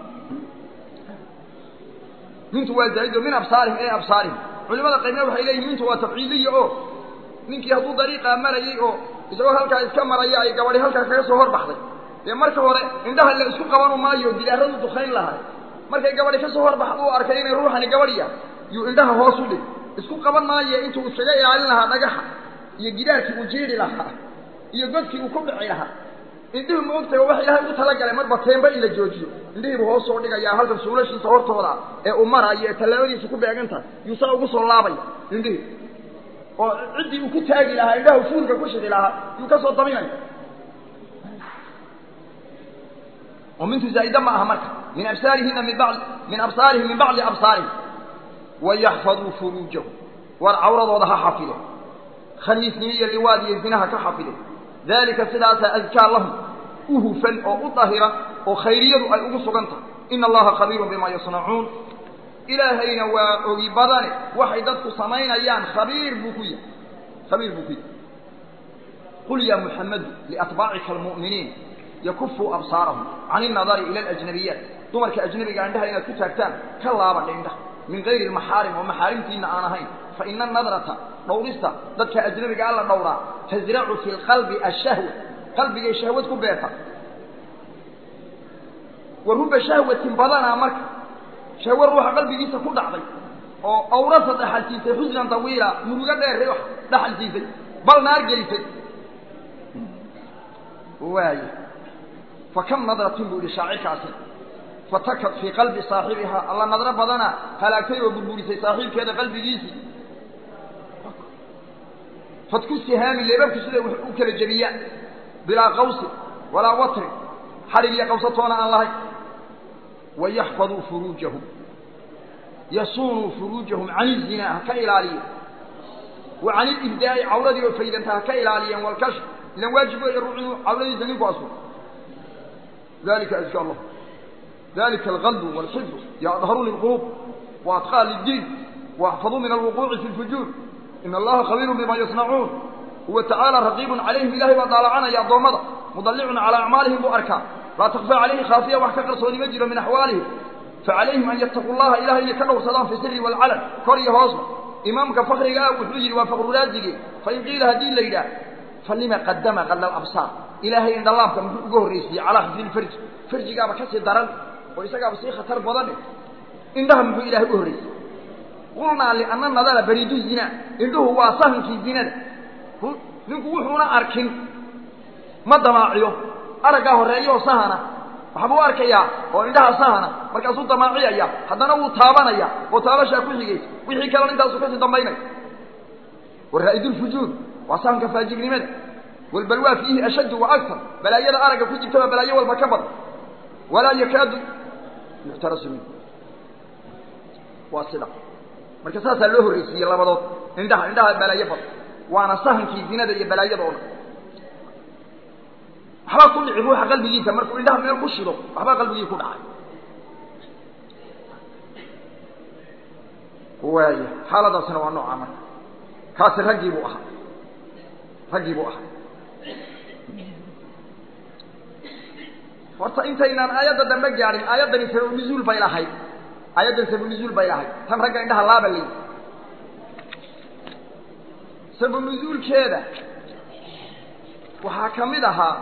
mintu waa zaa'idu min absaarihim ee absaarihim culimada qaybna waxay leeyihin mintu waa tafciiliya oo ninkii hadduu dariiqaa marayay oo isagoo halkaa iska maraya ay gabadhi halkaa kaga soo horbaxday dee marka hore indhaha la isku qabanu maayo gidaaradu dukayn lahay markay gabadhi ka soo horbaxda u arkay inay ruuxani gabadhiya yuu indhaha hoos u dhig isku qaban maayo intuu iskaga ilaalin lahaa dhagaxa iyo gidaarkii uu jiidhi lahaa iyo godkii uu ku dhici lahaa indhihu ma ogtahay wax ilaahay ugu talagalay marba teenba in la joojiyo indhihiibu hoos soo dhigayaa halkan suulashiisa hortooda ee uu maraayo ee tallaabadiisa ku beegan tahay yuu saa ugu soo laabaya indhihii oo ciddii uu ku taagi lahaa indhaha fuurka ku shidi lahaa yuu ka soo daminaya oo mintu zaa'ida ma aha marka min absaarihina min bacdi min absaarihim min bacdi absaarihim wayaxfaduu furuujahum war cawradooda ha xafide khaniisnimo iyo liwaad iyo zinaha ka xafide daalika sidaasaa adkaa lahum u hufan oo u dahira oo khayriyadu ay ugu sugan tahay ina allaha khabiirun bimaa yasnacuun ilaahayna waa ogi badane waxay dadku samaynayaan khabiir buu ku yahay khabiir buu ku yahay qul ya muxamadu liatbaacika almu'miniin yakufuu absaarahum can innadari ila alajnabiyaat dumarka ajnabiga indhaha inaad ku taagtaan ka laabadha indhaha min gayri almaxaarim oo maxaarimtiina aan ahayn fa ina anadrata dhowrista dadka ajnabiga alla dhowraa tasracu fi lqalbi ashahwa qalbigay shahwad ku beerta wa ruba shahwatin badanaa marka shahwa ruuxa qalbigiisa ku dhacday oo awrasa dhaxal siisay xusnan tawiila murugo dheer wax dhaxal siisay bal naar gelisay waaya fa kam nadratin buu yihi shaacirkaasi fatakat fii qalbi saaxibihaa alla nadro badana halaagtay oo burburisay saaxiibkeeda qalbigiisii fadku sihaami leebabku siday wax u kala jebiyaan bilaa qawsin walaa watrin xadhig iyo qawsatoona aan lahayn wayaxfaduu furuujahum yasuunuu furuujahum can izinaa ha ka ilaaliyen wa can ilibdaa'i cawradii oo faydanta ha ka ilaaliyeen walkashf ilan waajib weeye ruux inuu cawradiisa ninku asuro dalika azka allah dalika alqalbu walxifdu yaadharu lilquluub waadqaa liddiin واحفظوا من الوقوع في الفجور إن الله خبير بما يصنعون هو تعالى رقيب عليهم إلهي وطالعنا يا ضومضة مضلع على أعمالهم وأركان لا تخفى عليه خافية وحكا صوني مجرى من أحوالهم فعليهم أن يتقوا الله إلهي لكنه صدام في سر والعلن كوري هوصل إمامك فخر قاء وحجر وفخر رازق فإن قيل هذه الليلة فلما قدم غل الأبصار إلهي عند الله كم يقول ريسي على خفي الفرج فرج قاب كسي درن ويسا بسي خطر بضنه عندهم هو إلهي يقول ريسي قلنا لأن النظر بريد الزنا إنه هو صهن في الزنا نقول هنا أركن ما دماعيه أرقاه الرأيه صهنا waxbuu arkayaa oo indhaha sahana markaasuu damaaciyaya haddana wuu taabanaya oo taabashaa ku xigaysa wixii kalena intaasuu kasii dambaynaya waraa'idu lfujuur waa sahanka faajirnimada walbalwaa fiihi ashaddu wa aktar balaayada aragga ku jirtaba balaayo walba ka badan walaa yakaadu yuctarasu minhu waa sida marka saasaa loo horreysiiyey labadood indhaha indhaha balaayo badan waana sahankii zinada iyo balaayada oo dhan waxbaa ku dhici ruuxa qalbigiisa markuu indhaha meel ku shido waxbaa qalbigii ku dhacay waaya xaaladaasina waa noocaa marka kaasi raggii buu ahaa raggii buu ahaa horta intaynaan aayadda dambe gaadhin aayaddani sababunuzuul bay lahayd aayaddan sababunuzuul bay lahayd tan ragga indhaha laaba ley sababunuzuulkeeda waxaa ka mid ahaa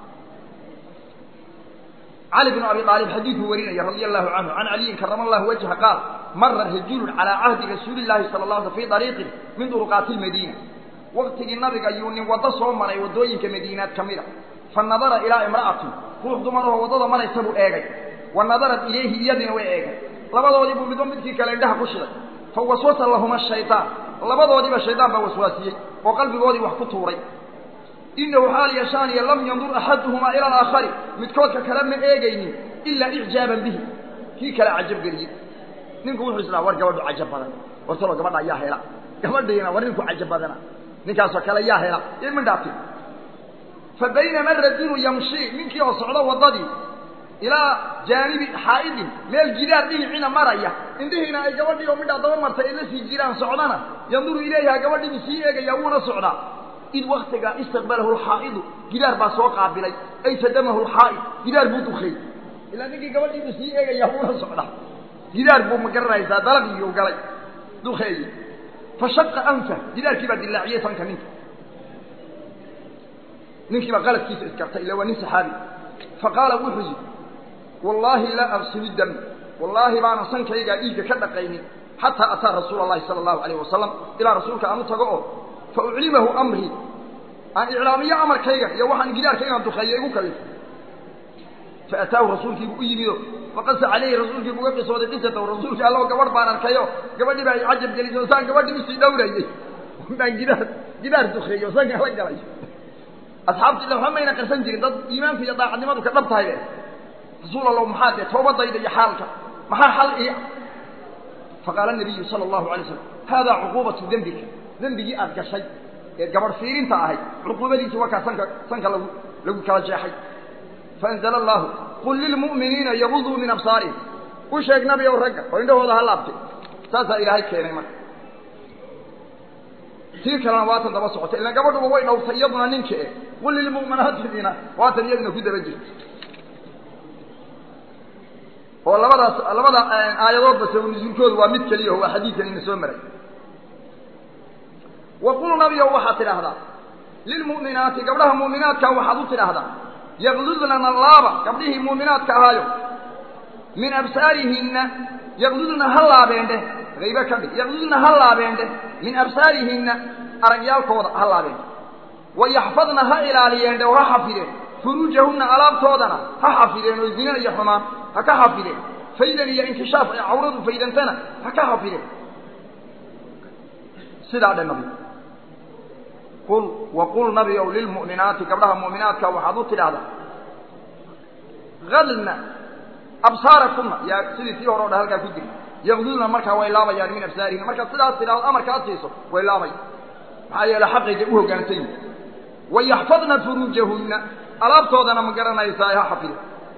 علي بن أبي طالب حديث وريني رضي الله عنه عن علي كرم الله وجهه قال مر رجل على عهد رسول الله صلى الله عليه وسلم في طريق من طرقات المدينة وقت النبي أيوني وضصوا من يودوين كمدينات كاملة فالنظر إلى امرأة روح دمره وضض من يسبو إيغي والنظرت إليه يدنا وإيغي لبضوا دي بدون بدكي كالعندها كشرة فوسوس اللهم الشيطان لبضوا دي الشيطان بوسواسيه وقلبي قودي وحكتوري إنه حال يشاني لم ينظر أحدهما إلى الآخر متكوتك كلام من إيجيني إلا إعجابا به كي كلا عجب قريب ننكو وحو إسلام ورقا ودو عجب بدنا ورسولو قبضا يا هلا قبضا ينا ورنكو عجب بدنا نكاسو كلا يا هلا يمن داتي فبينما الرجل يمشي منك يوصعله وضدي إلى جانب حائد من الجدار دي حين مرأيه عندهنا أي قبضي يوم دا دور مرتا إلا سي جيران سعودنا ينظر إليها قبضي بسيئة يوون سعودا إذ وقتها استقبله الحائض جدار باسوق عبلي أي سدمه الحائض جدار بودخي إلا نكي قبل يبسيئة يهون صعدا جدار بو مقرر إذا ضرب يوقلي دخي فشق أنفه جدار كبا دلاعية فانك منك نكي بقالت كيف إذكرت إلا وني صحابي فقال وحزي والله لا أغسل الدم والله ما نصنك إيجا إيجا كدقيني حتى أتى رسول الله صلى الله عليه وسلم إلى رسولك أنه تقعه فأعلمه أمري أن إعلامية أمر كيغا يوحن قدار كيغا تخيئه كلف فأتاه رسولك بأيميه فقص عليه رسولك بقصة ودقصة ورسولك الله قبر بان الكيو قبر بان عجب جليس وسان قبر مسي دوري وكان قدار قدار تخيئه وسان قبر قليس أصحابتي لو هم ينقر سنجرين ضد إيمان في يضاع عدمات وكذبت هاي رسول الله محادة توبة ضيدة يحالك محا حل إيه faqaala nabiyu sala allahu alay slam haadaa cuquubatu dembika dembigii aad gashay ee gabadh fiirinta ahayd cuquubadiisii waa kaa sanka sanka lagu lagu kala jeexay faanzala allaahu qul lilmu'miniina yaguduu min absaarihim u sheeg nabi ow ragga oo indhahooda ha laabtay saasaa ilaahay keenay marka tii kalena waatan daba socotay ilaan gabadhuba way dhowrtay iyaduna ninka e qul lilmu'minaatiina waatan iyaduna ku daba jirta oo labadaas labada aayadoodba sabab nusuulkoodu waa mid keliya oo waa xadiidkan ina soo maray wa qul nabiyow waxaad tidhaahdaa lilmu'minaati gabdhaha mu'minaadka waxaad u tidhaahdaa yaqdudnana laaba gabdhihii mu'minaadka ahaayo min absaarihinna yaqdudna ha laabeendheh haybe ka dhig yaqdudna ha laabeendheh min absaarihinna aragyaalkooda ha laabeendhe wayaxfadna ha ilaaliyeendhe oo ha xafideen furuujahunna alaabtoodana ha xafideen oo zine iyo xumaan ha ka xafideen faydan iyo inkishaaf ay cawradu faydantana ha ka xafideen sidaa dhe nabi qul waqul nabi ow lilmu'minaati gabdhaha mu'minaadka waxaad u tidhaahdaa adna absaarakunna yaa sidii tii hore o dhan halkaa ku jiri yaqdudna markaa way laabayaan min absaarihin markaad sidaas tidhahdo amarka ad siiso way laabayan maxaa yeele xaqayga u hoggaansan yihin wayaxfadna furuujahunna alaabtoodana ma garanaysaa ha xafide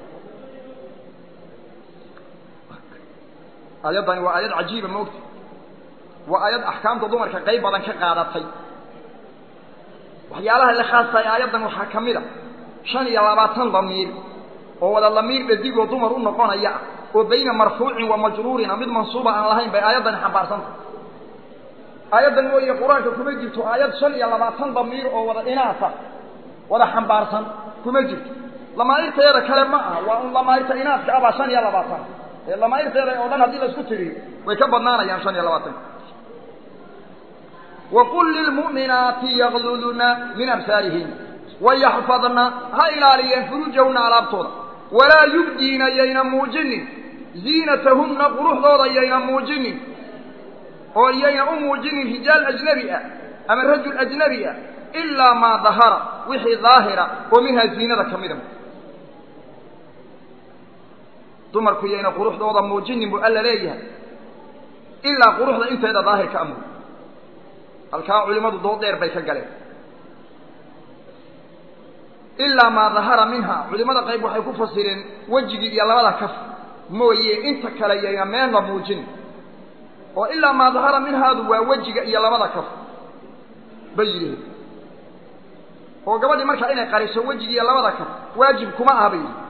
aayaddani waa aayad cajiiba maogta waa aayad axkaamta dumarka qayb badan ka qaadatay waxyaalaha la khaastahay aayaddan waxaa ka mid a shan iyo labaatan damiir oo wada damiir dhadigoo dumar u noqonaya ah oo bayna marfuucin wa majruurina mid mansuuba aan lahayn bay aayaddani xambaarsantah aayaddan mooye qur-aanka kuma jirto aayad shan iyo labaatan damiir oo wada inaasa wada xambaarsan kuma jirto lamaairteeda kale ma aha waa un lamaairta inaaska abaa shan iyo labaatan ee lamaairteeda oo dhan haddii laisku tiriyo way ka badnaanayaan shan iyo labaatan waqul lilmu'minaati yaqdudna min absaarihin wayaxfadna ha ilaaliyeen furuujahunna alaabtooda walaa yubdiina yayna muujinin ziinatahunna quruxdooda yayna muujinin oo yayna u muujinin rijaal ajnabi ah ama rajul ajnabi ah ilaa maa dahara wixii daahira oo minhaa ziinada ka mida dumarku yayna quruxdooda muujinin buu alla leeyahay ilaa quruxda inteeda daahirka amur halkaa culimmadu dood dheer bay ka galeen ilaa maa dahara minha culimmada qayb waxay ku fasireen wejigii iyo labada kaf mooye inta kale yayna meelna muujin oo ilaa maa dahara minhaadu waa wejiga iyo labada kaf bay yidhihin oo gabadhii markaa inay qariso wejigi iyo labada kaf waajib kuma aha bay yidhi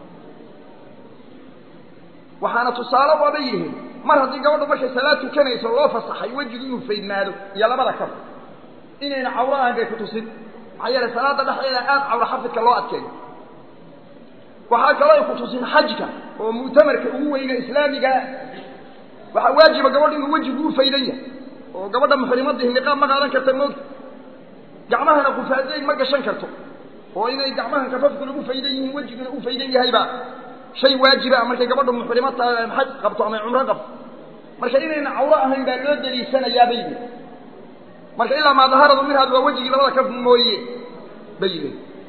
waxaana tusaale waabay yihiin mar haddii gabadhu markay salaad tukanayso loo fasaxay wejigu inuu faydnaado iyo labada kaf inayna cawro ahan bay ku tusin maxaa yeele salaada dhexdeeda aad cawro xafidka loo adkeeyo waxaa kaloo ay ku tusin xajka oo mu'tamarka ugu weyne islaamigaa waxaa waajiba gabadhu inuu wejigu u faydan yahay oo gabadha muxrimadii niqaab ma qaadan karta moogta gacmahana kufaadayn ma gashan karto oo inay gacmahan kafafkuna u faydan yihiin wejiguna u faydan yahayba shay waajiba markay gabadhu muxrimo tahay xaj qabto ama cumro qabto marka inayna cawro ahayn baa loo daliishanayaa bay yidhi marka ilaa maa daharadu minhaad waa wejigii labada kaf mooye bay yidhi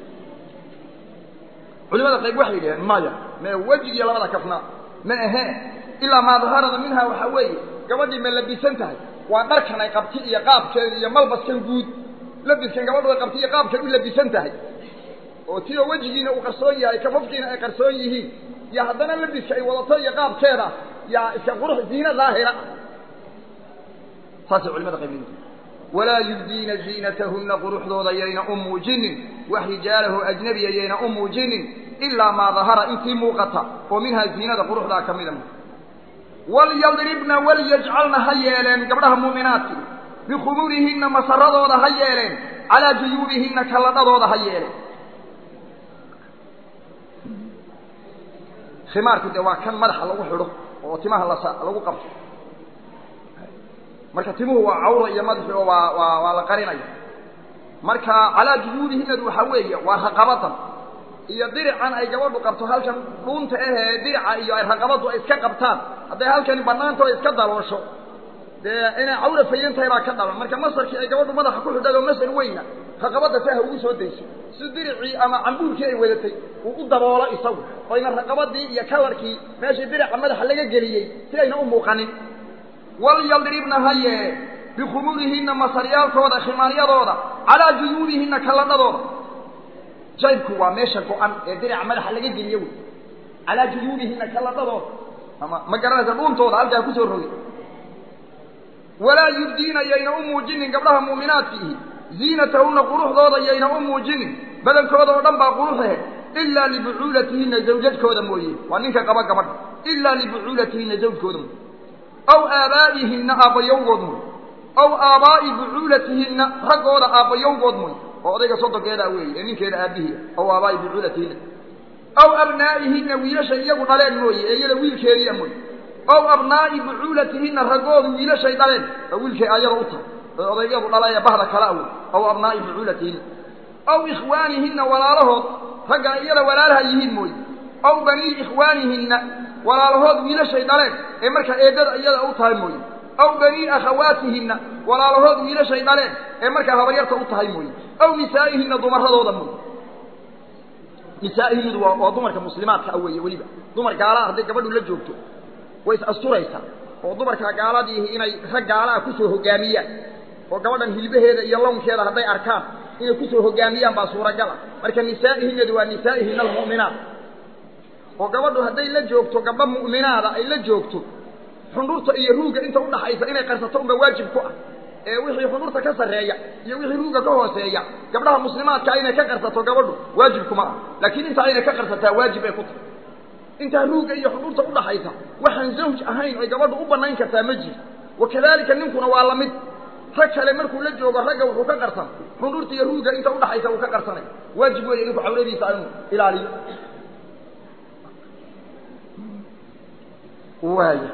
culimada qayb waxay yidhaheen maya mee wejigii labada kafna ma ahee ilaa maa daharada minha waxaa weeye gabadhii ma labisan tahay waa dharkan ay qabti iyo qaabkeeda iyo malbaskan guud labiskan gabadhu ay qabti iyo qaabkay u labisan tahay oo ti oo wejigiina uu qarsoon yahay kafafkiina ay qarsoon yihiin iyo haddana labiska ay wadato iyo qaabkeeda yaa iska qurux ziina daahira saasay culimada qayb walaa yubdiina ziinatahunna quruxdooda yayna u muujinin wax rijaalahu ajnabiya yayna u muujinin ilaa maa dahara intii muuqata oo minhaa ziinada quruxdaa ka mida walyadribna walyajcalna ha yeeleen gabdhaha muuminaadki bikhumurihinna masaradooda ha yeeleen calaa juyuubihinna kalladhadooda ha yeeleen khimaarku dee waa kan madaxa lagu xidho oo timaha lasa lagu qabto marka timuhu waa cawra iyo madaxi oo waa waa waa la qarinaya marka calaa juyuubihinadu waxaa weeye waa raqabadan iyo dirican ay gabadhu qabto halkan dhuunta ahee dirica iyo ay raqabadu ay iska qabtaan hadday halkani banaanta o iska daloosho dee inay cawra fayan tahay baa ka dhalan marka masarkii ay gabadhu madaxa ku xidhado masar weyna raqabada saha ugu soo dayso si diricii ama cambuurkii ay wadatay uu u daboolo isagu oyna raqabadii iyo kalarkii meeshii dirica madaxa laga geliyey si ayna u muuqanin walyadribna ha yee bikhumuurihinna masaryaalkooda khimaaryadooda calaa juyuubihinna kalladhadooda jaybku waa meesha go-an ee diraca madaxa laga geliyo wey calaa juyuubihinna kalladhadooda ama ma garanaysa dhuuntooda halkaa kusoo rogay walaa yubdiina yayna u muujinin gabdhaha muuminaadkiihi ziinatahunna quruxdooda yayna u muujinin badankooda oo dhan baa quruxehe ilaa libucuulatihinna zawjadkooda mooye waa ninka qaba gabadha ilaa libucuulatihinna zawjkooda mooye aw aabaa'ihinna aabbayowgood mooye aw aabaa'i bucuulatihinna raggooda aabbayowgood mooye oo odayga sodonkeedaa weeye ee ninkeeda aabbihiia aw aabaa'i bucuulatihinna aw abnaa'ihinna wiilasha iyagu dhaleen mooye ee iyada wiilkeediia mooye aw abnaa'i bucuulatihinna raggoodu wiilashay dhaleen oo wiilkay ayada u tahay oo odaygadu dhala ee bahda kala awey aw abnaa'i bucuulatihinna aw ikhwaanihinna walaalahood ragga iyada walaalaha yihiin mooye aw banii ikhwaanihinna walaalahood wiilashay dhaleen ee markaa eeddada iyada u tahay mooye aw banii akhawaatihinna walaalahood wiilashay dhaleen ee markaa habaryarta u tahay mooye aw nisaa'ihinna dumaradooda mooye nisaa'ihinadu waa waa dumarka muslimaadka a weeye weliba dumar gaala hadday gabadhu la joogto way is asturaysaa oo dumarkaa gaaladiihi inay rag gaalaah kusoo hogaamiyaan oo gabadhan hilbaheeda iyo lawnkeeda hadday arkaan inay kusoo hogaamiyaan baa suuragal ah marka nisaa'ihinadu waa nisaa'ihinna almu'minaat oo gabadhu hadday la joogto gabdho mu'minaada ay la joogto xundhurta iyo ruugga inta udhaxaysa inay qarsato unba waajib ku ah ee wixii xundhurta ka sarreeya iyo wixii ruugga ka hooseeya gabdhaha muslimaadkaa inay ka qarsato gabadhu waajibkuma ah laakiin intaa inay ka qarsataa waajib ay ku tahay intaa ruugga iyo xundhurta udhaxaysa waxaan zawj ahayn oy gabadhu u banayn kartaa ma jiro wakadalika ninkuna waa lamid rag kale markuu la joogo ragga wuxuu ka qarsan xundhurta iyo ruugga inta udhaxaysa uu ka qarsanay waajib weeye ninku cawradiisa inuu ilaaliyo waaya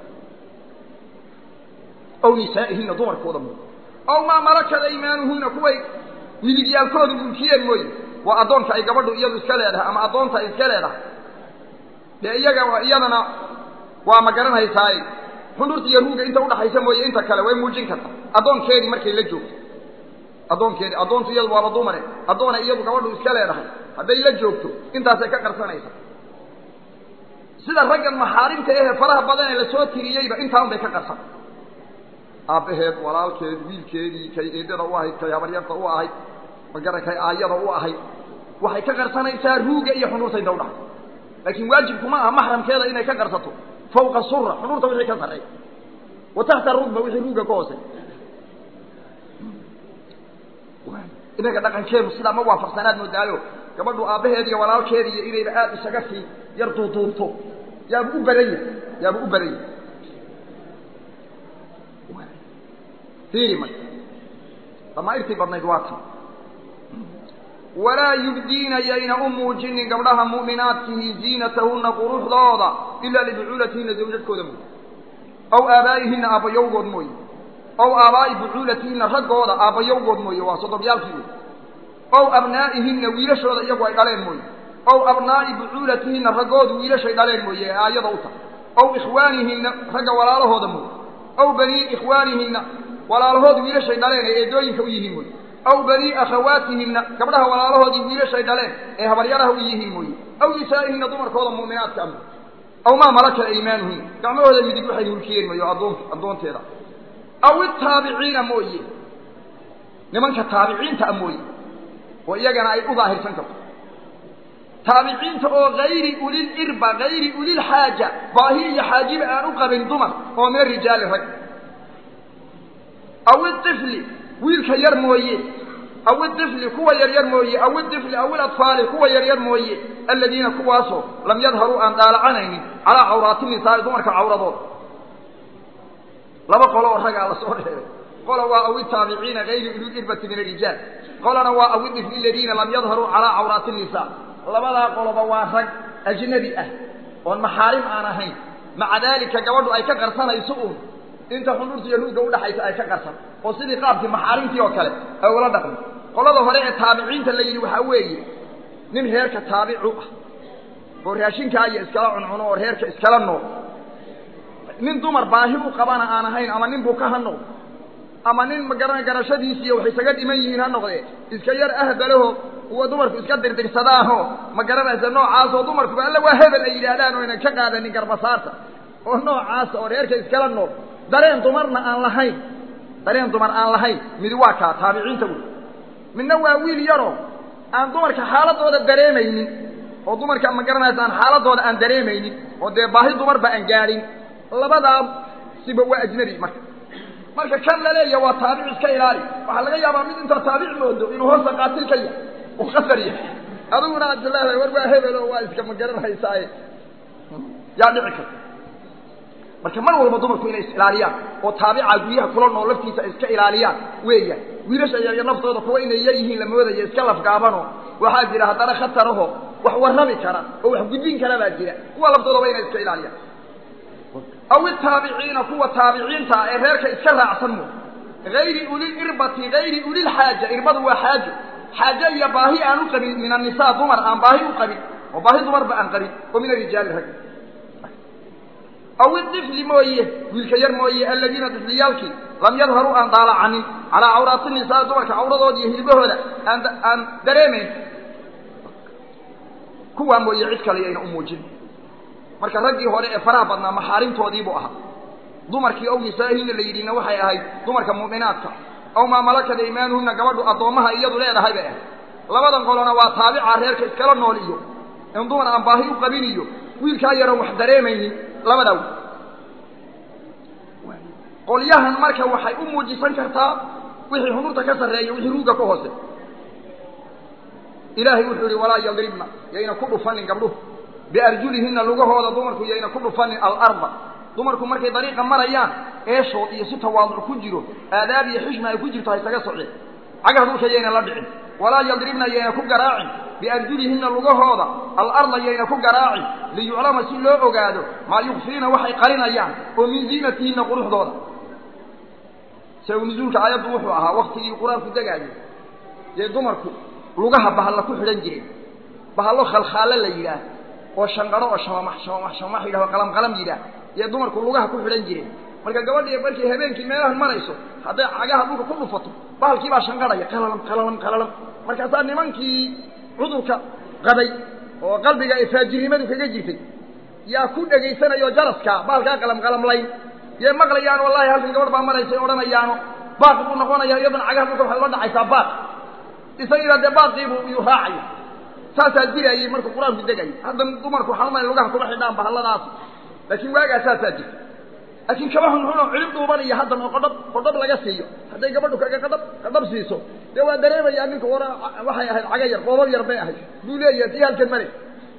aw nisaa'ihinna dumarkooda mooye aw maa malakat aymaanuhunna kuway midigyaalkoodu mulkiyeen mooye waa addoonka ay gabadhu iyadu iska leedahay ama addoonta ay iska leedahay dee iyaga iyadana waa ma garanhaysaaye xundhurta iyo ruugga inta udhaxaysa mooye inta kale way muujin kartaa addoonkeedii markay la joogto addoonkeedii addoontu iyadu waaba dumare addoona iyadu gabadhu iska leedahay hadday la joogto intaasay ka qarsanaysa sida raggan maxaarimta ehe faraha badan ee lasoo tiriyeyba intaan bay ka qarsan aabbaheed walaalkeed wiilkeedii kay eedada u ahayd kay habaryarta u ahayd magara kay aayada u ahayd waxay ka qarsanaysaa ruugga iyo xundhurta inta udhaxay laakiin waajibkuma aha maxramkeeda inay ka qarsato fawqa sura xundhurta wixii ka sarreey wa taxta rugba wixii ruugga ka hoosey inaga dhaqankeenu sidaa ma waafaqsanaad moodaayo gabadhu aabbaheed iyo walaalkeedi iyo inayba aada isaga sii yar duuduubto yaaba u badan yahay yaaba u badan yahay fiiri marka damaairtii badnayd waa tan walaa yubdiina yayna u muujinin gabdhaha mu'minaadkihi ziinatahunna quruxdooda ilaa libucuulatihinna zawjadkooda mooye aw aabaa'ihinna aabbayowgood mooye aw aabaa'i bucuulatihinna raggooda aabbayowgood mooye waa sodobyaalkii wey aw abnaa'ihinna wiilashooda iyagu ay dhaleen mooye aw abnaa'i bucuulatihinna raggoodu wiilashay dhaleen mooye ee aayada u tahay aw ikhwaanihinna ragga walaalahooda mooye aw banii ikhwaanihinna walaalahood wiilashay dhaleen ee eedooyinka u yihiin mooye aw banii akhawaatihinna gabdhaha walaalahoodii wiilashay dhaleen ee habaryaraha u yihiin mooye aw nisaa'ihinna dumarkooda muuminaadka ama aw maa malaka aymaanuhinna gacmahooda midig waxay mulkiyeen mooye addoon addoonteeda aw itaabiciina mooye nimanka taabiciinta a mooye oo iyagana ay u daahirsan karto taabiciinta oo hayri ulil irba hayri ulil xaaja baahi iyo xaajiba aan u qabin dumar oo min rijaali rag aw iطifli wiilka yar mooye aw iطifli kuwa yaryar mooye aw iطifli aw ilatfaali kuwa yaryar mooye aladiina kuwaasoo lam yadharuu aan daalacanaynin calaa cawraati nisaa'i dumarka cawradooda laba qolo oo ragaa la soo dheeray qola waa aw itaabiciina hayri ulil irbati min arijaal qolana waa aw iطifli aladiina lam yadharuu calaa cawraati nisaa labadaa qoloba waa rag ajnabi ah oon maxaarim aan ahayn maca daalika gabadhu ay ka qarsanayso uun inta xundhurta iyo ruugga udhaxaysa ay ka qarsan oo sidii qaabkii maxaarimtii oo kale ay ula dhaqmi qolada hore ee taabiciinta la yidhi waxaa weeye nin reerka taabicu ah oo raashinkaa iyo iskala cuncuno oo reerka iskala nool nin dumar baahi u qabana aan ahayn ama nin buka ha noqdo ama nin magara garashadiisiiyo wax isaga dhiman yihiin ha noqdee iska yar ahbalaho kuwa dumarku iska dirdirsadaanoo ma garanaysa noocaasoo dumarkuba alla waa hebel ay yidhaahdaan oo aynan ka qaadanin garbasaarta oo noocaasa oo reerka iskala nool dareen dumarna aan lahayn dareen dumar aan lahayn midi waa kaa taabiciinta wey midna waa wiil yaroo aan dumarka xaaladooda dareemaynin oo dumarka ma garanaysa aan xaaladooda aan dareemaynin oo dee baahi dumarba aan gaadhin labadaa siba waa ajnabi marka marka kan la leeya waa taabic iska ilaali waxaa laga yaabaa mid intaa taabic moodo inuu hoosta qaatil ka yahay uu qasar yahay adiguna aad leedahay war waa hebel oo waa iska ma garanaysaaye yaa dhici karta marka mar walba dumarku inay is ilaaliyaan oo taabica guryaha kula nool laftiisa ay iska ilaaliyaan weeyaan wiilasha yaryar naftooda kuwa inay yaryihiin la moodaya iska lafgaabanoo waxaa jira haddana khataraho wax warrami kara oo wax gudbin kara baa jira kuwa laftoodaba inay iska ilaaliyaan aw itaabiciina kuwa taabiciinta ah ee reerka iska raacsan mo hayri ulilirbati hayri ulilxaaja irbadu waa xaajo xaajo iyo baahi aan u qabin min annisaa dumar aan baahi u qabin oo baahi dumarba aan qabin oo min arijaali rag aw idifli mooye wiilka yar mooye aladiina difliyaalkii lam yadharuu aan daalacanin calaa cawraati nisaa dumarka cawradooda iyo hilbahooda aan aan dareemayn kuwaa mooye cid kale yayna u muujin marka raggii hore ee faraha badnaa maxaarimtoodiibuu ahaa dumarkii ow nisaa'ihina la yidhina waxay ahayd dumarka mu'minaadka aw maa malakada imaanuhunna gabadhu addoommaha iyadu leedahay bay ahayd labadan qolona waa taabica reerka iskala nool iyo in dumar aan baahi u qabin iyo wiilkaa yaroon wax dareemaynin labadaa qolyahan marka waxay u muujisan kartaa wixii hunurta ka sarreeya wixii ruugga ka hoose ilaahay wuxuu yihi walaa yadribna yayna ku dhufanin gabdhuhu biarjulihinna lugahooda dumarku yayna ku dhufanin alarda dumarku markay dariiqa marayaan eeshood iyo si tawaaduc ku jiro aadaab iyo xishma ay ku jirto ha isaga socdeen cagaha dhulka yayna la dhicin walaa yadribna yayna ku garaacin biarjulihinna lugahooda alarda yayna ku garaacin liyuclama si loo ogaado maa yukfiina waxay qarinayaan oo min ziinatihinna quruxdooda saw nusuulka aayaddu wuxuu ahaa waktigii qur-aanku degaayay dee dumarku lugaha bahalla ku xidhan jireen bahallo khalkhaalo la yidhaah oo shanqadho oo shamamax shamamax shamamax yidhaho qalam qalam yidhaah yee dumarku lugaha ku xidhan jireen marka gabadhii markay habeenkii meelahan marayso hadday cagaha dhulka ku dhufato bahalkii baa shanqadhaya qalalam qalalam qalalam markaasaa nimankii cudurka qabay oo qalbiga ay faajirnimadu kaga jirtay yaa ku dhegaysanayoo jaraska bahalkaa qalam qalamlayn yee maqlayaan wallahi halkan gabadh baa maraysay odhanayaano baaq buu noqonaya iyadana cagaha dhulka waxay la dhacaysaa baaq isagiina dee baaqiibuu iyuu raacaya saasaa dirayey markuu qur-aanku degayay hadda dumarku waxaan umaya lugaha kuma xidhaan bahalladaas laakiin waagaa saasaa jirta laakiin kaba xunxuno cilib dhuuban iyo haddan oo qodhab qodhab laga siiyo hadday gabadhu kaga qadhab qadhab siiso dee waa dareemayaa ninka war waxay ahayd caga yar qoobab yar bay ahayd buu leeyahay tii halkan maray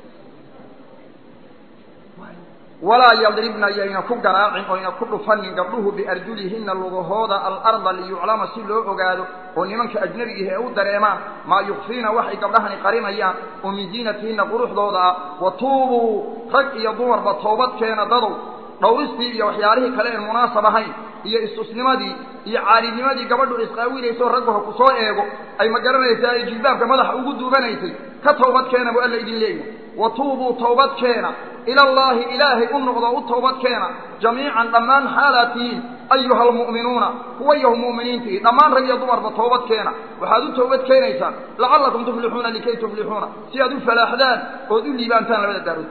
walaa yadribna yayna ku garaacin oyna ku dhufanin gabdhuhu biarjulihinna lugahooda alarda liyuclama si loo ogaado oo nimanka ajnabigihi ay u dareemaan maa yukfiina waxay gabdhahani qarinayaan oo min ziinatihinna quruxdooda ah wa tuubuu rag iyo dumarba toobadkeena dadow dhowristii iyo waxyaalihii kale een munaasab ahayn iyo istusnimadii iyo caalinimadii gabadhu isqaawilayso raggu ha ku soo eego ay ma garanaysaa ay jilbaabka madaxa ugu duubanaysay ka toobadkeena buu alla idin leeyahay wa tuubuu toobadkeena ila allaahi ilaahay u noqdo u toobadkeena jamiican dhammaan xaalaad tihiin ayuha almu'minuuna kuwa yahu mu'miniintihi dhammaan rag iyo dumarba toobadkeena waxaad u toobad keenaysaan lacallakum tuflixuuna likay tuflixuuna si aad u falaaxdaan ood u liibaantaan labada daarood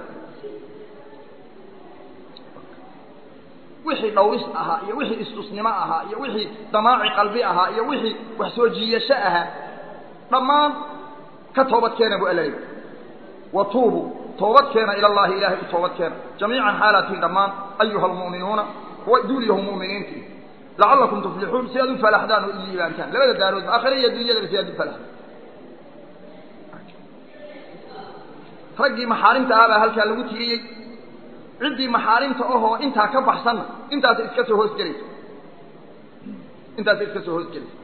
wixii dhawris ahaa iyo wixii istusnimo ahaa iyo wixii damaaci qalbi ahaa iyo wixii wax soo jiiyasho ahaa dhammaan ka toobadkeena buu alla leeyahy wa tuubuu toobadkeena ila allahi ilaahay u toobadkeena jamiican xaalatiin dhammaan ayuha almu'minuuna kuwa duuliyahu mu'miniintii lacallakum tuflixuun si aad u falaxdaan oo i liibaantaan labada daaroodba aakhire iyo dunyadaba si aad u falaxdaan raggii maxaarimta ah baa halkaa lagu tiriyey ciddii maxaarimta ahoo intaa ka baxsanna intaasa iska soo hoosgelaysa intaasa iska soo hoosgelaysa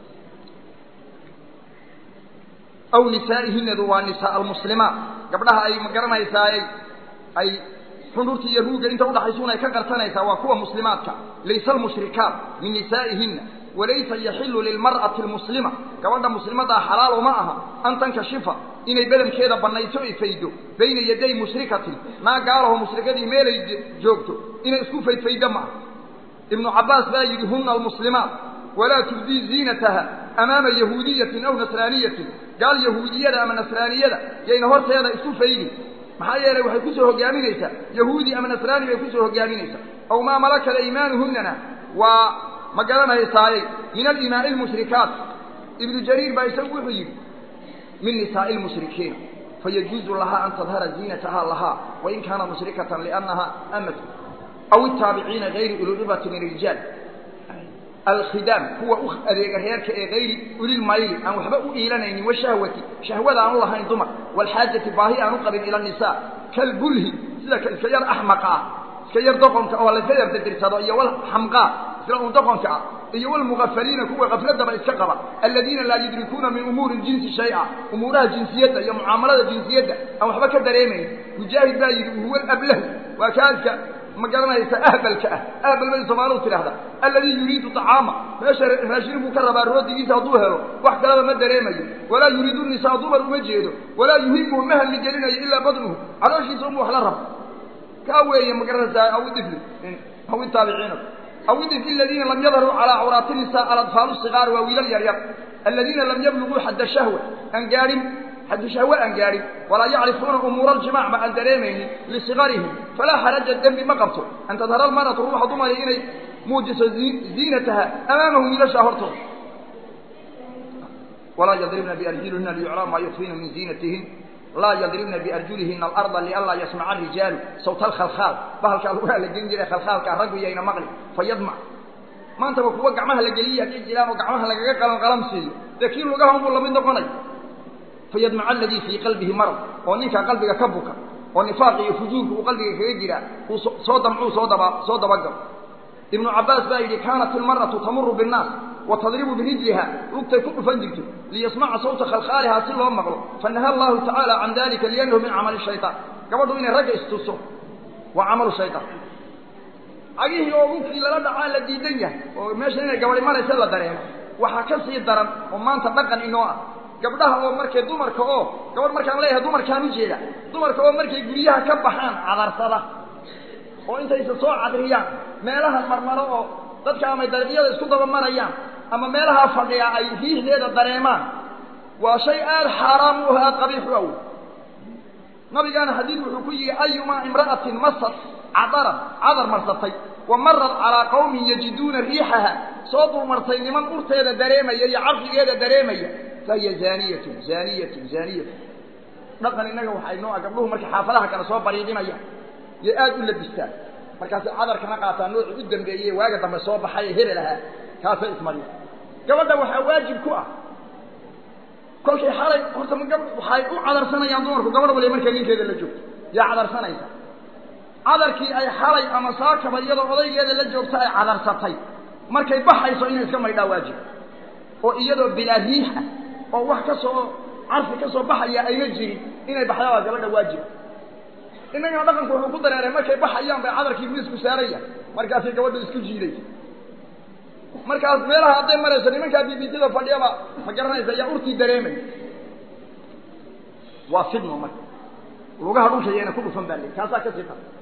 aw nisaa'ihinadu waa nisaa almuslimaat gabdhaha ay ma garanaysaa ay xundhurta iyo ruugga inta udhaxaysuun ay ka qarsanaysaa waa kuwa muslimaadka laysa almushrikaat min nisaa'ihinna walaysa yaxilu lilmar'ati almuslima gabadha muslimaddaa xalaalo ma aha an tankashifa inay bedankeeda bannayso ay faydo bayna yaday mushrikatin naa gaalaho mushrikadii meelay joogto inay isku faydfaydo ma aha ibnu cabbaas baa yidhi huna almuslimaat walaa tubdii ziinataha amaama yahuudiyatin aw nasraaniyatin gaal yahuudiyada ama nasraaniyada yayna horteeda isu faydin maxaa yeelay waxay kusoo hogaaminaysaa yahuudi ama nasraani bay kusoo hogaaminaysaa aw maa malakada iimaanuhunnana waa ma garanaysaaye min alimaai lmushrikaat ibnu jariir baa isagu wuxuu yidhi min nisaa'i lmushrikiina fayajuuzu lahaa an tadhara ziinatahaa lahaa wain kaana mushrikatan liannaha amatu aw itaabiciina gayri ululibati min rijaal alkhidaam kuwa u adeega reerka ee gayri ulilmayli aan waxba u iilanaynin washahwati shahwada aan u lahayn dumar waalxaajati baahi aan u qabin ila nisaa kalbulhi sida ka iska yar axmaqa ah iska yar doqonka oo layska yar dirdirsado iyo wal xamqaa isla un doqonka ah iyo walmugafaliina kuwa kafladaba iska qaba aladiina laa yudrikuuna min umuuri ljinsi shay-a umuuraha jinsiyadda iyo mucaamalada jinsiyadda aan waxba ka dareemayn mujaahid baa yidhi huwa ablahu waa kaadka ma garanaysa ahbalka ah ahbal bay soomaalidu tidhaahda alladii yuriidu طacaama meesha raashin buu ka rabaa roodigiisa hadduu helo wax kaleba ma dareemayo walaa yuriidu nisaa dumar uma jeedo walaa yuhibuhu ma halli gelinayo ilaa badnuhu calooshiisa unbu wax la rabo kaa weeye ma garanaysaa aw idifli aw itaabiciina aw idifli aladiina lam yadharuu calaa cawraati nisa aladfaalu sigaar waa wiilal yaryar aladiina lam yabluguu xadda shahwa aan gaadhin xaddu shahwe aan gaadhin walaa yacrifuuna umuura aljimac ba aan dareemaynin lisigarihim falaa xaraja dembi ma qabto an tadhara almaratu ruuxa dumari inay muujiso ziinataha amaamahum wiilashaa hortooda walaa yadribna biarjulihina liyuclama maa yukfiina min ziinatihin laa yadribna biarjulihina alarda lianlaa yasmaca arijaalu sawta alkhalkhaal bahalkaa lugaha la gelin jiray khalkhaalkaa raggu yayna maqli fayadmac maantaba kuwa gacmaha la geliya hadday jiraan oo gacmaha lagaga qalan qalam siiyo dee kii lugaha unbuu lamid noqonay fayadmaca aladii fii qalbihi marad oo ninkaa qalbiga ka buka oo nifaaq iyo fujuurka uu qalbiga kaga jiraa uu soo damcuu soo daba soo dabagalo ibnu cabbaas baa yidhi kaanat ilmaratu tamuru binnaas wa tadribu birijliha lugtay ku dhufan jirto liyasmaca sawta khalkhaalihaa si loo maqlo fanaha allahu tacaala can dalika liannahu min camali shaytaan gabadhu inay ragga istuso waa camalu shaytaan cagihii oo lugkii lala dhacaa la diidan yahay oo meesha inay gabadhi maraysa la dareemo waxaa ka sii daran oo maanta dhaqan inoo ah gabdhaha oo markay dumarka oo gabadh markaan leeyahay dumarkaan ujeeda dumarka oo markay guryaha ka baxaan cadarsada oo intaysa soo cadriyaan meelaha marmaro oo dadka amay dariiqyada isku daba marayaan ama meelaha fadhiya ay riixdeeda dareemaan waa shay aada xaaraam u ah aada qabiix u awoy nabigaana xadiid wuxuu ku yihi ayumaa imra'atin masad cadaran cadar marsatay wa marad calaa qawmin yajiduuna riixaha soo dulmartay niman urteeda dareemaya iyo carfigeeda dareemaya fahiya zaaniyatun zaaniyatun zaaniyatun dhaqan innaga waxay noo ah gabdhuhu markay xaafadaha kale soo bariidinayaan yay aada u labistaan markaasay cadarkana qaataan noocii u dambeeyey waaga dambe soo baxay ee hebel ahaa kaasay ismariya gabadha waxaa waajib ku ah kolkay xalay horta ma gab waxay u cadarsanayaan dumarku gabadh waliba markay ninkeeda la joogto yaa cadarsanaysa cadarkii ay xalay ama saakaba iyadoo odaygeeda la joogta ay cadarsatay markay baxayso inay iska maydhaa waajib oo iyadoo bilaa riixa oo wax ka soo carfi ka soo baxaya ayna jirin inay baxdaa gabadha waajib innagana dhaqanku wuxuu ku dareeray markay baxayaan bay cadarkii miisku saaraya markaasay gabadhu isku jiidaysa markaas meelaha hadday marayso nimankaa bibitada fadhiyaba ma garanaysa ayaa urtii dareemay waa fidno marka lugaha dhulka yayna ku dhufan baa le kaasaa ka sii tara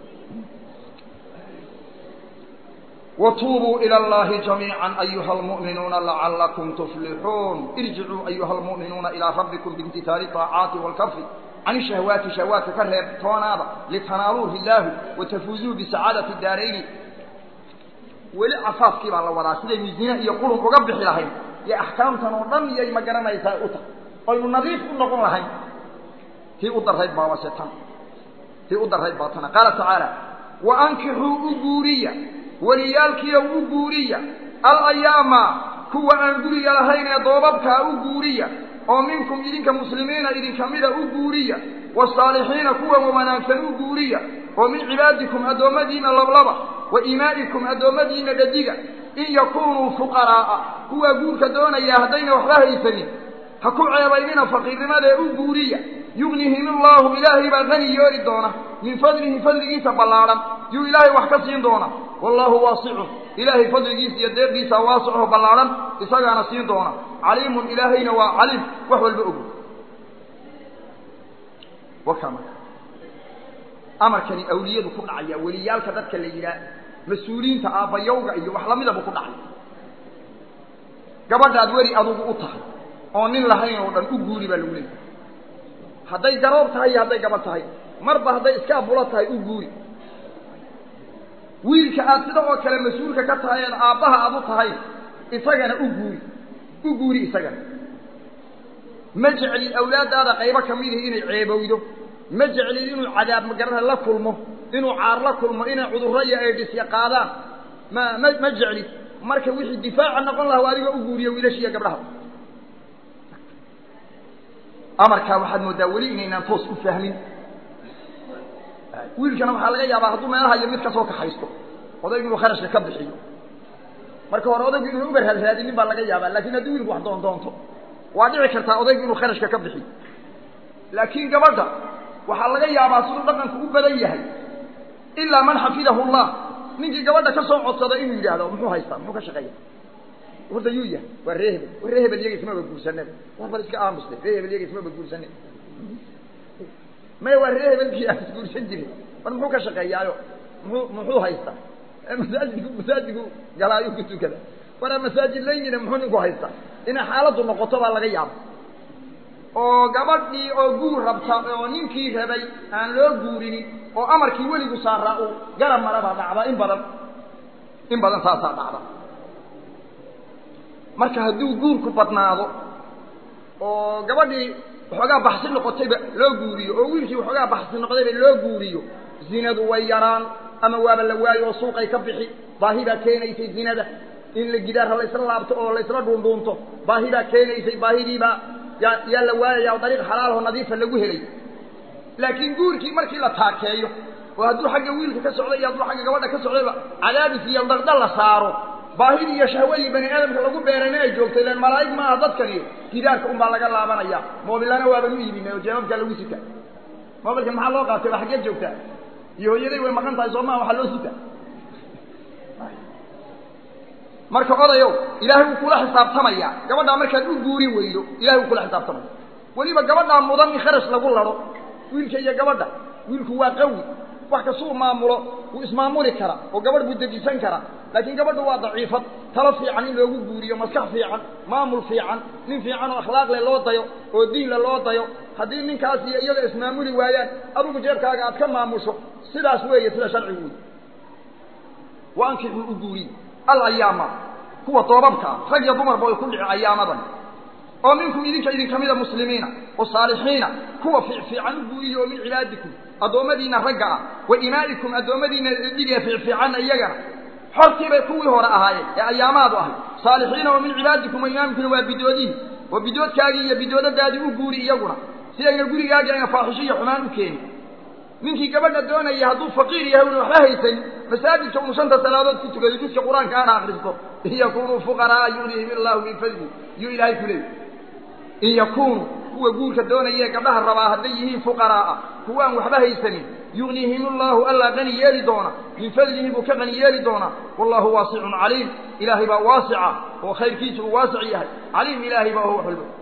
وتوبوا إلى الله جميعا أيها المؤمنون لعلكم تفلحون ارجعوا أيها المؤمنون إلى ربكم بامتثال الطاعات والكف عن الشهوات شهوات كرهب تونابا لتنالوه الله وتفوزوا بسعادة الدارين ولعفاف كيبا الله ولا سيدي ميزينة يقولون أقبح لهين يا أحكام تنوضم يا مقرنا يساء أتا قلوا نظيف نقول لهين في أدر هيد بابا ستان في أدر هيد باطنا قال تعالى وأنكحوا أجوريا waliyaalkiiyo u guuriya alayaama kuwa aan guriga lahayn ee doobabkaa u guuriya oo minkum idinka muslimiina idinka mida u guuriya wasaalixiina kuwa wanaagsan u guuriya oo min cibaadikum addoommadiinna lablaba wa imaa'ikum addoommadiinna dhadiga in yakuunuu fuqaraa'a kuwaa guurka doonaya haddayna waxba haysanin ha ku ceebaynina faqiirnimadee u guuriya yugnihim illaahu ilaahay baa qani yeeli doona min fadlihi fadligiisa ballaadhan yuu ilaahay wax ka siin doona wallaahu waasicun ilaahay fadligiisa iyo deeqiisa waasicoo ballaadhan isagaana siin doona caliimun ilaahayna waa caliim wax walba og wakama amarkani awliyadu ku dhacaya weliyaalka dadka la yidhaah mas-uuliyiinta aabbayowga iyo wax lamida buu ku dhacay gabadhaad weli adugu u tahay oo nin lahayn oo dhan u guuri baa lagu leeyahay hadday garoob tahay iyo hadday gabadh tahay marba hadday iska abulo tahay u guuri wiilka aad sida oo kale mas-uulka ka tahay eed aabbaha aad u tahay isagana u guuri u guuri isagana ma jeclid awlaaddaada qaybo ka midihi inay ceebowdo ma jeclid inuu cadaab magarana la kulmo inuu caar la kulmo inay cudurro iyo aydhisya qaadaan ma ma ma jeclid marka wixii difaaca noqon laha adiga u guuriyo wiilashiiyo gabdhaha amarkaa waxaad mooddaa weli inaynaan toos u fahmin wiilkana waxaa laga yaabaa hadduu meelaha iyo mid kasoo kaxaysto odaygu inuu kharashka ka bixiyo marka hore odaygu inuu uga raadraadinin baa laga yaabaa lakin haddii wiilku wax doondoonto waa dhici kartaa odaygu inuu kharashka ka bixiyo laakiin gabadha waxaa laga yaabaa siduu dhaqanku u badan yahay ilaa man xafidahu llah ninkii gabadha ka soo codsada inuu yidhaahdo muxuu haystaa muxuu ka shaqeeya horta yuu yahay waa ree hebel war ree hebel iyaga ismaba guursaneen war bal iska aamuste ree hebel iyaga ismaba guursaneen maya waa ree hebelkii aan isguursan jirin war muxuu ka shaqeeyaayo muxuu muxuu haystaa masaajidku masaajidku galaayu ku tukada waraa masaajid layina muxuu ninku haystaa inay xaaladdu noqoto baa laga yaaba oo gabadhii oo guur rabta oo ninkii rabay aan loo guurinin oo amarkii weligu saaraa uu garab mara baa dhacda in badan in badan taasaa dhacda marka hadduu guurku badnaado oo gabadhii waxoogaa baxsi noqotayba loo guuriyo oo wiilkii waxoogaa baxsi noqdayba loo guuriyo zinadu way yaraan ama waaba la waayo oo suuqay ka bixi baahi baa keenaysay zinada in la gidaarha laysla laabto oo laysla dhuundhuunto baahi baa keenaysay baahidiibaa yaa yaa la waayaya o dariiq xalaalho nadiifa lagu helay laakiin guurkii markii la taakeeyo oo hadduu xagga wiilka ka socday iyo hadduu xagga gabadha ka socdayba cadaadis iyo dardal la saaro baahidii iyo shahwadii bani aadamka lagu beerayna ay joogto ilan malaa'ig maaha dadkani gidaarka unbaa laga laabanaya moobilana waaban u iibinay oo jeebabkaa lagu sita moobilkan maxaa loo qaatay waa xaggeed joogtaa iyo hooyaday way maqan tahay soo maa waxaa loo sita marka odayow ilaahay wuu kula xisaabtamaya gabadhaa markaad u guuri weydo ilahay wuu kula xisaabtamaya weliba gabadhaa mudan in kharash lagu laro wiilka iyo gabadha wiilku waa qawi wax kastuu maamulo wuu ismaamuli karaa oo gabadh buu dejisan karaa laakiin gabadhu waa daciifad talo fiican in loogu guuriyo maskax fiican maamul fiican nin fiican oo akhlaaqle loo dayo oo diinle loo dayo haddii ninkaas iyo iyada ismaamuli waayaan adigu jeebkaaga aad ka maamusho sidaas weeye sida sharcigu wey wa ankixuu u guuriy alayaama kuwa doobabka ah rag iyo dumarba way ku dhici ayaamadan oo minkum idinka idinka mida muslimiina oo saalixiina kuwa fiicfiican u guuriya oo min cibaadikum addoommadiina ragga ah wa imaa'ikum addoommadiina dhiga fiicfiicanna iyagana xortii bay kuwii hore ahaayeen ee ayaamaadu ahay saalixiina oo min cibaadikum wa imaamikuna waa bidoodihi oo bidoodkaagii iyo bidoodadaadii u guuri iyaguna si ayna gurigaagii ayna faaxisho iyo xumaan u keenin ninkii gabadha doonaya hadduu faqiir yahay una waxba haysan masaajidka unu shanta salaadood ku tukado judka qur-aanka ana akristo in yakunuu fuqaraa yughnihim illaahu min fadli yuu ilaahay ku leeyay in yakunuu kuwa guurka doonayee gabdhaha rabaa hadday yihiin fuqaraaa kuwa aan waxba haysanin yughnihim allaahu allaa qani yeeli doona min fadlihi buu ka qani yeeli doonaa wallahu waasicun caliim ilaahay baa waasica oo khayrkiisu uu waasic yahay caliim ilaahay baa ho wax walba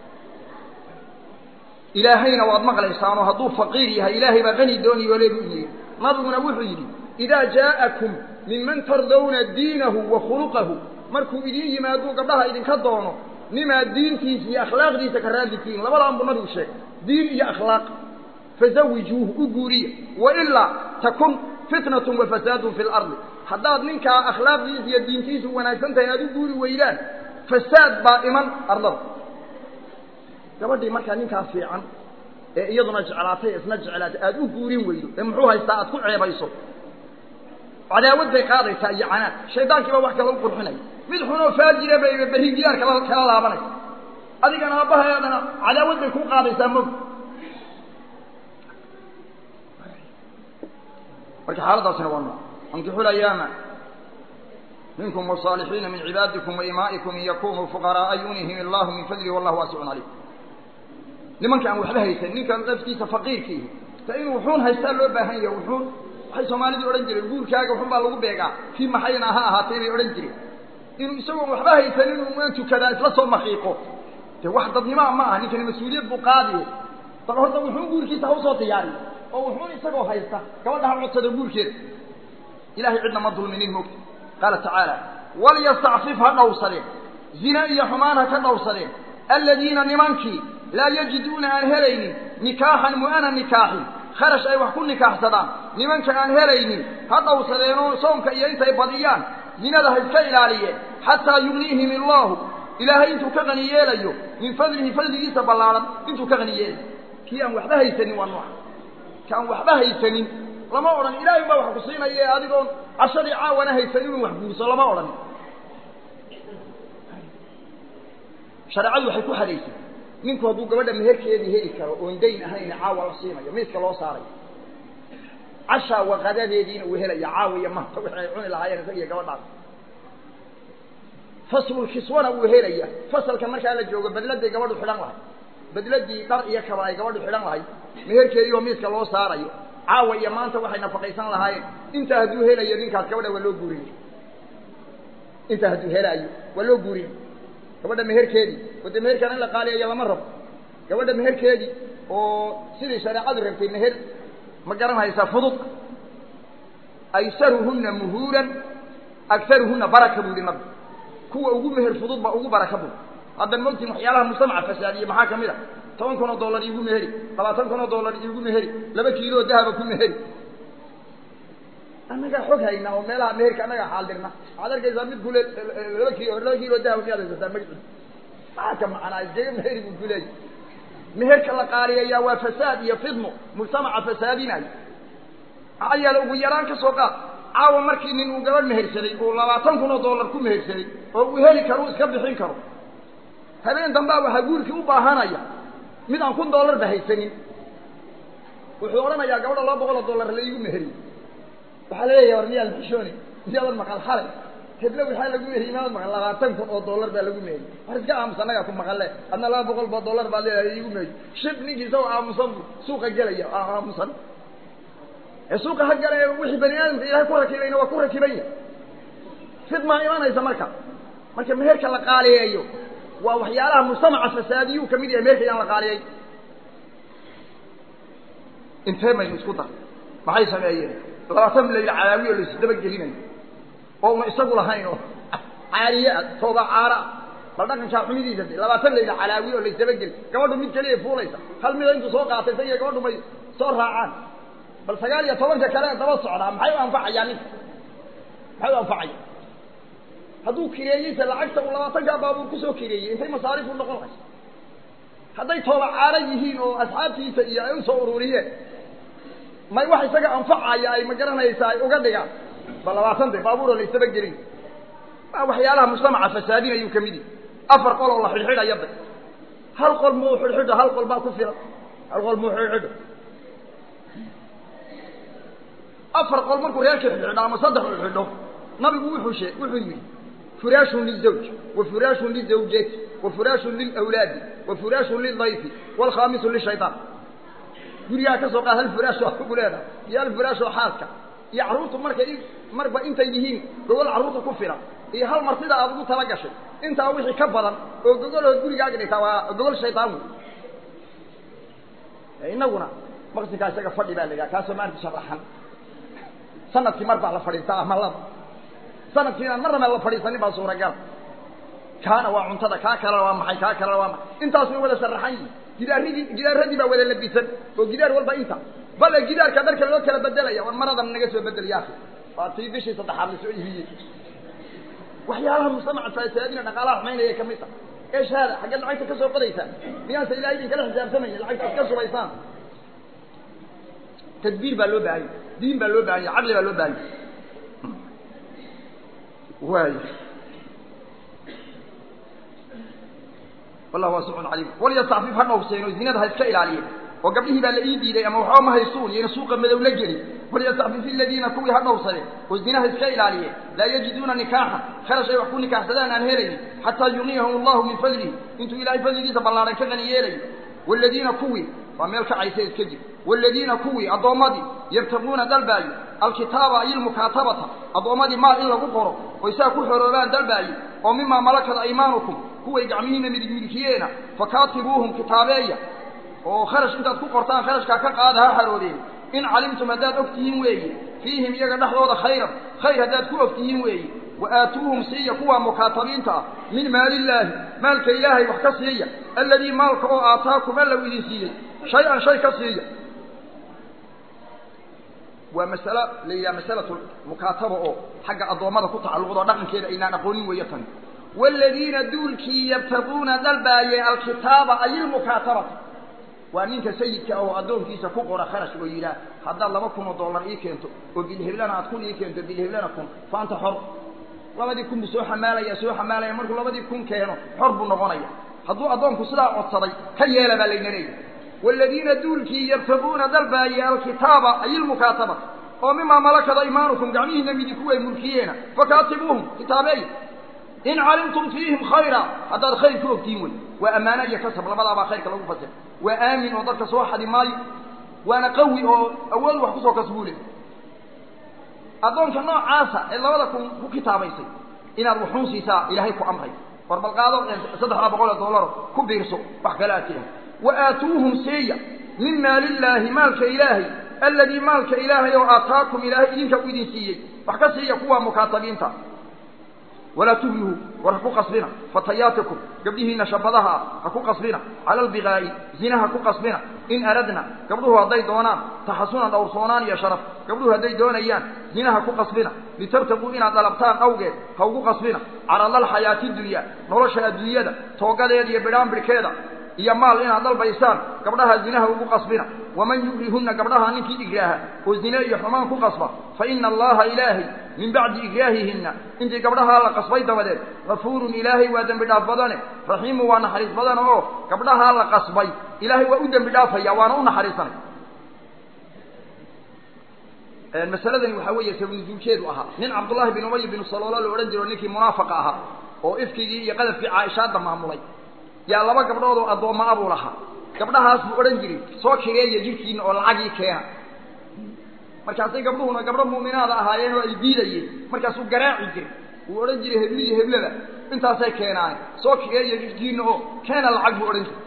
ilaahayna waad maqlaysaanoo hadduu faqiir yahay ilaahay baa qani dooni oo leebu yidhi nabiguna wuxuu yidhi idaa jaa'akum minman tardawna diinahu wa khuluqahu markuu idin yimaaduu gabdhaha idinka doono nimaa diintiisa iyo akhlaaqdiisa ka raadlitiin labadaan buu nabigu sheegay diin iyo akhlaaq fazawijuuhu u guuriya wailaa takun fitnatun wa fasaadun fi lardi haddaad ninkaa akhlaaqdiisa iyo diintiisu wanaagsan tahay aad u guuri weydaan fasaad baa iman ardada gabadhii markaa ninkaa fiican ee iyaduna jeclaatay isna jeclaatay aada u guurin weydo ee muxuu haystaa aad ku ceebayso cadaawad bay qaadaysaa iyo canaad shaydaankiiba wax kala u qurxinaya mid xunoo faajira bay berri diyaar kala kala laabanaysa adigana aabbahaadana cadaawad bay kuu qaadaysaa mog marka xaaladaasina waa nooc ankixu layaama minkum wasaalixiina min cibaadikum waimaa'ikum in yakunuu fuqaraaa yunihim illahu min fadlihi wallahu waasicun calayh nimanka aan waxba haysan ninkan laftiisa faqiirkiihi ta inuu wuxuun haystaa loo baahan yahay wuxuun waxay soomaalidii odhan jireen guurkaaga wuxun baa lagu beegaa kii maxayna ha ahaatay bay odhan jireen inuu isagoon waxba haysan inuu maan tukadaa isla soo makiiqo dee wax dadnimaa ma aha ninkani mas-uuliyad buu qaadiye bal horta wuxuun guurkiisa ha usoo diyaariyo oo wuxuun isagoo haysta gabadha ha codsada guurkeeda ilahay cidna ma dulminin moogta qaala tacaala walyastacfif ha dhowrsadeen zina iyo xumaan ha ka dhowrsadeen aladiina nimankii laa yajiduuna aan helaynin nikaaxan mu'ana nikaaxin kharash ay wax ku nikaaxsadaan nimanka aan helaynin ha dhowsadeenoo soomka iyo intay badiyaan zinada ha iska ilaaliyeen xataa yugniihim illaahu ilaahay intuu ka qani yeelayo min fadlihi fadligiisa ballaaran intuu ka qani yeelayo kii aan waxba haysanin waa nooca ki aan waxba haysanin lama odhan ilaahay baa wax ku siinaya adigoon cashadii caawana haysanin inuu wax guurso lama odhan shareecadu waxay ku hadaysay ninku hadduu gabadha meherkeedii heli karo oon dayn ahayn caawa la siinayo miiska loo saarayo cashaa waqadadeediina uu helaya caawa iyo maanta wixii ay cuni lahaayeen isaga iyo gabadhaas faslulkiswana uu helaya fasalka markaa la joogo bedladay gabadhu xidhan lahay bedladii dhar iyo kaba ay gabadhu xidhan lahay meherkeedii oo miiska loo saarayo caawa iyo maanta waxay nafaqaysan lahaayeen intaa hadduu helayo ninkaas gabadha waa loo guurinay intaa hadduu helaayo waa loo guurinay gabadha meherkeedii oo dee meherkaan in la qaaliyayo lama rabo gabadha meherkeedii oo sidii shareecadu rabtay meher ma garan haysaa fudud aysaruhunna muhuuran agaruhunna baraka buu yihi nabi kuwa ugu meher fudud ba ugu baraka bud haddan mogtiin waxyaalaha mujtamaca fasaadiye maxaa kamid a toban kun oo dollar iigu meheri labaatan kun oo dollar iigu meheri laba kiilo oo dahaba ku meheri annagaa xog haynaa oo meelaha meherka annagaa xaaldirna waxaad arkaysaa mid kule laba kiilo laba kiilo dahaba miyaad haysataa magciid maxaa ka macnaa iskaga meheri buu kuleeyahy meherka la qaaliyayaa waa fasaad iyo fidmo mujtamaca fasaadinayo maxaa yeele ugu yaraan ka soo qaad caawa markii nin uu gabadh mehersaday uu labaatan kun oo dollar ku mehersaday oo uu heli karo uu iska bixin karo habeen dambaa waxaa guurkii u baahanaya mid aan kun dollar ba haysanin wuxuu odhanayaa gabadha laba boqol oo dollar la iigu meheriy waxaa laleeyahay war miyaad xishooni miyaadan maqal xalay heblo waxaa lagu meheriy miyaad maqal labaatan kun oo dollar baa lagu meheriy war iska aamus annagaa ku maqalle adna laba boqol boo dollar baad leedahay iigu meheriy shib ninkii isagoo aamusan bu suuqa gelaya aamusan ee suuqa ha gala wixii bani aadamka ilahay ku rakibayna waa ku rakiban yahay fidmaa imanaysa marka marka meherka la qaaliyeeyo waa waxyaalaha mujtamaca fasaadiyuu kamid yahay meherka yaan la qaaliyey intee maynu isku dar maxay sameeyeen labaatan layl calaawi oo laisdaba gelinayo oo una isagu lahayn oo caariye ah tooba caara ah bal dhaqankaa xumidiisa de labaatan layl calaawi oo laisdaba geli gabadhu mid keliya fuulaysa hal mida intuu soo qaatay sa iyo gabadhu may soo raacaan bal sagaal iyo tobanka kale daba socdaa maxay u anfacayaa ninka maxay u anfacaya hadduu kireeyeyse lacagta uu labaatankaa baabuur kusoo kireeyey intay masaarifu noqon hayso hadday tooba caala yihiin oo asxaabtiisa iyo ay usoo ururiyeen may wax isaga anfacaya ay ma garanaysaa ay uga dhigaan ba labaatan de baabuuroo la isdaba gelin waa waxyaalaha mujtamaca fasaadinayuu kamid yihi afar qol oo la xidhxidhaya da hal qol muu xidhxidho hal qol baa ku filan hal qol muu xidhxidho afar qol markuu reerkii xidhxidho ama saddex u xidho nabigu wuxuu shee wuxuu yidhi furaashun lizawj wa furaashun lizawjati wa furaashun lilawlaadi wa furaashun lildayfi waalkhaamisu lishaytaan gurigaa ka soo qaad hal furaash oo kugu leedahay iyo hal furaash oo xaaska iyo carruurtu markay marba intay yihiin gogol carruurta ku filan iyo hal mar sida aad ugu tala gashay intaa wixii ka badan oo gogolhood gurigaaga dhigtaa waa gogol shaydaan wey inaguna maqsinkaa isaga fadhi baa la yidhaha kaasoo maanta sharaxan sanadkii mar baa la fadhiistaa ama laba sanadkii inaan marnaba la fadhiisanin baa suuragal kaana waa cuntada kaa kalena waa maxay kaa kalena waa maxay intaas way wada sharaxan yihin gidaaradii gidaaradii baa wada labisan oo gidaar walba inta bale gidaarka dharka loo kala bedelaya war maradan naga soo bedel yaaki waa tii bishii saddexaad la soo iibiyey waxyaalaha mujtamaca fasaadina dhaqaalaha xumaynaya kamid ta eesh haada xaggeed lacagta ka soo qodaysaa miyaanse ilahay idin kala xisaabtamayin lacagta ad ka shubaysaan tadbiir baa loo baahanya diin baa loo bahanya caqli baa loo bahanya waay wallah waasicun caliim walyastacfif ha dhowrseen oo zinada ha iska ilaaliyeen oo gabdhihii baa la ii diiday ama waxba ma haysuun iyona suuqa madow la gelin walyastacfif iladiina kuwii ha dhowrsadeen oo zina ha iska ilaaliyeen laa yajiduuna nikaaxan kharash ay wax ku nikaaxsadaan aan helaynin xataa yughniyahum allahu min fadlihi intuu ilahay fadligiisa ballaaran ka qani yeelayo waaladiina kuwii waa meel kacaysa iska jir waaladiina kuwii addoommadii yabtaquuna dalbaayo alkitaaba ay ilmukaatabata addoommadii maal in lagu qoro oy saa ku xoroobaan dalbaayo oo mimaa malakat aymaanukum kuway gacmihiina midig midigtiyeena fakaatibuuhum kitaabeeya oo kharash intaad ku qortaan kharashkaa ka qaada ha xaroodeen in calimtum haddaad og tihiin weeye fiihim iyaga dhexdooda khayran khayr haddaad ku og tihiin weeye wa aatuuhum siiya kuwa mukaatabiinta ah min maalillaahi maalka ilaahay wax ka siiya alladii maalka oo aataakum alla u idin siiyey shay-an shay ka siiya waa masalo la yidhaha masalatu mukaataba oo xagga addoommada ku tacalluqda oo dhaqankeeda aynaan aqoonin weeyo tani waaladiina duulkii yabtaquuna dalbaayay alkitaaba ay ilmukaatabata waa ninka sayidka oo addoonkiisa ku qora kharash oo yidhaah haddaad laba kun oo dollar ii keento oo bilheblana aad kun ii keento bilheblana kun faanta xor labadii kun buu soo xamaalaya soo xamaalaya markuu labadii kun keeno xor buu noqonaya hadduu addoonku sidaa codsaday ka yeela baa layna leeyahy waaladiina duulkii yabtaquuna dalbaayay alkitaaba ay ilmukaatabata oo mimaa malakada imaanukum gacmihiina midinku way mulkiyeena fakaatibuuhum kitaabeey in calimtum fiihim khayra haddaad khayr ku ogtihiin wey waa ammaano iyo kasab labadaabaa khayrka lagu fasira waa aamin oo dadka soo xadi maayo waana qawi oo awood wax kusoo kasbuule addoonka noocaasa ee labada kun ku kitaabaysay inaad wuxuun siisaa ilaahay ku amray war balqaado saddexdaa boqol oo dollaro ku biirso wax kale aad tiahay wa aatuuhum seeya min maalillaahi maalka ilaahay alladii maalka ilaahay oo aataakum ilaahay idinka u idin siiyey wax ka siiya kuwa mukaatabiinta walaa tublihuu war ha ku qasbina fatayaatikum gabdhihiina shabadaha ah ha ku qasbina cala albigaa'i zina ha ku qasbina in aradna gabdhuhu hadday doonaan taxasunan dhowrsoonaan iyo sharaf gabdhuhu hadday doonayaan zina ha ku qasbina litabtaquu inaad dalabtaan awgeed ha ugu qasbina caradalxayaati dunya nolosha adduunyada toogadeeda iyo bidhaanbidhkeeda iyo maal inaad dalbaysaan gabdhaha zinaha ugu qasbina waman yugrihunna gabdhaha ninkii igraaha oo zine iyo xumaan ku qasba fa ina allaha ilaahay min bacdi igraahihinna intii gabdhahaa la qasbay dabadeed gafuurun ilaahay waa dembi dhaaf badane raxiimu waa naxariis badan oo gabdhahaa la qasbay ilaahay waa u dembi dhaafaya waana u naxariisanay masaladani waxaa weeye sabanuzuulkeedu ahaa nin cabdullaahi bin umay binu saloola la odhan jiro ninkii munaafaqa ahaa oo ifkigii iyo qadafkii caaishaadda maamulay yaa laba gabdhood oo addoomma abuu lahaa gabdhahaas buu odhan jiray soo kireeya jidhkiina oo lacagii keena markaasay gabdhuhuna gabdho muuminaada ahaayeen oo ay diidayeen markaasuu garaaci jiray wuu odhan jiray hebliyo heblada intaasay keenaane soo kireeya jidhkiina oo keena lacag buu odhan jiray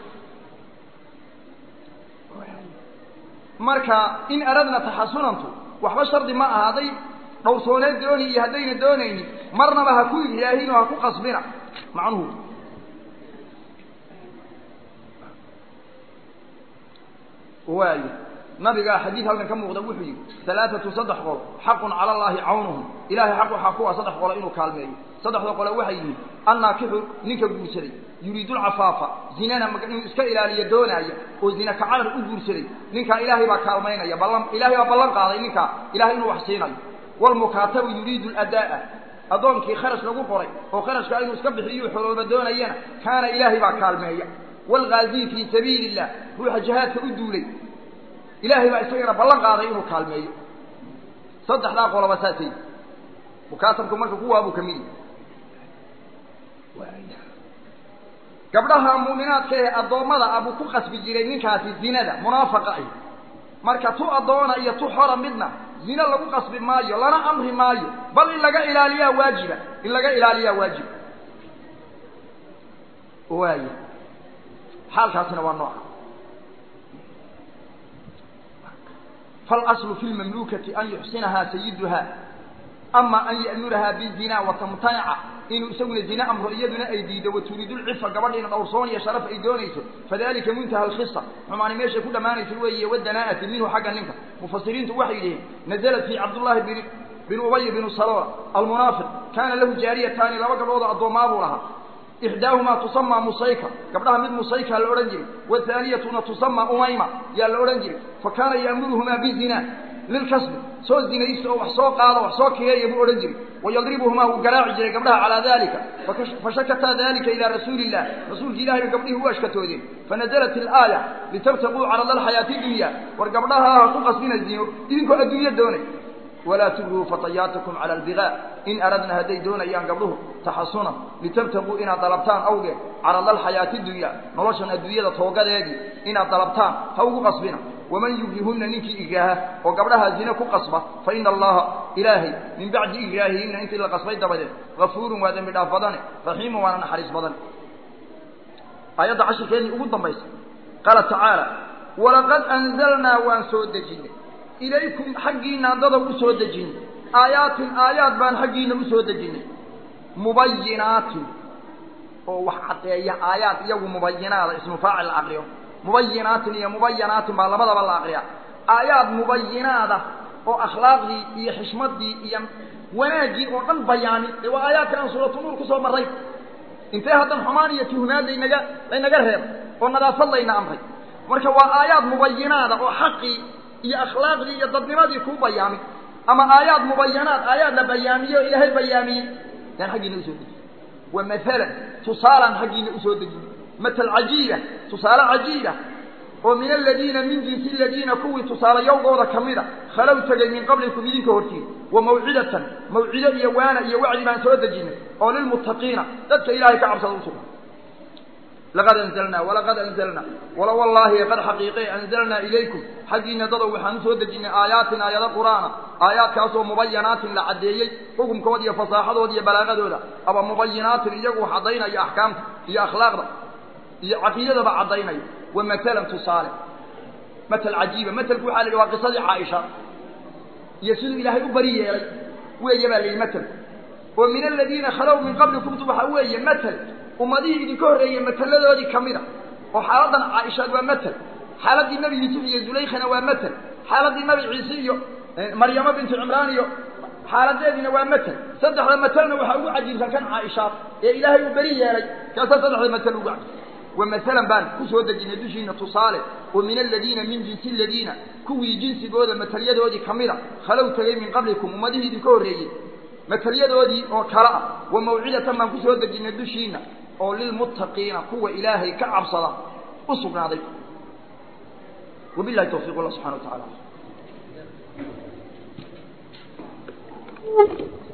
marka in aradna taxasunantu waxba shardi ma aha hadday dhowrsooneed dooni iyo haddayna doonaynin marnaba ha ku igraahin oo ha ku qasbina macnuhu waayo nabigaa xadiid halkan ka muuqda wuxuu yidhi alaaatu saddex qolo xaqun cala allaahi cawnuhum ilahay xaq waxaa kuwa saddex qolo inuu kaalmeeyo saddexda qole waxay yihiin annaakixu ninka guursaday yuriidu lcafaafa zinana inuu iska ilaaliyo doonaaya oo zina kacarar u guursaday ninkaa ilaahay baa kaalmaynaya ballan ilaahay baa ballan qaaday ninkaa ilahay inuu wax siinayo waalmukaatabu yuriidu ladaa'a addoonkii kharash lagu qoray oo kharashkaa inuu iska bixiyo xorooba doonayana kaana ilaahay baa kaalmeeya waalghaaziyi fii sabiili illah ruuxa jihaadka u duulay ilaahay baa isagana ballan qaaday inuu kaalmeeyo saddexdaa qoloba saasay mukaatabku marka kuwaabuu ka mid yahy gabdhaha muuminaadka ee addoommada abuu ku qasbi jiray ninkaasi zinada munaafaqa ah marka tu addoona iyo tu xora midna zine lagu qasbi maayo lana amri maayo bal in laga ilaaliyaa waajiba in laga ilaaliyaa waajiba waaya xaalkaasina waa nooca فالأصل في المملوكة أن يحسنها سيدها أما أن يأمرها بالزنا وتمتنع إن يسوي الزنا أمر يدنا أيديد وتريد العفة قبل أن الأورصون يشرف أيدونيس فذلك منتهى الخصة ومعنى ماشي كل ما نسوي والدناءة منه حقا منك مفسرين توحي نزلت في عبد الله بن بن أبي بن صلوة المنافق كان له جاريتان لما قبل الضماب لها إحداهما تسمى مصيكة قبلها من مصيكة الأورنجري والثانية تسمى أميمة يا الأورنجري فكان يأمرهما بالزنا للكسب سو الزنا يسو وحسو قاضى وحسو كيه يبو أورنجري ويضربهما وقراع جري قبلها على ذلك فشكت ذلك إلى رسول الله رسول الله قبله هو أشكته ذي فنزلت الآية لترتقوا على الحياة الدنيا ورقبلها تقص من الزنا إذنكو الدنيا دوني ولا تبغوا فطياتكم على البغاء إن أردنا هدي دون أيام قبله تحصنا لتبتغوا إن طلبتان أوجه على الحياة الدنيا نلاشنا الدنيا توقع يدي إن طلبتان هو قصبنا ومن يبغيهن ننك إجاها وقبلها زينك قصبة فإن الله إلهي من بعد إجاههن أنت اللي قصبي دبدا غفور وادم بداف بدن رحيم وانا نحرس بدن آيات عشر كيني أقول ضميس قال تعالى ولقد أنزلنا وأن سود جنة إليكم حقنا ضد أسود جنة آيات آيات بان حقنا أسود جنة مبينات وحتى آيات يو مبينات اسم فاعل العقل مبينات هي مبينات ما لبدا بلا أقريا آيات مبينات oo akhlaaqdii iyo xishmaddii iyo wanaaggii oo dhan bayaani ee waa aayaadka aan suuratu nuur kusoo marray intee haddan xumaan iyo tuhmaad laynaga laynaga reeb oo nadaafad layna amray marka waa aayaad mubayinaada oo xaqii iyo akhlaaqdii iyo dadnimadii kuu bayaami ama aayaad mubayanaad aayaad la bayaamiye oo ilaahay bayaamiyey yaan xaggiina usoo dejiy wa maalan tusaalaan xaggiina usoo dejiy matal cajiiba tusaale cajiiba oo min aladiina min jinsi aladiina kuwii tusaalayowgooda ka mida khalow tegay min qablikum idinka hortiin wa mawcidatan mawcido iyo waana iyo wacdi baan soo dejinay oo lilmuttaqiina dadka ilaahay ka cabsada usugna laqad anzalnaa walaqad anzalnaa wala wallaahi qad xaqiiqe anzalnaa ilaykum xaggiina dadow waxaan usoo dejinay aayaatin aayado qur'aana aayaadkaasoo mubayanaatin la caddeeyey xukumkooda iyo fasaaxadooda iyo balaagadooda aba mubayinaatin iyagu caddaynaya axkaamta iyo akhlaaqda iyo caqiidadaba caddaynaya wa maalan tusaale matal cajiiba matelku waxa la yidhi waa qisadii caaisha iyo siduu ilaahay u bari yeelay weeye baa la yidhi matelku oo min aladiina khalow min qablikumtu waxaa weeye matel ummadihii idinka horreeyey mateladoodii ka mid a oo xaaladdan caaishaad waa matel xaaladdii nebi yuusuf iyo zulaykhana waa matel xaaladdii nabi ciise iyo maryamo bintu cimraan iyo xaaladeediina waa matel saddexda matelna waxaa ugu cajiibsan kan caaishaad ee ilaahay uu beri yeelay kaasaa saddexda matel ugu cajiib ومثلا بان كسو دجنا دشينا تصاله ومن الذين من جنس الذين كوي جنس جوده مثليدودي كميدا خلو تغي من قبلكم امديه دي كوريي مثليدودي او كلا وموعده ما كسو دجنا دشينا او للمتقين كو الهي كعبصدا وسغنادي وبالله التوفيق الله سبحانه وتعالى